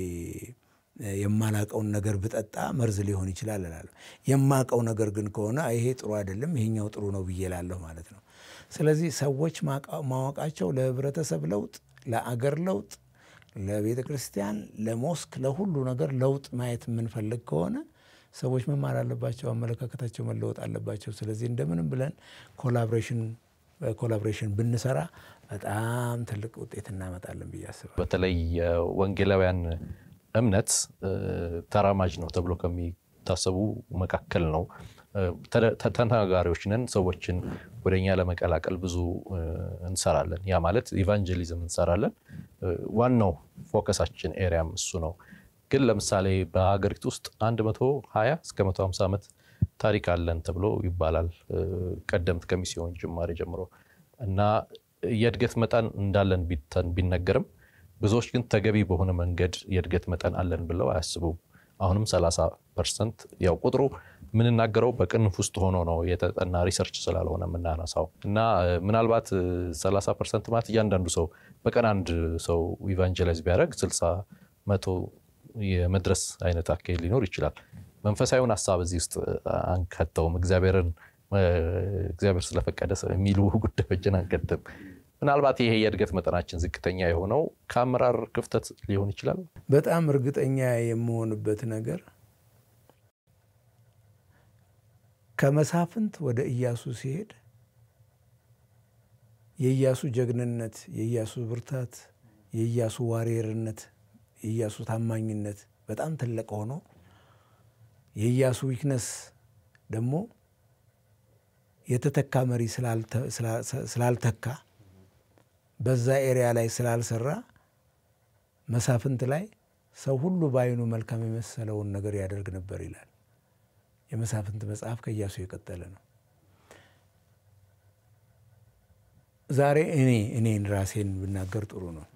የማላቀውን ነገር ብጠጣ መርዝ ሊሆን ይችላል እላለሁ። የማቀው ነገር ግን ከሆነ ይሄ ጥሩ አይደለም፣ ይሄኛው ጥሩ ነው ብዬ እላለሁ ማለት ነው። ስለዚህ ሰዎች ማወቃቸው ለህብረተሰብ ለውጥ፣ ለአገር ለውጥ፣ ለቤተ ክርስቲያን፣ ለሞስክ፣ ለሁሉ ነገር ለውጥ ማየት የምንፈልግ ከሆነ ሰዎች መማር አለባቸው፣ አመለካከታቸው መለወጥ አለባቸው። ስለዚህ እንደምንም ብለን ኮላቦሬሽን በኮላቦሬሽን ብንሰራ በጣም ትልቅ ውጤት እናመጣለን ብዬ አስባለሁ። በተለይ የወንጌላውያን እምነት ተራማጅ ነው ተብሎ ከሚታሰቡ መካከል ነው። ተናጋሪዎች ነን። ሰዎችን ወደኛ ለመቀላቀል ብዙ እንሰራለን። ያ ማለት ኢቫንጀሊዝም እንሰራለን። ዋናው ፎከሳችን ኤሪያም እሱ ነው። ግን ለምሳሌ በሀገሪቱ ውስጥ 120 እስከ 150 ዓመት ታሪክ አለን ተብሎ ይባላል ቀደምት ከሚስዮን ጅማሬ ጀምሮ እና የእድገት መጠን እንዳለን ቢነገርም ብዙዎች ግን ተገቢ በሆነ መንገድ የእድገት መጠን አለን ብለው አያስቡም። አሁንም 30 ፐርሰንት ያው ቁጥሩ የምንናገረው በቅንፍ ውስጥ ሆኖ ነው የተጠና ሪሰርች ስላልሆነ የምናነሳው እና ምናልባት 30 ፐርሰንት ማለት እያንዳንዱ ሰው በቀን አንድ ሰው ኢቫንጀላይዝ ቢያደርግ 60 መቶ የመድረስ አይነት አካሄድ ሊኖር ይችላል። መንፈሳዊውን ሀሳብ እዚህ ውስጥ አንከተውም። እግዚአብሔርን እግዚአብሔር ስለፈቀደ የሚሉ ጉዳዮችን አንከትም። ምናልባት ይሄ የእድገት መጠናችን ዝቅተኛ የሆነው ከአመራር ክፍተት ሊሆን ይችላል። በጣም እርግጠኛ የምሆንበት ነገር ከመሳፍንት ወደ ኢያሱ ሲሄድ የኢያሱ ጀግንነት፣ የኢያሱ ብርታት፣ የኢያሱ ዋሪየርነት፣ የኢያሱ ታማኝነት በጣም ትልቅ ሆኖ የኢያሱ ዊክነስ ደግሞ የተተካ መሪ ስላልተካ በዛ ኤሪያ ላይ ስላልሰራ መሳፍንት ላይ ሰው ሁሉ በዓይኑ መልካም የመሰለውን ነገር ያደርግ ነበር ይላል። የመሳፍንት መጽሐፍ ከኢያሱ የቀጠለ ነው። ዛሬ እኔ እኔን ራሴን ብናገር ጥሩ ነው።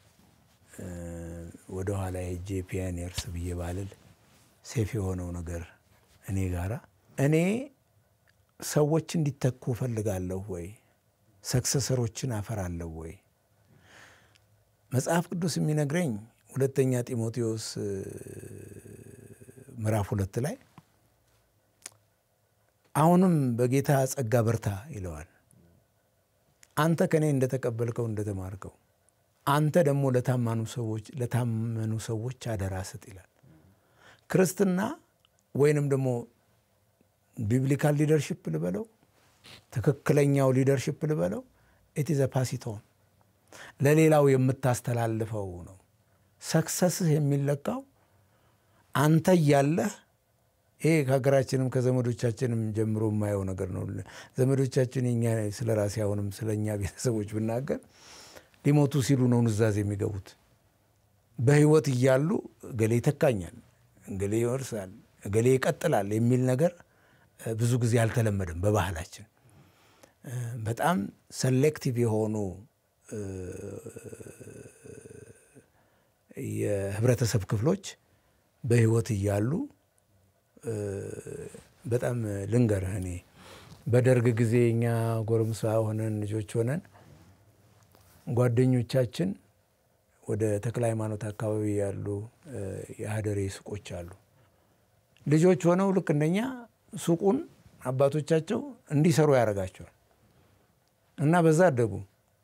ወደ ኋላ ሄጄ ፒዮኒየርስ ብዬ ባልል ሴፍ የሆነው ነገር እኔ ጋራ እኔ ሰዎች እንዲተኩ እፈልጋለሁ ወይ? ሰክሰሰሮችን አፈራለሁ ወይ? መጽሐፍ ቅዱስ የሚነግረኝ ሁለተኛ ጢሞቴዎስ ምዕራፍ ሁለት ላይ አሁንም በጌታ ጸጋ በርታ ይለዋል። አንተ ከእኔ እንደተቀበልከው እንደተማርከው አንተ ደግሞ ለታመኑ ሰዎች ለታመኑ ሰዎች አደራ ስጥ ይላል። ክርስትና ወይንም ደግሞ ቢብሊካል ሊደርሽፕ ልበለው ትክክለኛው ሊደርሽፕ ልበለው ኢትዘ ፓሲቶን ለሌላው የምታስተላልፈው ነው። ሰክሰስህ የሚለካው አንተ እያለህ ይሄ ከሀገራችንም ከዘመዶቻችንም ጀምሮ የማየው ነገር ነው። ዘመዶቻችን የኛ ስለ ራሴ አሁንም ስለ እኛ ቤተሰቦች ብናገር ሊሞቱ ሲሉ ነው ኑዛዜ የሚገቡት። በህይወት እያሉ እገሌ ይተካኛል፣ እገሌ ይወርሳል፣ እገሌ ይቀጥላል የሚል ነገር ብዙ ጊዜ አልተለመደም በባህላችን። በጣም ሰሌክቲቭ የሆኑ የህብረተሰብ ክፍሎች በህይወት እያሉ በጣም ልንገርህ እኔ በደርግ ጊዜ እኛ ጎረምሳ ሆነን ልጆች ሆነን ጓደኞቻችን ወደ ተክለ ሃይማኖት አካባቢ ያሉ የሀደሬ ሱቆች አሉ። ልጆች ሆነው ልክ እንደኛ ሱቁን አባቶቻቸው እንዲሰሩ ያደርጋቸዋል እና በዛ አደጉ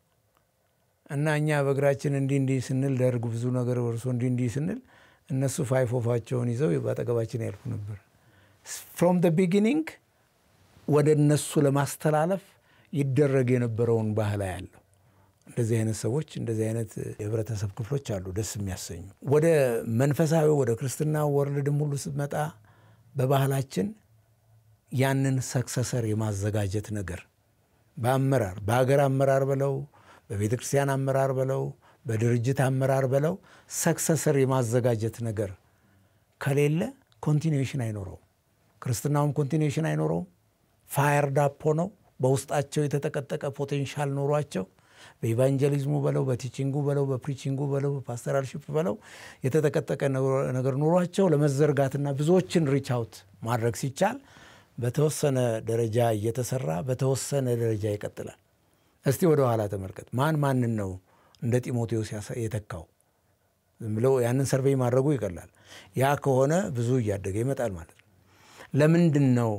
እና እኛ በእግራችን እንዲህ እንዲህ ስንል ደርግ ብዙ ነገር ወርሶ እንዲህ እንዲህ ስንል እነሱ ፋይፎፋቸውን ይዘው በአጠገባችን ያልፉ ነበር። ፍሮም ደ ቢጊኒንግ ወደ እነሱ ለማስተላለፍ ይደረግ የነበረውን ባህል ያለው እንደዚህ አይነት ሰዎች እንደዚህ አይነት የህብረተሰብ ክፍሎች አሉ፣ ደስ የሚያሰኙ። ወደ መንፈሳዊ ወደ ክርስትና ወርልድም ሁሉ ስትመጣ በባህላችን ያንን ሰክሰሰር የማዘጋጀት ነገር በአመራር በሀገር አመራር በለው በቤተ ክርስቲያን አመራር በለው በድርጅት አመራር በለው ሰክሰሰር የማዘጋጀት ነገር ከሌለ ኮንቲኒዌሽን አይኖረውም። ክርስትናውም ኮንቲኒዌሽን አይኖረውም። ፋየር ዳፖ ነው። በውስጣቸው የተጠቀጠቀ ፖቴንሻል ኖሯቸው በኢቫንጀሊዝሙ በለው በቲቺንጉ በለው በፕሪቺንጉ በለው በፓስተራልሺፕ በለው የተጠቀጠቀ ነገር ኖሯቸው ለመዘርጋትና ብዙዎችን ሪች አውት ማድረግ ሲቻል በተወሰነ ደረጃ እየተሰራ በተወሰነ ደረጃ ይቀጥላል። እስቲ ወደ ኋላ ተመልከት። ማን ማንን ነው እንደ ጢሞቴዎስ የተካው? ዝም ብለው ያንን ሰርቬይ ማድረጉ ይቀላል። ያ ከሆነ ብዙ እያደገ ይመጣል ማለት ነው። ለምንድን ነው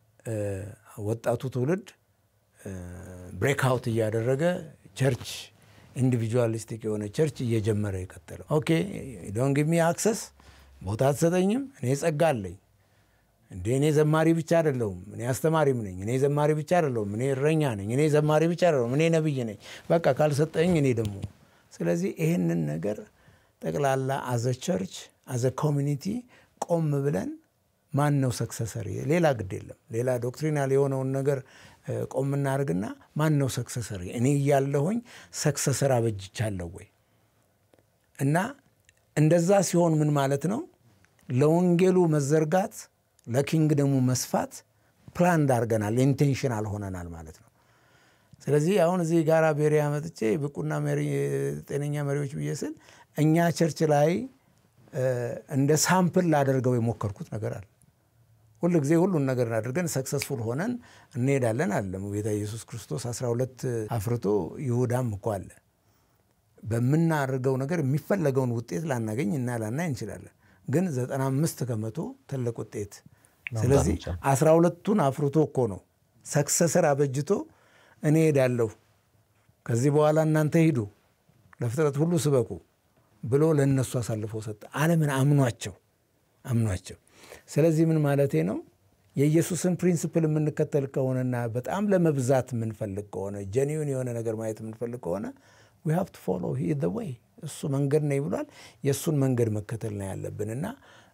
ወጣቱ ትውልድ ብሬክአውት እያደረገ ቸርች ኢንዲቪጁዋሊስቲክ የሆነ ቸርች እየጀመረ የቀጠለው? ኦኬ ዶንት ጊቭ ሚ አክሰስ ቦታ አትሰጠኝም፣ እኔ ጸጋ አለኝ እንዴ እኔ ዘማሪ ብቻ አይደለሁም፣ እኔ አስተማሪም ነኝ። እኔ ዘማሪ ብቻ አይደለሁም፣ እኔ እረኛ ነኝ። እኔ ዘማሪ ብቻ አይደለሁም፣ እኔ ነብይ ነኝ። በቃ ካልሰጠኝ እኔ ደግሞ ስለዚህ ይሄንን ነገር ጠቅላላ አዘ ቸርች አዘ ኮሚኒቲ ቆም ብለን ማን ነው ሰክሰሰሪ? ሌላ ግድ የለም ሌላ ዶክትሪናል የሆነውን ነገር ቆም እናደርግና ማን ነው ሰክሰሰሪ? እኔ እያለሁኝ ሰክሰሰር አበጅቻለሁ ወይ? እና እንደዛ ሲሆን ምን ማለት ነው ለወንጌሉ መዘርጋት ለኪንግደሙ መስፋት ፕላን እንዳርገናል ኢንቴንሽናል ሆነናል ማለት ነው። ስለዚህ አሁን እዚህ ጋር ቤሪያ መጥቼ ብቁና ጤነኛ መሪዎች ብዬ ስል እኛ ቸርች ላይ እንደ ሳምፕል ላደርገው የሞከርኩት ነገር አለ። ሁል ጊዜ ሁሉን ነገር አድርገን ሰክሰስፉል ሆነን እንሄዳለን አለም ጌታ ኢየሱስ ክርስቶስ 12 አፍርቶ ይሁዳም እኮ አለ። በምናደርገው ነገር የሚፈለገውን ውጤት ላናገኝ እና ላናይ እንችላለን ግን 95 ከመቶ ትልቅ ውጤት። ስለዚህ 12ቱን አፍርቶ እኮ ነው ሰክሰሰር አበጅቶ እኔ ሄዳለሁ ከዚህ በኋላ እናንተ ሂዱ ለፍጥረት ሁሉ ስበኩ ብሎ ለእነሱ አሳልፎ ሰጠ። ዓለምን አምኗቸው አምኗቸው። ስለዚህ ምን ማለቴ ነው? የኢየሱስን ፕሪንስፕል የምንከተል ከሆነና በጣም ለመብዛት የምንፈልግ ከሆነ ጀኒውን የሆነ ነገር ማየት የምንፈልግ ከሆነ ዊ ሃቭ ቱ ፎሎ ሂ ዘ ዌይ እሱ መንገድ ነኝ ብሏል። የእሱን መንገድ መከተል ነው ያለብን እና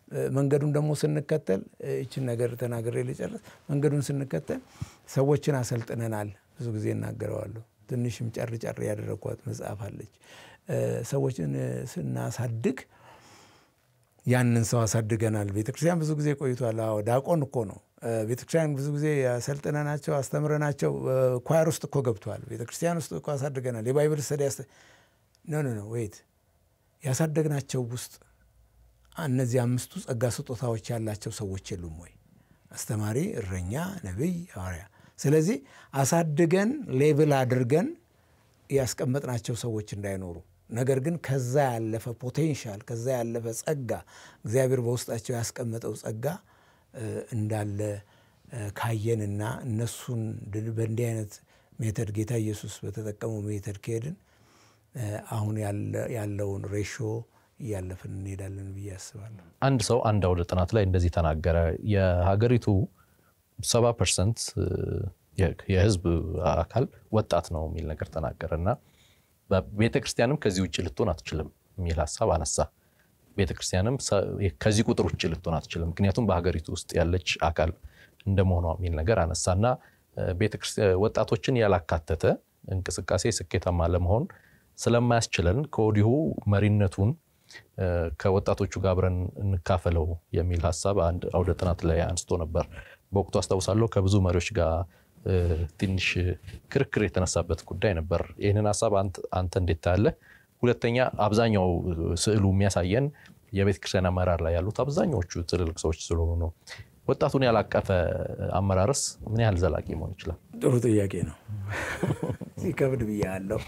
መንገዱን ደግሞ ስንከተል ይችን ነገር ተናግሬ ልጨርስ። መንገዱን ስንከተል ሰዎችን አሰልጥነናል። ብዙ ጊዜ እናገረዋለሁ። ትንሽም ጨር ጨር ያደረግኳት መጽሐፍ አለች። ሰዎችን ስናሳድግ ያንን ሰው አሳድገናል። ቤተክርስቲያን ብዙ ጊዜ ቆይቷል። አዎ ዳቆን እኮ ነው። ቤተክርስቲያን ብዙ ጊዜ አሰልጥነናቸው አስተምረናቸው ኳየር ውስጥ እኮ ገብተዋል። ቤተክርስቲያን ውስጥ እኮ አሳድገናል። የባይብል ስተዲ ኖ ኖ ኖ ወይት ያሳደግናቸው ውስጥ እነዚህ አምስቱ ጸጋ ስጦታዎች ያላቸው ሰዎች የሉም ወይ? አስተማሪ፣ እረኛ፣ ነቢይ፣ ሐዋርያ። ስለዚህ አሳድገን ሌብል አድርገን ያስቀመጥናቸው ሰዎች እንዳይኖሩ ነገር ግን ከዛ ያለፈ ፖቴንሻል ከዛ ያለፈ ጸጋ እግዚአብሔር በውስጣቸው ያስቀመጠው ጸጋ እንዳለ ካየንና እነሱን በእንዲህ አይነት ሜተድ ጌታ ኢየሱስ በተጠቀመው ሜተድ ከሄድን አሁን ያለውን ሬሾ እያለፍን እንሄዳለን ብዬ አስባለሁ። አንድ ሰው አንድ አውደ ጥናት ላይ እንደዚህ ተናገረ። የሀገሪቱ ሰባ ፐርሰንት የህዝብ አካል ወጣት ነው የሚል ነገር ተናገረ እና ቤተ ክርስቲያንም ከዚህ ውጭ ልትሆን አትችልም የሚል ሀሳብ አነሳ። ቤተ ክርስቲያንም ከዚህ ቁጥር ውጭ ልትሆን አትችልም፣ ምክንያቱም በሀገሪቱ ውስጥ ያለች አካል እንደመሆኗ የሚል ነገር አነሳ እና ወጣቶችን ያላካተተ እንቅስቃሴ ስኬታማ ለመሆን ስለማያስችለን ከወዲሁ መሪነቱን ከወጣቶቹ ጋር አብረን እንካፈለው የሚል ሀሳብ አንድ አውደ ጥናት ላይ አንስቶ ነበር። በወቅቱ አስታውሳለሁ ከብዙ መሪዎች ጋር ትንሽ ክርክር የተነሳበት ጉዳይ ነበር። ይህንን ሀሳብ አንተ እንዴት ታያለህ? ሁለተኛ አብዛኛው ስዕሉ የሚያሳየን የቤተ ክርስቲያን አመራር ላይ ያሉት አብዛኛዎቹ ትልልቅ ሰዎች ስለሆኑ ነው። ወጣቱን ያላቀፈ አመራርስ ምን ያህል ዘላቂ መሆን ይችላል? ጥሩ ጥያቄ ነው። ሲከብድ ብያለሁ።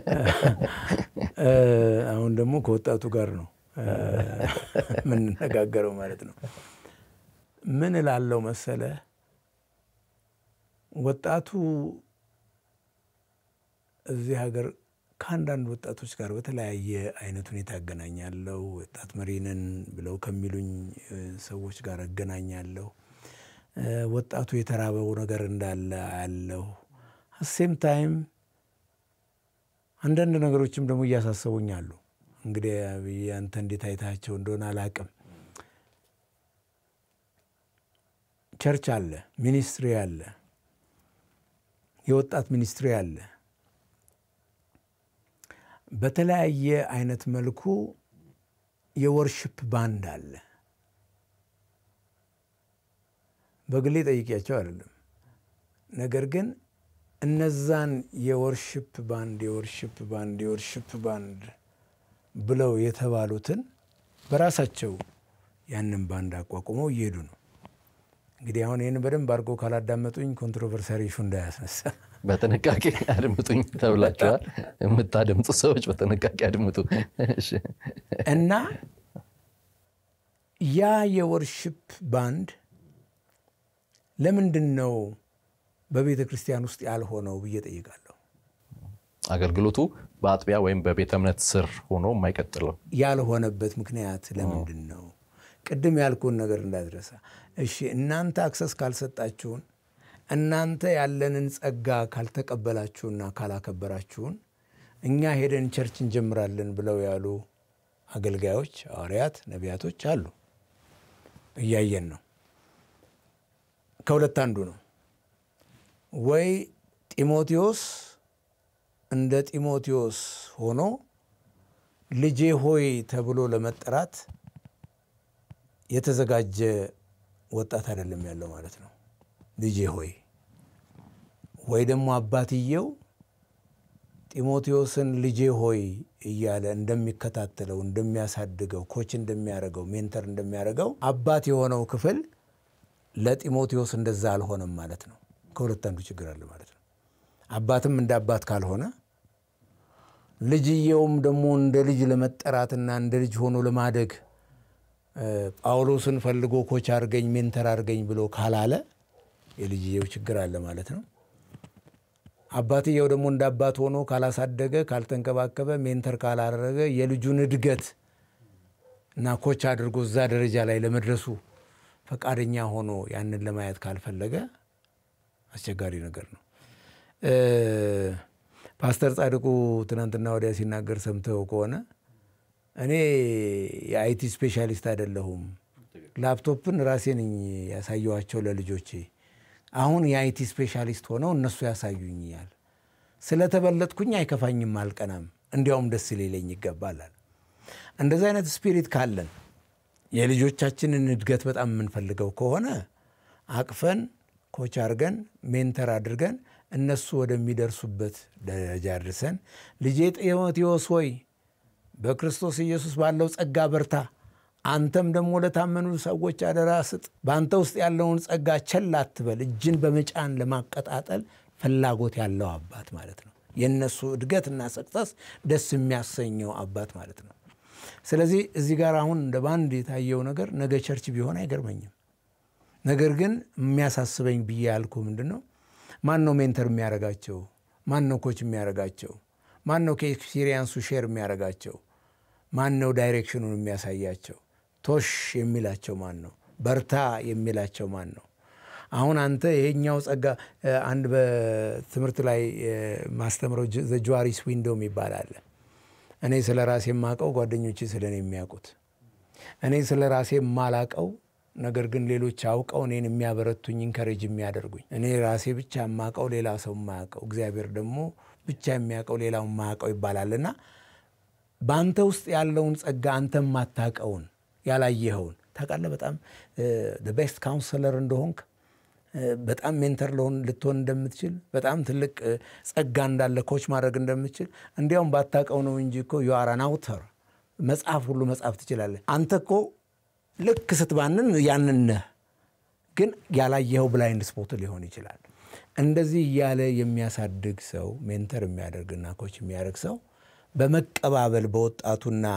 አሁን ደግሞ ከወጣቱ ጋር ነው የምንነጋገረው ማለት ነው። ምን እላለው መሰለ ወጣቱ እዚህ ሀገር ከአንዳንድ ወጣቶች ጋር በተለያየ አይነት ሁኔታ እገናኛለሁ። ወጣት መሪንን ብለው ከሚሉኝ ሰዎች ጋር እገናኛለሁ። ወጣቱ የተራበው ነገር እንዳለ አያለሁ። ሴም ታይም አንዳንድ ነገሮችም ደግሞ እያሳሰቡኝ አሉ። እንግዲህ አንተ እንዴት አይታቸው እንደሆነ አላቅም። ቸርች አለ፣ ሚኒስትሪ አለ፣ የወጣት ሚኒስትሪ አለ። በተለያየ አይነት መልኩ የወርሽፕ ባንድ አለ። በግሌ ጠይቄያቸው አይደለም። ነገር ግን እነዛን የወርሽፕ ባንድ የወርሽፕ ባንድ የወርሽፕ ባንድ ብለው የተባሉትን በራሳቸው ያንን ባንድ አቋቁመው እየሄዱ ነው። እንግዲህ አሁን ይህን በደንብ አድርገው ካላዳመጡኝ ኮንትሮቨርሳሪ ኢሹ እንዳያስነሳ በጥንቃቄ አድምጡኝ ተብላችኋል። የምታደምጡ ሰዎች በጥንቃቄ አድምጡ እና ያ የወርሽፕ ባንድ ለምንድን ነው በቤተ ክርስቲያን ውስጥ ያልሆነው ብዬ ጠይቃለሁ። አገልግሎቱ በአጥቢያ ወይም በቤተ እምነት ስር ሆኖ የማይቀጥለው ያልሆነበት ምክንያት ለምንድን ነው? ቅድም ያልኩን ነገር እንዳትረሳ። እሺ እናንተ አክሰስ ካልሰጣችሁን፣ እናንተ ያለንን ጸጋ ካልተቀበላችሁና ካላከበራችሁን እኛ ሄደን ቸርች እንጀምራለን ብለው ያሉ አገልጋዮች፣ ሐዋርያት፣ ነቢያቶች አሉ። እያየን ነው። ከሁለት አንዱ ነው። ወይ ጢሞቴዎስ እንደ ጢሞቴዎስ ሆኖ ልጄ ሆይ ተብሎ ለመጠራት የተዘጋጀ ወጣት አይደለም ያለው ማለት ነው። ልጄ ሆይ ወይ ደግሞ አባትየው ጢሞቴዎስን ልጄ ሆይ እያለ እንደሚከታተለው እንደሚያሳድገው፣ ኮች እንደሚያደርገው፣ ሜንተር እንደሚያደርገው አባት የሆነው ክፍል ለጢሞቴዎስ እንደዛ አልሆነም ማለት ነው። ከሁለት አንዱ ችግር አለ ማለት ነው። አባትም እንደ አባት ካልሆነ ልጅየውም ደግሞ እንደ ልጅ ለመጠራትና እንደ ልጅ ሆኖ ለማደግ ጳውሎስን ፈልጎ ኮች አድርገኝ ሜንተር አድርገኝ ብሎ ካላለ የልጅየው ችግር አለ ማለት ነው። አባትየው ደግሞ እንደ አባት ሆኖ ካላሳደገ፣ ካልተንከባከበ፣ ሜንተር ካላደረገ የልጁን እድገት እና ኮች አድርጎ እዛ ደረጃ ላይ ለመድረሱ ፈቃደኛ ሆኖ ያንን ለማየት ካልፈለገ አስቸጋሪ ነገር ነው። ፓስተር ጻድቁ ትናንትና ወዲያ ሲናገር ሰምተው ከሆነ እኔ የአይቲ ስፔሻሊስት አይደለሁም፣ ላፕቶፕን ራሴ ነኝ ያሳየዋቸው ለልጆቼ። አሁን የአይቲ ስፔሻሊስት ሆነው እነሱ ያሳዩኛል። ስለተበለጥኩኝ አይከፋኝም፣ አልቀናም፣ እንዲያውም ደስ ሊለኝ ይገባላል። እንደዚህ አይነት ስፒሪት ካለን የልጆቻችንን እድገት በጣም የምንፈልገው ከሆነ አቅፈን ኮች አድርገን ሜንተር አድርገን እነሱ ወደሚደርሱበት ደረጃ አድርሰን ልጄ ጢሞቴዎስ ሆይ በክርስቶስ ኢየሱስ ባለው ጸጋ በርታ፣ አንተም ደግሞ ለታመኑ ሰዎች አደራ ስጥ። በአንተ ውስጥ ያለውን ጸጋ ቸል አትበል። እጅን በመጫን ለማቀጣጠል ፍላጎት ያለው አባት ማለት ነው። የእነሱ እድገትና ሰክሰስ ደስ የሚያሰኘው አባት ማለት ነው። ስለዚህ እዚህ ጋር አሁን እንደ ባንድ የታየው ነገር ነገ ቸርች ቢሆን አይገርመኝም። ነገር ግን የሚያሳስበኝ ብዬ ያልኩ ምንድን ነው? ማን ነው ሜንተር የሚያደርጋቸው? ማን ነው ኮች የሚያደርጋቸው? ማን ነው ከኤክስፒሪየንሱ ሼር የሚያደርጋቸው? ማን ነው ዳይሬክሽኑን የሚያሳያቸው? ቶሽ የሚላቸው ማን ነው? በርታ የሚላቸው ማን ነው? አሁን አንተ ይሄኛው ጸጋ አንድ በትምህርት ላይ ማስተምረው ዘጅዋሪስ ዊንዶም ይባላል። እኔ ስለ ራሴ የማውቀው ጓደኞቼ ስለ እኔ የሚያውቁት፣ እኔ ስለ ራሴ የማላቀው ነገር ግን ሌሎች አውቀው እኔን የሚያበረቱኝ ኢንከሬጅ የሚያደርጉኝ፣ እኔ ራሴ ብቻ የማውቀው ሌላ ሰው የማያውቀው፣ እግዚአብሔር ደግሞ ብቻ የሚያውቀው ሌላው የማያውቀው ይባላልና በአንተ ውስጥ ያለውን ጸጋ አንተ የማታውቀውን ያላየኸውን ታውቃለህ። በጣም ቤስት ካውንስለር እንደሆንክ በጣም ሜንተር ለሆን ልትሆን እንደምትችል በጣም ትልቅ ጸጋ እንዳለ ኮች ማድረግ እንደምትችል እንዲያውም ባታውቀው ነው እንጂ እኮ ዩአራን አውተር መጽሐፍ ሁሉ መጽሐፍ ትችላለህ። አንተ እኮ ልክ ስትባንን ያንን ነህ፣ ግን ያላየኸው ብላይንድ ስፖት ሊሆን ይችላል። እንደዚህ እያለ የሚያሳድግ ሰው ሜንተር የሚያደርግና ኮች የሚያደርግ ሰው በመቀባበል በወጣቱና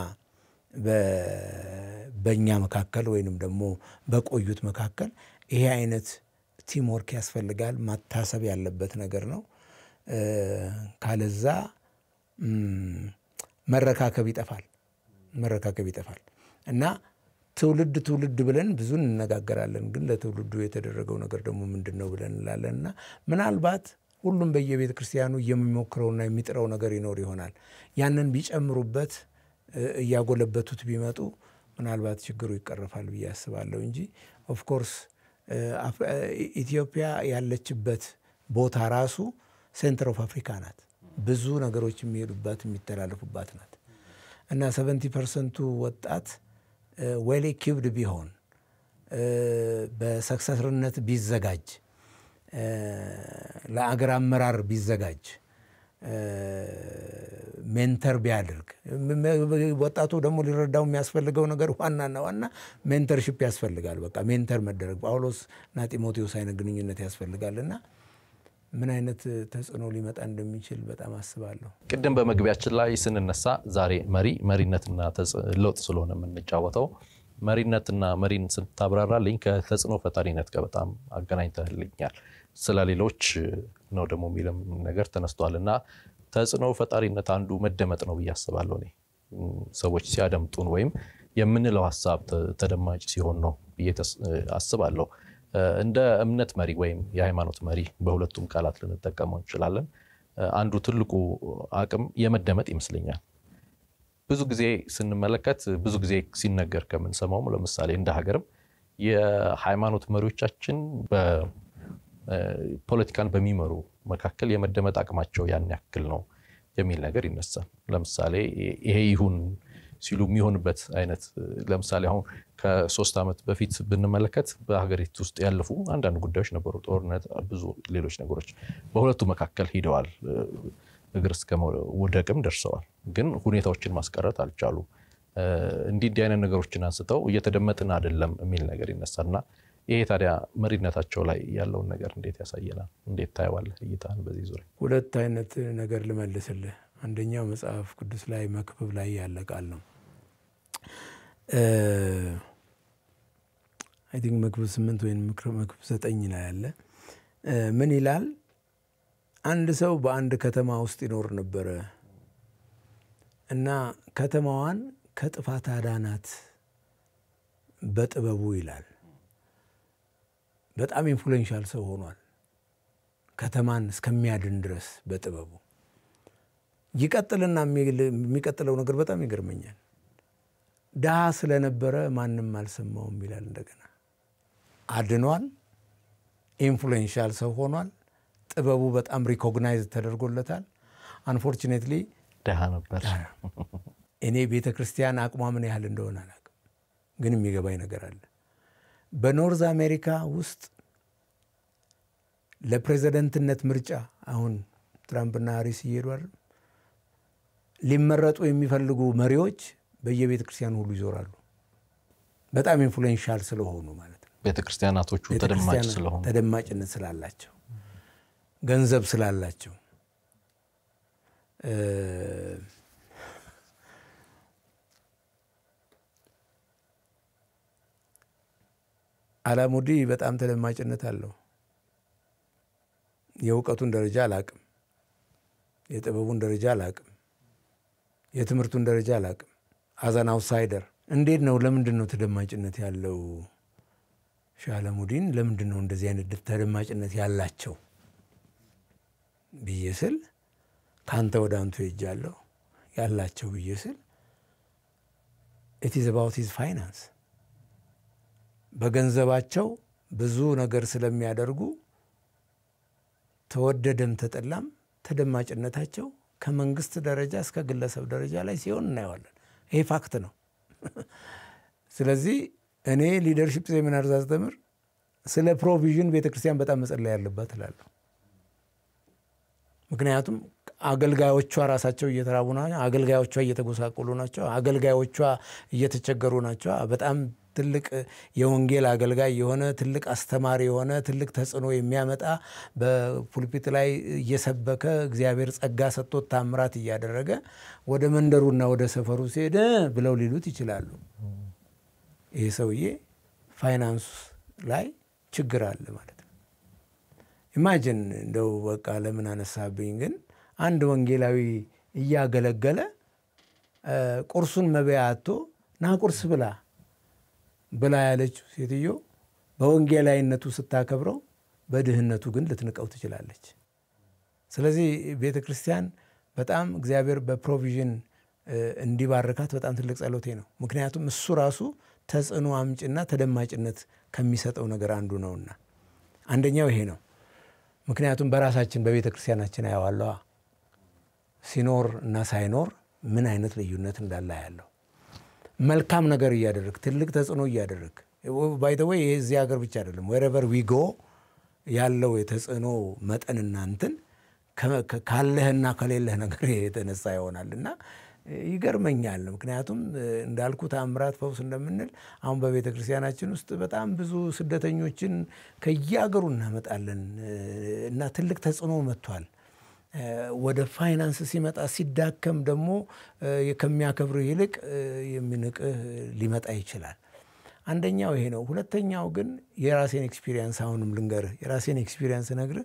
በእኛ መካከል ወይንም ደግሞ በቆዩት መካከል ይሄ አይነት ቲምወርክ ያስፈልጋል። ማታሰብ ያለበት ነገር ነው። ካለዛ መረካከብ ይጠፋል፣ መረካከብ ይጠፋል እና ትውልድ ትውልድ ብለን ብዙ እንነጋገራለን። ግን ለትውልዱ የተደረገው ነገር ደግሞ ምንድን ነው ብለን እንላለን እና ምናልባት ሁሉም በየቤተ ክርስቲያኑ የሚሞክረውና የሚጥረው ነገር ይኖር ይሆናል። ያንን ቢጨምሩበት እያጎለበቱት ቢመጡ ምናልባት ችግሩ ይቀረፋል ብዬ አስባለሁ እንጂ ኦፍኮርስ ኢትዮጵያ ያለችበት ቦታ ራሱ ሴንተር ኦፍ አፍሪካ ናት። ብዙ ነገሮች የሚሄዱባት የሚተላለፉባት ናት እና ሰቨንቲ ፐርሰንቱ ወጣት ዌል ኢኪውብድ ቢሆን በሰክሰስርነት ቢዘጋጅ ለአገር አመራር ቢዘጋጅ ሜንተር ቢያደርግ ወጣቱ ደግሞ ሊረዳው የሚያስፈልገው ነገር ዋናና ዋና ሜንተርሽፕ ያስፈልጋል። በቃ ሜንተር መደረግ ጳውሎስ እና ጢሞቴዎስ አይነት ግንኙነት ያስፈልጋል እና ምን አይነት ተጽዕኖ ሊመጣ እንደሚችል በጣም አስባለሁ። ቅድም በመግቢያችን ላይ ስንነሳ ዛሬ መሪ መሪነትና ለውጥ ስለሆነ የምንጫወተው መሪነትና መሪን ስታብራራልኝ ከተጽዕኖ ፈጣሪነት ጋር በጣም አገናኝተህልኛል። ስለ ሌሎች ነው ደግሞ የሚልም ነገር ተነስቷል እና ተጽዕኖ ፈጣሪነት አንዱ መደመጥ ነው ብዬ አስባለሁ። እኔ ሰዎች ሲያደምጡን ወይም የምንለው ሀሳብ ተደማጭ ሲሆን ነው ብዬ አስባለሁ። እንደ እምነት መሪ ወይም የሃይማኖት መሪ በሁለቱም ቃላት ልንጠቀመው እንችላለን። አንዱ ትልቁ አቅም የመደመጥ ይመስለኛል። ብዙ ጊዜ ስንመለከት ብዙ ጊዜ ሲነገር ከምንሰማውም ለምሳሌ እንደ ሀገርም የሃይማኖት መሪዎቻችን ፖለቲካን በሚመሩ መካከል የመደመጥ አቅማቸው ያን ያክል ነው የሚል ነገር ይነሳል። ለምሳሌ ይሄ ይሁን ሲሉ የሚሆንበት አይነት ለምሳሌ አሁን ከሶስት ዓመት በፊት ብንመለከት በሀገሪቱ ውስጥ ያለፉ አንዳንድ ጉዳዮች ነበሩ። ጦርነት፣ ብዙ ሌሎች ነገሮች በሁለቱ መካከል ሂደዋል። እግር እስከ መውደቅም ደርሰዋል። ግን ሁኔታዎችን ማስቀረት አልቻሉም። እንዲህ እንዲህ አይነት ነገሮችን አንስተው እየተደመጥን አይደለም የሚል ነገር ይነሳልና ይሄ ታዲያ መሪነታቸው ላይ ያለውን ነገር እንዴት ያሳየናል? እንዴት ታየዋለህ? እይታን በዚህ ዙሪያ ሁለት አይነት ነገር ልመልስልህ። አንደኛው መጽሐፍ ቅዱስ ላይ መክብብ ላይ ያለ ቃል ነው። አይ ቲንክ መክብብ ስምንት ወይም መክብብ ዘጠኝ ላይ ያለ ምን ይላል? አንድ ሰው በአንድ ከተማ ውስጥ ይኖር ነበረ እና ከተማዋን ከጥፋት አዳናት በጥበቡ ይላል። በጣም ኢንፍሉዌንሻል ሰው ሆኗል። ከተማን እስከሚያድን ድረስ በጥበቡ ይቀጥልና የሚቀጥለው ነገር በጣም ይገርመኛል። ድሃ ስለነበረ ማንም አልሰማውም ይላል። እንደገና አድኗል። ኢንፍሉዌንሻል ሰው ሆኗል። ጥበቡ በጣም ሪኮግናይዝ ተደርጎለታል። አንፎርቹኔትሊ ድሃ ነበር። እኔ ቤተ ክርስቲያን አቅሟ ምን ያህል እንደሆነ አላውቅም፣ ግን የሚገባኝ ነገር አለ። በኖርዝ አሜሪካ ውስጥ ለፕሬዚደንትነት ምርጫ አሁን ትራምፕና ሃሪስ እየሄዱ አይደል? ሊመረጡ የሚፈልጉ መሪዎች በየቤተ ክርስቲያኑ ሁሉ ይዞራሉ። በጣም ኢንፍሉዌንሻል ስለሆኑ ማለት ነው። ቤተ ክርስቲያናቶቹ ተደማጭ ቤተክርስቲያን ስለሆኑ ተደማጭነት ስላላቸው ገንዘብ ስላላቸው እ አላሙዲ በጣም ተደማጭነት አለው። የእውቀቱን ደረጃ አላቅም፣ የጥበቡን ደረጃ አላቅም፣ የትምህርቱን ደረጃ አላቅም። አዛን አውትሳይደር እንዴት ነው? ለምንድን ነው ተደማጭነት ያለው? ሻለሙዲን ለምንድን ነው እንደዚህ አይነት ተደማጭነት ያላቸው ብዬ ስል ከአንተ ወደ አንቱ ሄጃለሁ ያላቸው ብዬ ስል ኢት ኢዝ አባውት ሂዝ ፋይናንስ በገንዘባቸው ብዙ ነገር ስለሚያደርጉ ተወደደም ተጠላም ተደማጭነታቸው ከመንግስት ደረጃ እስከ ግለሰብ ደረጃ ላይ ሲሆን እናየዋለን። ይሄ ፋክት ነው። ስለዚህ እኔ ሊደርሽፕ ሴሚናር ሳስተምር ስለ ፕሮቪዥን ቤተክርስቲያን በጣም መጸለይ ያለባት እላለሁ። ምክንያቱም አገልጋዮቿ ራሳቸው እየተራቡ ናቸው። አገልጋዮቿ እየተጎሳቆሉ ናቸው። አገልጋዮቿ እየተቸገሩ ናቸው። በጣም ትልቅ የወንጌል አገልጋይ የሆነ ትልቅ አስተማሪ የሆነ ትልቅ ተጽዕኖ የሚያመጣ በፑልፒት ላይ እየሰበከ እግዚአብሔር ጸጋ ሰጥቶት ታምራት እያደረገ ወደ መንደሩና ወደ ሰፈሩ ሲሄድ ብለው ሊሉት ይችላሉ። ይህ ሰውዬ ፋይናንስ ላይ ችግር አለ ማለት ነው። ኢማጅን እንደው በቃ ለምን አነሳብኝ፣ ግን አንድ ወንጌላዊ እያገለገለ ቁርሱን መበያ አቶ ና ቁርስ ብላ ብላ ያለችው ሴትዮ በወንጌላዊነቱ ስታከብረው በድህነቱ ግን ልትንቀው ትችላለች። ስለዚህ ቤተ ክርስቲያን በጣም እግዚአብሔር በፕሮቪዥን እንዲባርካት በጣም ትልቅ ጸሎቴ ነው። ምክንያቱም እሱ ራሱ ተጽዕኖ አምጭና ተደማጭነት ከሚሰጠው ነገር አንዱ ነውና አንደኛው ይሄ ነው። ምክንያቱም በራሳችን በቤተ ክርስቲያናችን አየዋለዋ ሲኖር እና ሳይኖር ምን አይነት ልዩነት እንዳለ ያለው መልካም ነገር እያደረግ ትልቅ ተጽዕኖ እያደረግ ባይተወይ ይሄ እዚህ ሀገር ብቻ አይደለም። ወረቨር ዊጎ ያለው የተጽዕኖ መጠንና እንትን ካለህና ከሌለህ ነገር የተነሳ ይሆናል እና ይገርመኛል። ምክንያቱም እንዳልኩ ተአምራት ፈውስ እንደምንል አሁን በቤተ ክርስቲያናችን ውስጥ በጣም ብዙ ስደተኞችን ከየአገሩ እናመጣለን እና ትልቅ ተጽዕኖ መጥቷል። ወደ ፋይናንስ ሲመጣ ሲዳከም ደግሞ ከሚያከብርህ ይልቅ የሚንቅህ ሊመጣ ይችላል። አንደኛው ይሄ ነው። ሁለተኛው ግን የራሴን ኤክስፒሪየንስ አሁንም ልንገርህ፣ የራሴን ኤክስፒሪየንስ ነግርህ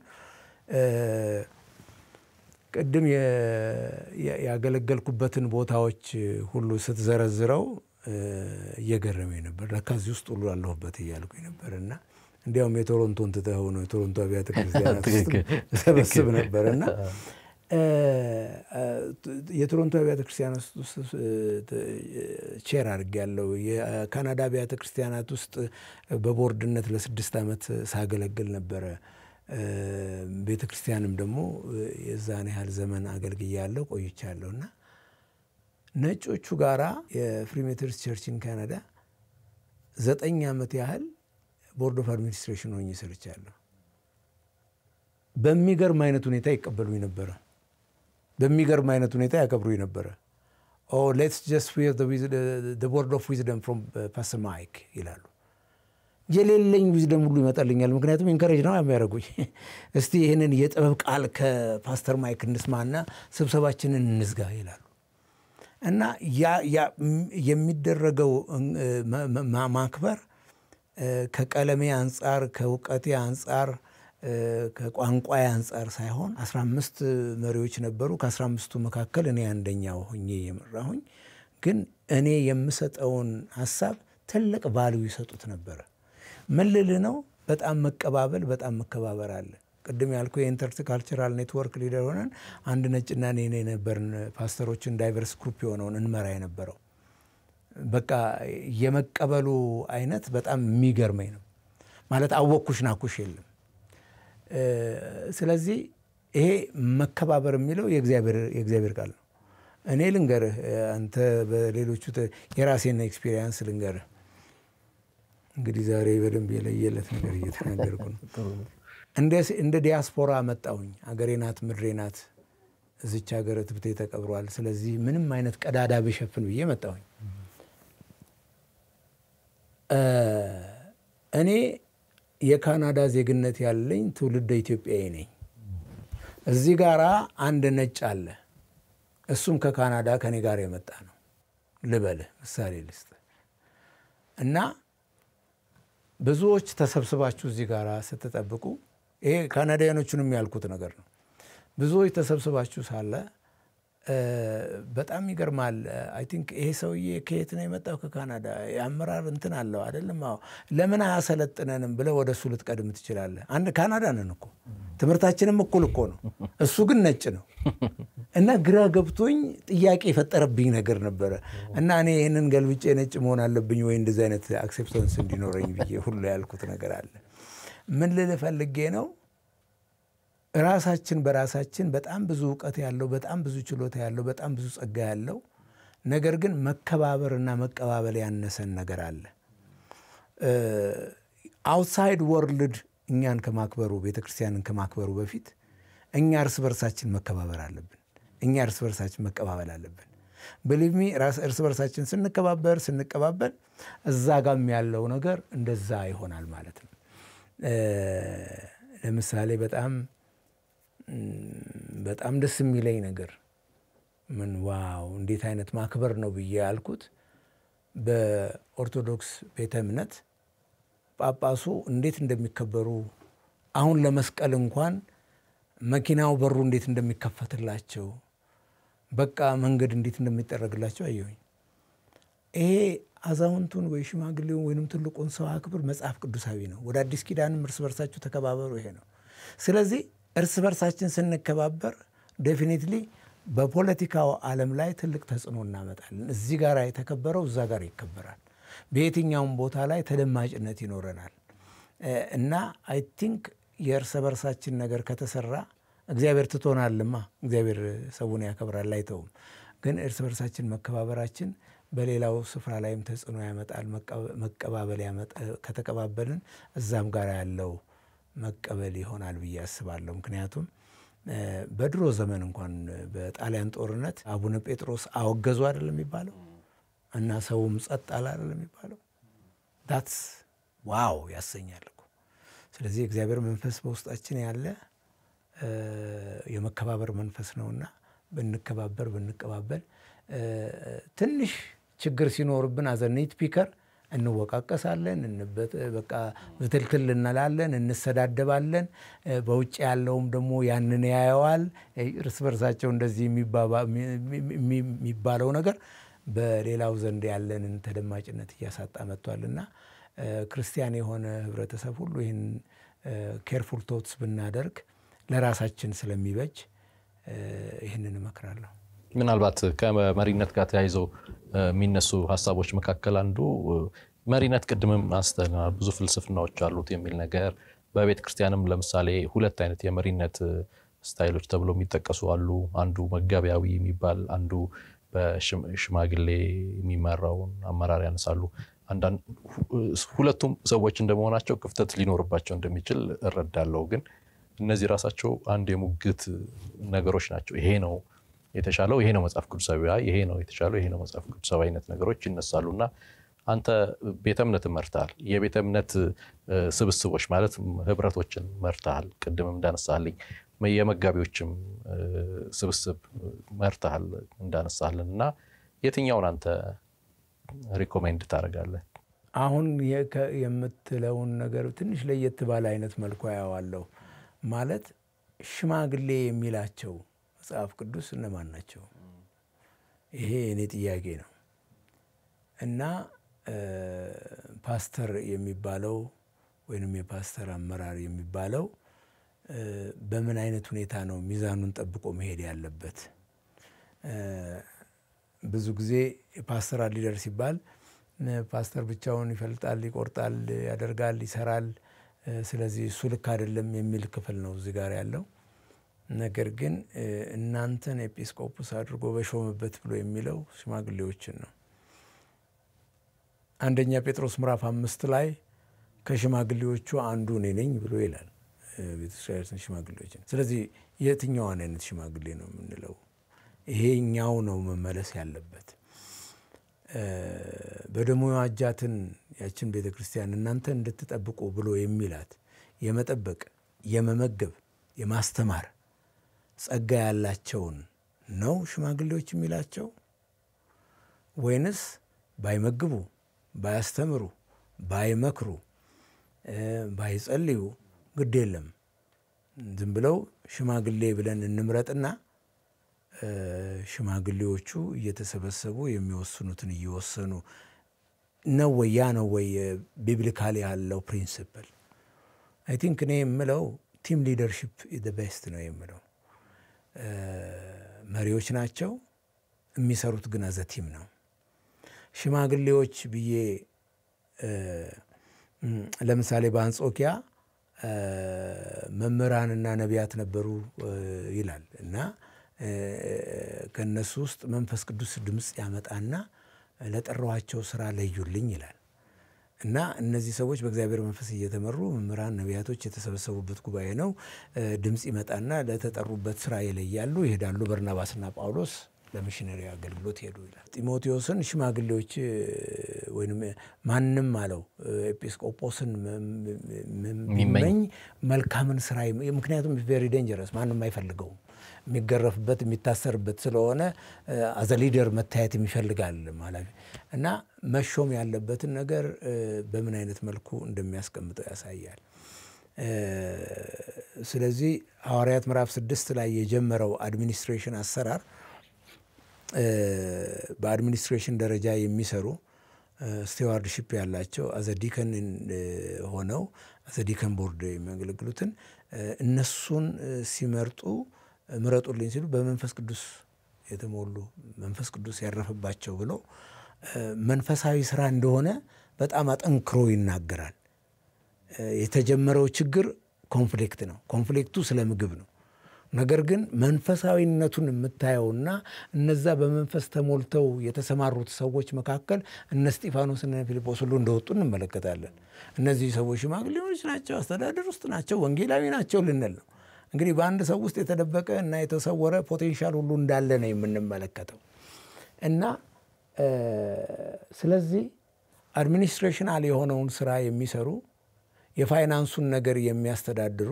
ቅድም ያገለገልኩበትን ቦታዎች ሁሉ ስትዘረዝረው እየገረመኝ ነበር። ለካ እዚህ ውስጥ ሁሉ አለሁበት እያልኩኝ ነበር እና እንዲያውም የቶሮንቶን ትተኸው ነው የቶሮንቶ አብያተ ክርስቲያናት ሰበስብ ነበር እና የቶሮንቶ አብያተ ክርስቲያናት ውስጥ ቼር አድርጌያለሁ። የካናዳ አብያተ ክርስቲያናት ውስጥ በቦርድነት ለስድስት ዓመት ሳገለግል ነበረ። ቤተ ክርስቲያንም ደግሞ የዛን ያህል ዘመን አገልግያለሁ ቆይቻለሁ እና ነጮቹ ጋራ የፍሪሜተርስ ቸርችን ካናዳ ዘጠኝ ዓመት ያህል ቦርድ ኦፍ አድሚኒስትሬሽን ሆኜ ሰርቻለሁ። በሚገርም አይነት ሁኔታ ይቀበሉኝ ነበረ። በሚገርም አይነት ሁኔታ ያከብሩኝ ነበረ። ሌትስ ጀስት ቦርድ ኦፍ ዊዝደም ፍሮም ፓስተር ማይክ ይላሉ። የሌለኝ ዊዝደም ሁሉ ይመጣልኛል። ምክንያቱም ኢንከሬጅ ነው የሚያደርጉኝ። እስቲ ይህንን የጥበብ ቃል ከፓስተር ማይክ እንስማና ስብሰባችንን እንዝጋ ይላሉ። እና የሚደረገው ማክበር ከቀለሜ አንጻር ከእውቀቴ አንጻር ከቋንቋ አንጻር ሳይሆን 15 መሪዎች ነበሩ። ከ15ቱ መካከል እኔ አንደኛው ሆኜ የመራሁኝ፣ ግን እኔ የምሰጠውን ሀሳብ ትልቅ ቫልዩ ይሰጡት ነበረ። ምን ልልህ ነው? በጣም መቀባበል፣ በጣም መከባበር አለ። ቅድም ያልኩ የኢንተርካልቸራል ኔትወርክ ሊደር ሆነን አንድ ነጭና እኔ የነበርን ፓስተሮችን ዳይቨርስ ግሩፕ የሆነውን እንመራ የነበረው በቃ የመቀበሉ አይነት በጣም የሚገርመኝ ነው። ማለት አወቅኩሽ ናኩሽ የለም። ስለዚህ ይሄ መከባበር የሚለው የእግዚአብሔር ቃል ነው። እኔ ልንገርህ፣ አንተ በሌሎቹ የራሴን ኤክስፒሪየንስ ልንገርህ። እንግዲህ ዛሬ በደንብ የለየለት ነገር እየተናገርኩ ነው። እንደ ዲያስፖራ መጣሁኝ። አገሬ ናት፣ ምድሬ ናት። እዚች ሀገር ትብቴ ተቀብሯል። ስለዚህ ምንም አይነት ቀዳዳ ብሸፍን ብዬ መጣሁኝ። እኔ የካናዳ ዜግነት ያለኝ ትውልደ ኢትዮጵያዊ ነኝ። እዚህ ጋራ አንድ ነጭ አለ። እሱም ከካናዳ ከኔ ጋር የመጣ ነው ልበልህ፣ ምሳሌ ልስጥ እና ብዙዎች ተሰብስባችሁ እዚህ ጋር ስትጠብቁ ይሄ ካናዳያኖቹንም ያልኩት ነገር ነው። ብዙዎች ተሰብስባችሁ ሳለ በጣም ይገርማል። አይ ቲንክ ይሄ ሰውዬ ከየት ነው የመጣው? ከካናዳ የአመራር እንትን አለው አይደለም? አዎ። ለምን አያሰለጥነንም ብለህ ወደ እሱ ልትቀድም ትችላለህ። አንድ ካናዳ ነን እኮ ትምህርታችንም እኩል እኮ ነው። እሱ ግን ነጭ ነው እና ግራ ገብቶኝ ጥያቄ የፈጠረብኝ ነገር ነበረ እና እኔ ይህንን ገልብጬ ነጭ መሆን አለብኝ ወይ እንደዚህ አይነት አክሴፕታንስ እንዲኖረኝ ብዬ ሁሉ ያልኩት ነገር አለ። ምን ልል ፈልጌ ነው ራሳችን በራሳችን በጣም ብዙ እውቀት ያለው በጣም ብዙ ችሎታ ያለው በጣም ብዙ ጸጋ ያለው ነገር ግን መከባበርና መቀባበል ያነሰን ነገር አለ። አውትሳይድ ወርልድ እኛን ከማክበሩ ቤተ ክርስቲያንን ከማክበሩ በፊት እኛ እርስ በርሳችን መከባበር አለብን። እኛ እርስ በርሳችን መቀባበል አለብን። ብሊቭሚ እርስ በርሳችን ስንከባበር ስንቀባበል እዛ ጋም ያለው ነገር እንደዛ ይሆናል ማለት ነው። ለምሳሌ በጣም በጣም ደስ የሚለኝ ነገር ምን ዋው እንዴት አይነት ማክበር ነው ብዬ ያልኩት በኦርቶዶክስ ቤተ እምነት ጳጳሱ እንዴት እንደሚከበሩ አሁን ለመስቀል እንኳን መኪናው በሩ እንዴት እንደሚከፈትላቸው በቃ መንገድ እንዴት እንደሚጠረግላቸው አየሁኝ። ይሄ አዛውንቱን ወይ ሽማግሌውን ወይንም ትልቁን ሰው አክብር መጽሐፍ ቅዱሳዊ ነው። ወደ አዲስ ኪዳንም እርስ በርሳችሁ ተከባበሩ ይሄ ነው። ስለዚህ እርስ በርሳችን ስንከባበር ዴፊኒትሊ በፖለቲካው ዓለም ላይ ትልቅ ተጽዕኖ እናመጣለን። እዚህ ጋር የተከበረው እዛ ጋር ይከበራል። በየትኛውም ቦታ ላይ ተደማጭነት ይኖረናል እና አይ ቲንክ የእርስ በርሳችን ነገር ከተሰራ እግዚአብሔር ትቶናልማ። እግዚአብሔር ሰውን ያከብራል አይተውም። ግን እርስ በርሳችን መከባበራችን በሌላው ስፍራ ላይም ተጽዕኖ ያመጣል። መቀባበል ከተቀባበልን እዛም ጋር ያለው መቀበል ይሆናል ብዬ አስባለሁ። ምክንያቱም በድሮ ዘመን እንኳን በጣሊያን ጦርነት አቡነ ጴጥሮስ አወገዙ አይደለም የሚባለው እና ሰውም ጸጥ አለ አይደለም የሚባለው። ዳትስ ዋው ያሰኛል እኮ። ስለዚህ እግዚአብሔር መንፈስ በውስጣችን ያለ የመከባበር መንፈስ ነውና ብንከባበር ብንቀባበል ትንሽ ችግር ሲኖርብን አዘ ኒት ፒከር እንወቃቀሳለን፣ በቃ ብትልትል እንላለን፣ እንሰዳደባለን። በውጭ ያለውም ደግሞ ያንን ያየዋል። እርስ በርሳቸው እንደዚህ የሚባለው ነገር በሌላው ዘንድ ያለንን ተደማጭነት እያሳጣ መጥቷልና ክርስቲያን የሆነ ህብረተሰብ ሁሉ ይህን ኬርፉል ቶትስ ብናደርግ ለራሳችን ስለሚበጅ ይህንን እመክራለሁ። ምናልባት ከመሪነት ጋር ተያይዘው የሚነሱ ሀሳቦች መካከል አንዱ መሪነት ቅድምም አንስተናል፣ ብዙ ፍልስፍናዎች አሉት የሚል ነገር በቤተ ክርስቲያንም ለምሳሌ ሁለት አይነት የመሪነት ስታይሎች ተብሎ የሚጠቀሱ አሉ። አንዱ መጋቢያዊ የሚባል አንዱ በሽማግሌ የሚመራውን አመራር ያነሳሉ። ሁለቱም ሰዎች እንደመሆናቸው ክፍተት ሊኖርባቸው እንደሚችል እረዳለሁ። ግን እነዚህ ራሳቸው አንድ የሙግት ነገሮች ናቸው። ይሄ ነው የተሻለው፣ ይሄ ነው መጽሐፍ ቅዱሳዊ፣ ይሄ ነው የተሻለው፣ ይሄ ነው መጽሐፍ ቅዱሳዊ አይነት ነገሮች ይነሳሉ እና አንተ ቤተ እምነትን መርተሃል። የቤተ እምነት ስብስቦች ማለት ህብረቶችን መርተሃል። ቅድም እንዳነሳልኝ የመጋቢዎችም ስብስብ መርተሃል እንዳነሳልን እና የትኛውን አንተ ሪኮሜንድ ታደርጋለህ? አሁን የምትለውን ነገር ትንሽ ለየት ባለ አይነት መልኩ ያዋለሁ። ማለት ሽማግሌ የሚላቸው መጽሐፍ ቅዱስ እነማን ናቸው? ይሄ የኔ ጥያቄ ነው እና ፓስተር የሚባለው ወይንም የፓስተር አመራር የሚባለው በምን አይነት ሁኔታ ነው ሚዛኑን ጠብቆ መሄድ ያለበት? ብዙ ጊዜ ፓስተራል ሊደር ሲባል ፓስተር ብቻውን ይፈልጣል፣ ይቆርጣል፣ ያደርጋል፣ ይሰራል። ስለዚህ እሱ ልክ አይደለም የሚል ክፍል ነው እዚህ ጋር ያለው። ነገር ግን እናንተን ኤጲስቆጶስ አድርጎ በሾመበት ብሎ የሚለው ሽማግሌዎችን ነው። አንደኛ ጴጥሮስ ምዕራፍ አምስት ላይ ከሽማግሌዎቹ አንዱ እኔ ነኝ ብሎ ይላል ቤተክርስቲያን ሽማግሌዎችን። ስለዚህ የትኛዋን አይነት ሽማግሌ ነው የምንለው? ይሄኛው ነው መመለስ ያለበት። በደሙ የዋጃትን ያችን ቤተ ክርስቲያን እናንተ እንድትጠብቁ ብሎ የሚላት የመጠበቅ የመመገብ የማስተማር ጸጋ ያላቸውን ነው ሽማግሌዎች የሚላቸው ወይንስ ባይመግቡ ባያስተምሩ ባይመክሩ ባይጸልዩ ግድ የለም ዝም ብለው ሽማግሌ ብለን እንምረጥና ሽማግሌዎቹ እየተሰበሰቡ የሚወስኑትን እየወሰኑ ነው ወይ? ያ ነው ወይ ቢብሊካሊ ያለው ፕሪንስፕል? አይ ቲንክ እኔ የምለው ቲም ሊደርሽፕ ዘ ቤስት ነው የምለው። መሪዎች ናቸው የሚሰሩት ግን አዘ ቲም ነው። ሽማግሌዎች ብዬ ለምሳሌ በአንጾኪያ መምህራንና ነቢያት ነበሩ ይላል እና ከእነሱ ውስጥ መንፈስ ቅዱስ ድምፅ ያመጣና ለጠራኋቸው ስራ ለዩልኝ ይላል እና እነዚህ ሰዎች በእግዚአብሔር መንፈስ እየተመሩ መምህራን፣ ነቢያቶች የተሰበሰቡበት ጉባኤ ነው። ድምፅ ይመጣና ለተጠሩበት ስራ ይለያሉ፣ ይሄዳሉ። በርናባስና ጳውሎስ ለሚሽነሪ አገልግሎት ሄዱ ይላል። ጢሞቴዎስን ሽማግሌዎች ወይም ማንም አለው ኤጲስቆጶስን የሚመኝ መልካምን ስራ ምክንያቱም ቬሪ ዴንጀረስ ማንም አይፈልገውም የሚገረፍበት የሚታሰርበት ስለሆነ አዘ ሊደር መታየት የሚፈልጋል ማለት እና መሾም ያለበትን ነገር በምን አይነት መልኩ እንደሚያስቀምጠው ያሳያል። ስለዚህ ሐዋርያት ምዕራፍ ስድስት ላይ የጀመረው አድሚኒስትሬሽን አሰራር በአድሚኒስትሬሽን ደረጃ የሚሰሩ ስቴዋርድሽፕ ያላቸው አዘዲከን ሆነው አዘዲከን ቦርድ የሚያገለግሉትን እነሱን ሲመርጡ ምረጡልኝ ሲሉ በመንፈስ ቅዱስ የተሞሉ መንፈስ ቅዱስ ያረፈባቸው ብሎ መንፈሳዊ ስራ እንደሆነ በጣም አጠንክሮ ይናገራል። የተጀመረው ችግር ኮንፍሊክት ነው። ኮንፍሊክቱ ስለ ምግብ ነው። ነገር ግን መንፈሳዊነቱን የምታየውና እነዛ በመንፈስ ተሞልተው የተሰማሩት ሰዎች መካከል እነ እስጢፋኖስ እነ ፊልጶስ ሁሉ እንደወጡ እንመለከታለን። እነዚህ ሰዎች ሽማግሌዎች ናቸው፣ አስተዳደር ውስጥ ናቸው፣ ወንጌላዊ ናቸው ልንል ነው። እንግዲህ በአንድ ሰው ውስጥ የተደበቀ እና የተሰወረ ፖቴንሻል ሁሉ እንዳለ ነው የምንመለከተው እና ስለዚህ አድሚኒስትሬሽናል የሆነውን ስራ የሚሰሩ የፋይናንሱን ነገር የሚያስተዳድሩ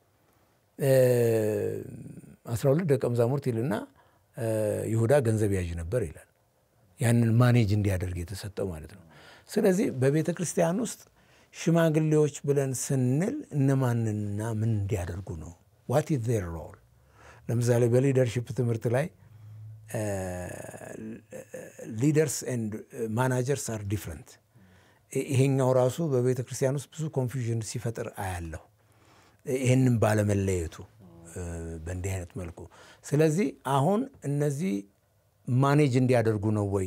አስራ ሁለት ደቀ መዛሙርት ይልና ይሁዳ ገንዘብ ያዥ ነበር ይላል። ያንን ማኔጅ እንዲያደርግ የተሰጠው ማለት ነው። ስለዚህ በቤተ ክርስቲያን ውስጥ ሽማግሌዎች ብለን ስንል እነማንና ምን እንዲያደርጉ ነው? ዋት ኢዝ ዜር ሮል? ለምሳሌ በሊደርሽፕ ትምህርት ላይ ሊደርስ ኤንድ ማናጀርስ አር ዲፍረንት። ይሄኛው ራሱ በቤተ ክርስቲያን ውስጥ ብዙ ኮንፊውዥን ሲፈጥር አያለሁ። ይህንም ባለመለየቱ በእንዲህ አይነት መልኩ። ስለዚህ አሁን እነዚህ ማኔጅ እንዲያደርጉ ነው ወይ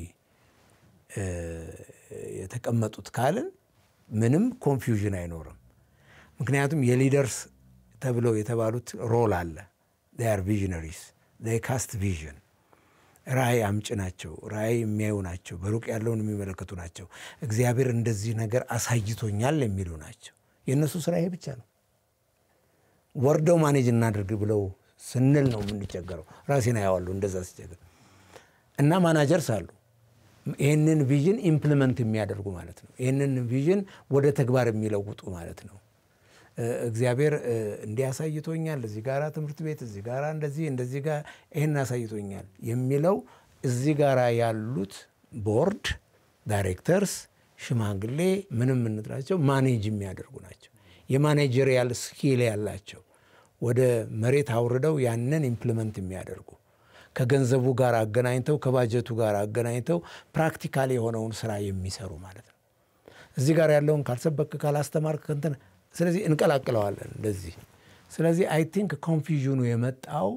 የተቀመጡት ካልን ምንም ኮንፊውዥን አይኖርም። ምክንያቱም የሊደርስ ተብለው የተባሉት ሮል አለ። ር ቪዥነሪስ ካስት ቪዥን ራእይ አምጭ ናቸው። ራእይ የሚያዩ ናቸው። በሩቅ ያለውን የሚመለከቱ ናቸው። እግዚአብሔር እንደዚህ ነገር አሳይቶኛል የሚሉ ናቸው። የእነሱ ስራ ይሄ ብቻ ነው። ወርደው ማኔጅ እናድርግ ብለው ስንል ነው የምንቸገረው። ራሴን አያዋለሁ እንደዛ ሲቸገር እና ማናጀርስ አሉ ይህንን ቪዥን ኢምፕሊመንት የሚያደርጉ ማለት ነው። ይህንን ቪዥን ወደ ተግባር የሚለውጡ ማለት ነው። እግዚአብሔር እንዲህ አሳይቶኛል፣ እዚህ ጋራ ትምህርት ቤት፣ እዚህ ጋራ እንደዚህ እንደዚህ ጋር ይህን አሳይቶኛል የሚለው እዚህ ጋራ ያሉት ቦርድ ዳይሬክተርስ፣ ሽማግሌ ምንም የምንጥራቸው ማኔጅ የሚያደርጉ ናቸው። የማኔጀሪያል ስኪል ያላቸው ወደ መሬት አውርደው ያንን ኢምፕሊመንት የሚያደርጉ ከገንዘቡ ጋር አገናኝተው ከባጀቱ ጋር አገናኝተው ፕራክቲካል የሆነውን ስራ የሚሰሩ ማለት ነው። እዚህ ጋር ያለውን ካልሰበክ ካላስተማርክ እንትን ስለዚህ እንቀላቅለዋለን እንደዚህ። ስለዚህ አይ ቲንክ ኮንፊዥኑ የመጣው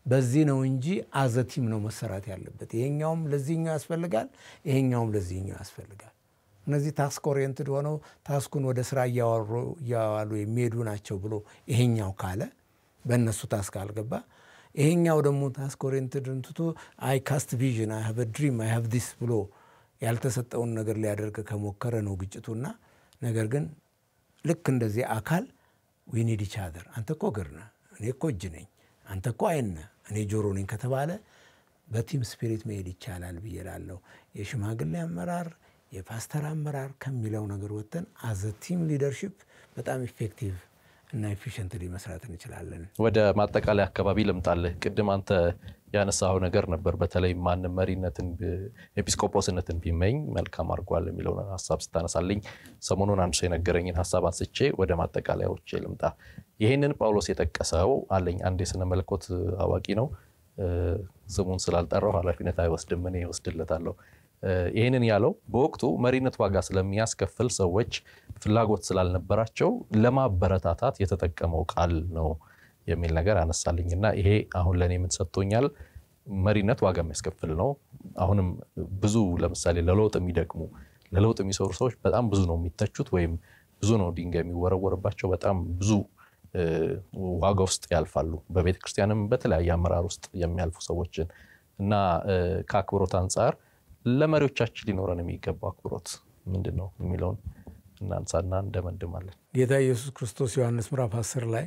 በዚህ ነው እንጂ አዘቲም ነው መሰራት ያለበት። ይሄኛውም ለዚህኛው ያስፈልጋል፣ ይሄኛውም ለዚህኛው ያስፈልጋል። እነዚህ ታስክ ኦሪየንትድ ሆነው ታስኩን ወደ ስራ እያዋሉ የሚሄዱ ናቸው ብሎ ይሄኛው ካለ በእነሱ ታስክ አልገባ፣ ይሄኛው ደግሞ ታስክ ኦሪየንትድ እንትቶ አይ ካስት ቪዥን አይ ሃቭ ድሪም አይ ሃቭ ዲስ ብሎ ያልተሰጠውን ነገር ሊያደርግ ከሞከረ ነው ግጭቱና። ነገር ግን ልክ እንደዚህ አካል ዊኒድ ኢች አዘር አንተ እኮ እግር ነህ፣ እኔ እኮ እጅ ነኝ፣ አንተ እኮ አይን ነህ፣ እኔ ጆሮ ነኝ ከተባለ በቲም ስፒሪት መሄድ ይቻላል ብዬ እላለሁ። የሽማግሌ አመራር የፓስተር አመራር ከሚለው ነገር ወጥተን አዘ ቲም ሊደርሺፕ በጣም ኢፌክቲቭ እና ኤፊሽንትሊ መስራት እንችላለን። ወደ ማጠቃለያ አካባቢ ልምጣልህ። ቅድም አንተ ያነሳው ነገር ነበር። በተለይ ማንም መሪነትን ኤጲስቆጶስነትን ቢመኝ መልካም አድርጓል የሚለውን ሀሳብ ስታነሳልኝ ሰሞኑን አንድ ሰው የነገረኝን ሀሳብ አንስቼ ወደ ማጠቃለያዎች ልምጣ። ይህንን ጳውሎስ የጠቀሰው አለኝ አንድ የስነ መለኮት አዋቂ ነው። ስሙን ስላልጠራው ኃላፊነት አይወስድም፣ እኔ እወስድለታለሁ። ይህንን ያለው በወቅቱ መሪነት ዋጋ ስለሚያስከፍል ሰዎች ፍላጎት ስላልነበራቸው ለማበረታታት የተጠቀመው ቃል ነው የሚል ነገር አነሳልኝ እና ይሄ አሁን ለእኔ ምን ሰጥቶኛል? መሪነት ዋጋ የሚያስከፍል ነው። አሁንም ብዙ ለምሳሌ ለለውጥ የሚደክሙ ለለውጥ የሚሰሩ ሰዎች በጣም ብዙ ነው የሚተቹት፣ ወይም ብዙ ነው ድንጋይ የሚወረወርባቸው። በጣም ብዙ ዋጋ ውስጥ ያልፋሉ። በቤተ ክርስቲያንም በተለያየ አመራር ውስጥ የሚያልፉ ሰዎችን እና ከአክብሮት አንጻር ለመሪዎቻችን ሊኖረን የሚገባው አክብሮት ምንድን ነው የሚለውን እናንሳና እንደመድማለን። ጌታ ኢየሱስ ክርስቶስ ዮሐንስ ምዕራፍ 10 ላይ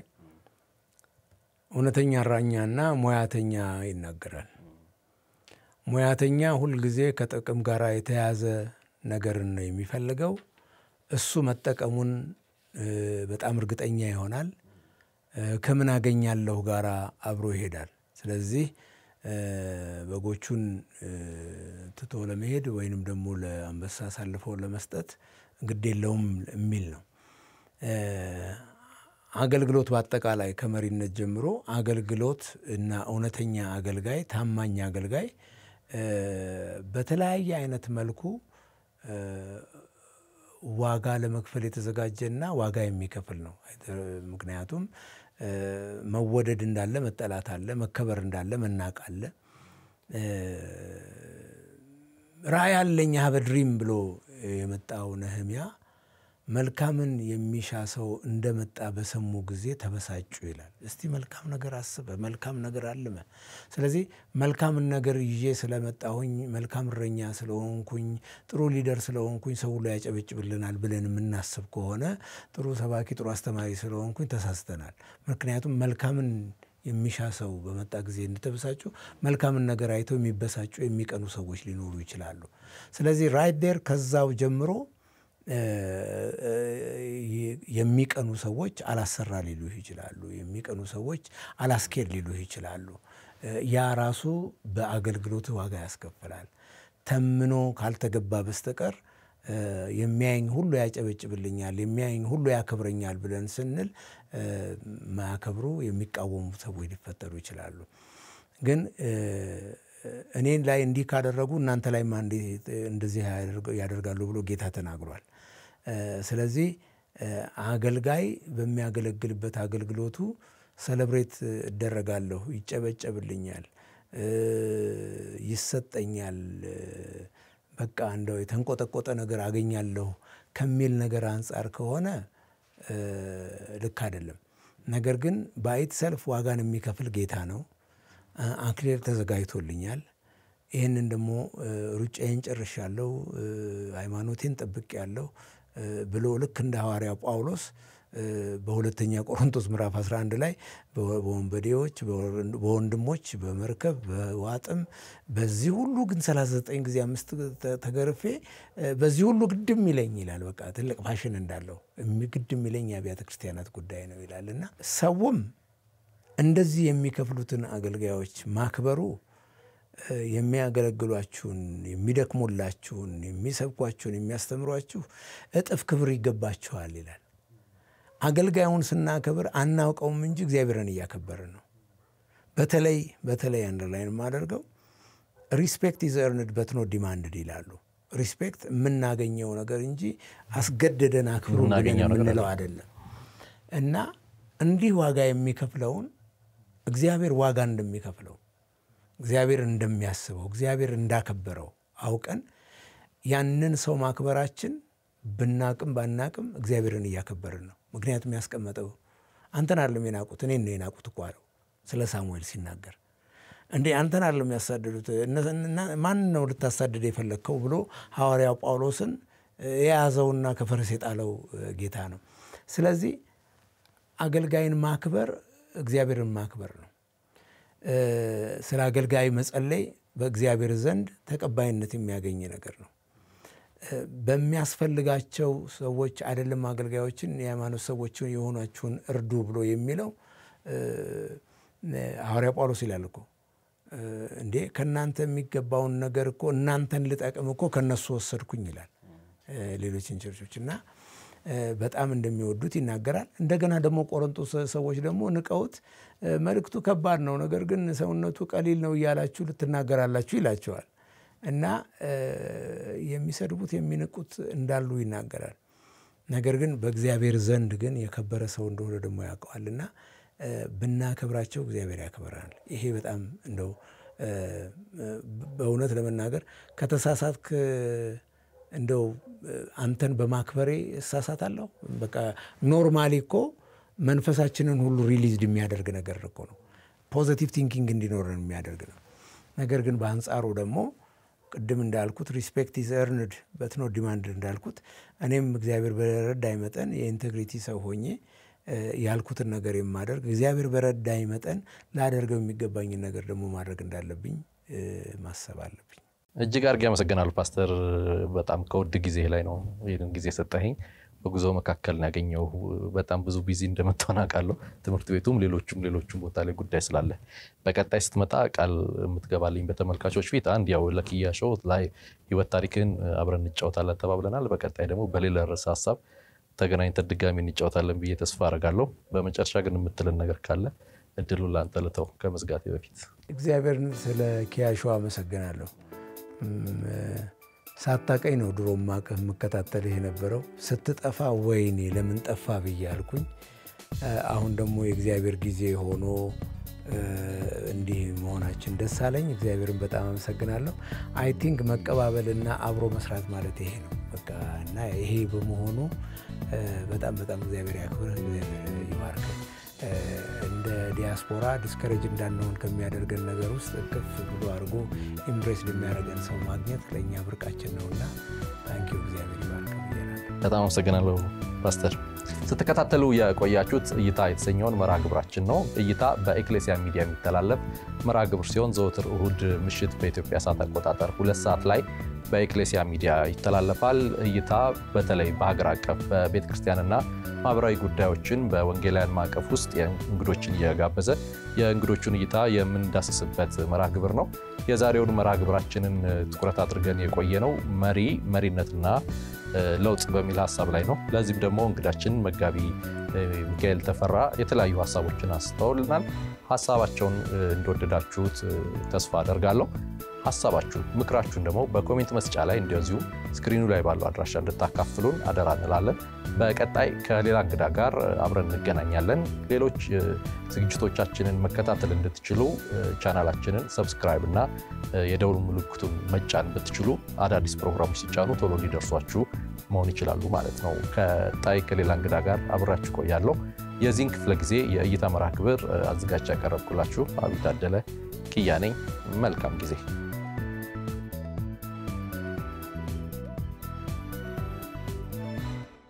እውነተኛ እረኛና ሙያተኛ ይናገራል። ሙያተኛ ሁልጊዜ ከጥቅም ጋር የተያዘ ነገርን ነው የሚፈልገው። እሱ መጠቀሙን በጣም እርግጠኛ ይሆናል። ከምን አገኛለሁ ጋር አብሮ ይሄዳል። ስለዚህ በጎቹን ትቶ ለመሄድ ወይንም ደግሞ ለአንበሳ አሳልፈው ለመስጠት ግድ የለውም የሚል ነው። አገልግሎት በአጠቃላይ ከመሪነት ጀምሮ አገልግሎት እና እውነተኛ አገልጋይ፣ ታማኝ አገልጋይ በተለያየ አይነት መልኩ ዋጋ ለመክፈል የተዘጋጀና ዋጋ የሚከፍል ነው። ምክንያቱም መወደድ እንዳለ መጠላት አለ፣ መከበር እንዳለ መናቅ አለ። ራእይ አለኝ ሀበ ድሪም ብሎ የመጣው ነህምያ መልካምን የሚሻ ሰው እንደመጣ በሰሙ ጊዜ ተበሳጩ ይላል። እስቲ መልካም ነገር አስበ፣ መልካም ነገር አልመ። ስለዚህ መልካምን ነገር ይዤ ስለመጣሁኝ መልካም እረኛ ስለሆንኩኝ ጥሩ ሊደር ስለሆንኩኝ ሰው ሁሉ ያጨበጭብልናል ብለን የምናስብ ከሆነ ጥሩ ሰባኪ፣ ጥሩ አስተማሪ ስለሆንኩኝ ተሳስተናል። ምክንያቱም መልካምን የሚሻ ሰው በመጣ ጊዜ እንድተበሳጩ መልካምን ነገር አይተው የሚበሳጩ የሚቀኑ ሰዎች ሊኖሩ ይችላሉ። ስለዚህ ራይት ዴር ከዛው ጀምሮ የሚቀኑ ሰዎች አላሰራ ሊሉህ ይችላሉ። የሚቀኑ ሰዎች አላስኬድ ሊሉህ ይችላሉ። ያ ራሱ በአገልግሎት ዋጋ ያስከፍላል። ተምኖ ካልተገባ በስተቀር የሚያየኝ ሁሉ ያጨበጭብልኛል፣ የሚያየኝ ሁሉ ያከብረኛል ብለን ስንል ማያከብሩ የሚቃወሙ ሰዎች ሊፈጠሩ ይችላሉ። ግን እኔን ላይ እንዲህ ካደረጉ እናንተ ላይ እንደዚህ ያደርጋሉ ብሎ ጌታ ተናግሯል። ስለዚህ አገልጋይ በሚያገለግልበት አገልግሎቱ ሰለብሬት እደረጋለሁ፣ ይጨበጨብልኛል፣ ይሰጠኛል፣ በቃ እንደው የተንቆጠቆጠ ነገር አገኛለሁ ከሚል ነገር አንጻር ከሆነ ልክ አይደለም። ነገር ግን በአይት ሰልፍ ዋጋን የሚከፍል ጌታ ነው። አክሊል ተዘጋጅቶልኛል። ይህንን ደግሞ ሩጫዬን ጨርሻለሁ፣ ሃይማኖቴን ጠብቄያለሁ ብሎ ልክ እንደ ሐዋርያው ጳውሎስ በሁለተኛ ቆሮንቶስ ምዕራፍ 11 ላይ በወንበዴዎች፣ በወንድሞች፣ በመርከብ በዋጥም በዚህ ሁሉ ግን 39 ጊዜ አምስት ተገርፌ በዚህ ሁሉ ግድም ይለኝ ይላል። በቃ ትልቅ ፋሽን እንዳለው ግድም ይለኝ የአብያተ ክርስቲያናት ጉዳይ ነው ይላል እና ሰውም እንደዚህ የሚከፍሉትን አገልጋዮች ማክበሩ የሚያገለግሏችሁን፣ የሚደክሙላችሁን፣ የሚሰብኳችሁን፣ የሚያስተምሯችሁ እጥፍ ክብር ይገባችኋል ይላል። አገልጋዩን ስናከብር አናውቀውም እንጂ እግዚአብሔርን እያከበርን ነው። በተለይ በተለይ አንደርላይን የማደርገው ሪስፔክት ኢዝ ኤርንድ በት ኖት ዲማንድድ ይላሉ። ሪስፔክት የምናገኘው ነገር እንጂ አስገደደን አክብሩ ብለን የምንለው አይደለም እና እንዲህ ዋጋ የሚከፍለውን እግዚአብሔር ዋጋ እንደሚከፍለው እግዚአብሔር እንደሚያስበው እግዚአብሔር እንዳከበረው አውቀን ያንን ሰው ማክበራችን ብናቅም ባናቅም እግዚአብሔርን እያከበርን ነው። ምክንያቱም ያስቀመጠው አንተን አለም የናቁት እኔን ነው የናቁት እኮ አለው ስለ ሳሙኤል ሲናገር እንዴ አንተን አለም ያሳደዱት ማን ነው ልታሳድድ የፈለግከው ብሎ ሐዋርያው ጳውሎስን የያዘውና ከፈረስ የጣለው ጌታ ነው። ስለዚህ አገልጋይን ማክበር እግዚአብሔርን ማክበር ነው። ስለ አገልጋይ መጸለይ በእግዚአብሔር ዘንድ ተቀባይነት የሚያገኝ ነገር ነው። በሚያስፈልጋቸው ሰዎች አይደለም አገልጋዮችን የሃይማኖት ሰዎችን የሆናችሁን እርዱ ብሎ የሚለው ሐዋርያ ጳውሎስ ይላል እኮ እንዴ ከእናንተ የሚገባውን ነገር እኮ እናንተን ልጠቅም እኮ ከነሱ ወሰድኩኝ ይላል። ሌሎችን ቸርቾች እና በጣም እንደሚወዱት ይናገራል። እንደገና ደግሞ ቆሮንቶስ ሰዎች ደግሞ ንቀውት መልእክቱ ከባድ ነው፣ ነገር ግን ሰውነቱ ቀሊል ነው እያላችሁ ልትናገራላችሁ ይላቸዋል። እና የሚሰድቡት የሚንቁት እንዳሉ ይናገራል። ነገር ግን በእግዚአብሔር ዘንድ ግን የከበረ ሰው እንደሆነ ደግሞ ያውቀዋል እና ብናከብራቸው እግዚአብሔር ያከብረናል። ይሄ በጣም እንደው በእውነት ለመናገር ከተሳሳትክ እንደው አንተን በማክበሬ እሳሳታለሁ። በቃ ኖርማሊ እኮ መንፈሳችንን ሁሉ ሪሊዝድ የሚያደርግ ነገር እኮ ነው። ፖዘቲቭ ቲንኪንግ እንዲኖረን የሚያደርግ ነው። ነገር ግን በአንጻሩ ደግሞ ቅድም እንዳልኩት ሪስፔክት ኢዝ ኤርንድ በትኖ ዲማንድ እንዳልኩት እኔም እግዚአብሔር በረዳኝ መጠን የኢንቴግሪቲ ሰው ሆኜ ያልኩትን ነገር የማደርግ እግዚአብሔር በረዳኝ መጠን ላደርገው የሚገባኝን ነገር ደግሞ ማድረግ እንዳለብኝ ማሰብ አለብኝ። እጅግ አድርጌ አመሰግናለሁ ፓስተር። በጣም ከውድ ጊዜ ላይ ነው ይህንን ጊዜ ሰጠኸኝ። በጉዞ መካከል ያገኘው በጣም ብዙ ቢዚ እንደመጣን አውቃለሁ። ትምህርት ቤቱም ሌሎቹም ሌሎቹም ቦታ ላይ ጉዳይ ስላለ በቀጣይ ስትመጣ ቃል የምትገባልኝ በተመልካቾች ፊት አንድ ያው ለኪያ ሾው ላይ ህይወት ታሪክን አብረን እንጫወታለን ተባብለናል። በቀጣይ ደግሞ በሌላ ርዕሰ ሀሳብ ተገናኝተን ድጋሚ እንጫወታለን ብዬ ተስፋ አደርጋለሁ። በመጨረሻ ግን የምትልን ነገር ካለ እድሉ ለአንተ ልተው ከመዝጋቴ በፊት። እግዚአብሔርን ስለ ኪያ ሾው አመሰግናለሁ። ሳታቀኝ ነው ድሮ ማቀህ የምከታተልህ የነበረው። ስትጠፋ ወይኔ ለምን ጠፋ ብዬ አልኩኝ። አሁን ደግሞ የእግዚአብሔር ጊዜ ሆኖ እንዲህ መሆናችን ደስ አለኝ። እግዚአብሔርን በጣም አመሰግናለሁ። አይ ቲንክ መቀባበልና አብሮ መስራት ማለት ይሄ ነው በቃ እና ይሄ በመሆኑ በጣም በጣም እግዚአብሔር ያክብርህ፣ እግዚአብሔር ይባርክ። እንደ ዲያስፖራ ዲስከሬጅ እንዳንሆን ከሚያደርገን ነገር ውስጥ ከፍ ብሎ አድርጎ ኢምፕሬስ የሚያደርገን ሰው ማግኘት ለእኛ ብርቃችን ነውና ታንኪዩ እግዚአብሔር ይባርክ። በጣም አመሰግናለሁ ፓስተር። ስትከታተሉ የቆያችሁት እይታ የተሰኘውን መርሃ ግብራችን ነው። እይታ በኤክሌሲያ ሚዲያ የሚተላለፍ መርሃ ግብር ሲሆን ዘወትር እሁድ ምሽት በኢትዮጵያ ሰዓት አቆጣጠር ሁለት ሰዓት ላይ በኤክሌሲያ ሚዲያ ይተላለፋል። እይታ በተለይ በሀገር አቀፍ በቤተ ክርስቲያንና ማህበራዊ ጉዳዮችን በወንጌላውያን ማዕቀፍ ውስጥ እንግዶችን እየጋበዘ የእንግዶቹን እይታ የምንዳስስበት መርሃ ግብር ነው። የዛሬውን መርሃ ግብራችንን ትኩረት አድርገን የቆየ ነው መሪ መሪነትና ለውጥ በሚል ሀሳብ ላይ ነው። ለዚህም ደግሞ እንግዳችን መጋቢ ሚካኤል ተፈራ የተለያዩ ሀሳቦችን አንስተውልናል። ሀሳባቸውን እንደወደዳችሁት ተስፋ አደርጋለሁ። ሀሳባችሁን፣ ምክራችሁን ደግሞ በኮሜንት መስጫ ላይ እንደዚሁ ስክሪኑ ላይ ባለው አድራሻ እንድታካፍሉን አደራ እንላለን። በቀጣይ ከሌላ እንግዳ ጋር አብረን እንገናኛለን። ሌሎች ዝግጅቶቻችንን መከታተል እንድትችሉ ቻናላችንን ሰብስክራይብ እና የደውል ምልክቱን መጫን ብትችሉ አዳዲስ ፕሮግራሞች ሲጫኑ ቶሎ እንዲደርሷችሁ መሆን ይችላሉ ማለት ነው። ከጣይ ከሌላ እንግዳ ጋር አብራችሁ ቆያለሁ። የዚህን ክፍለ ጊዜ የእይታ መርሃ ግብር አዘጋጅ ያቀረብኩላችሁ አብይ ታደለ ኪያ ነኝ። መልካም ጊዜ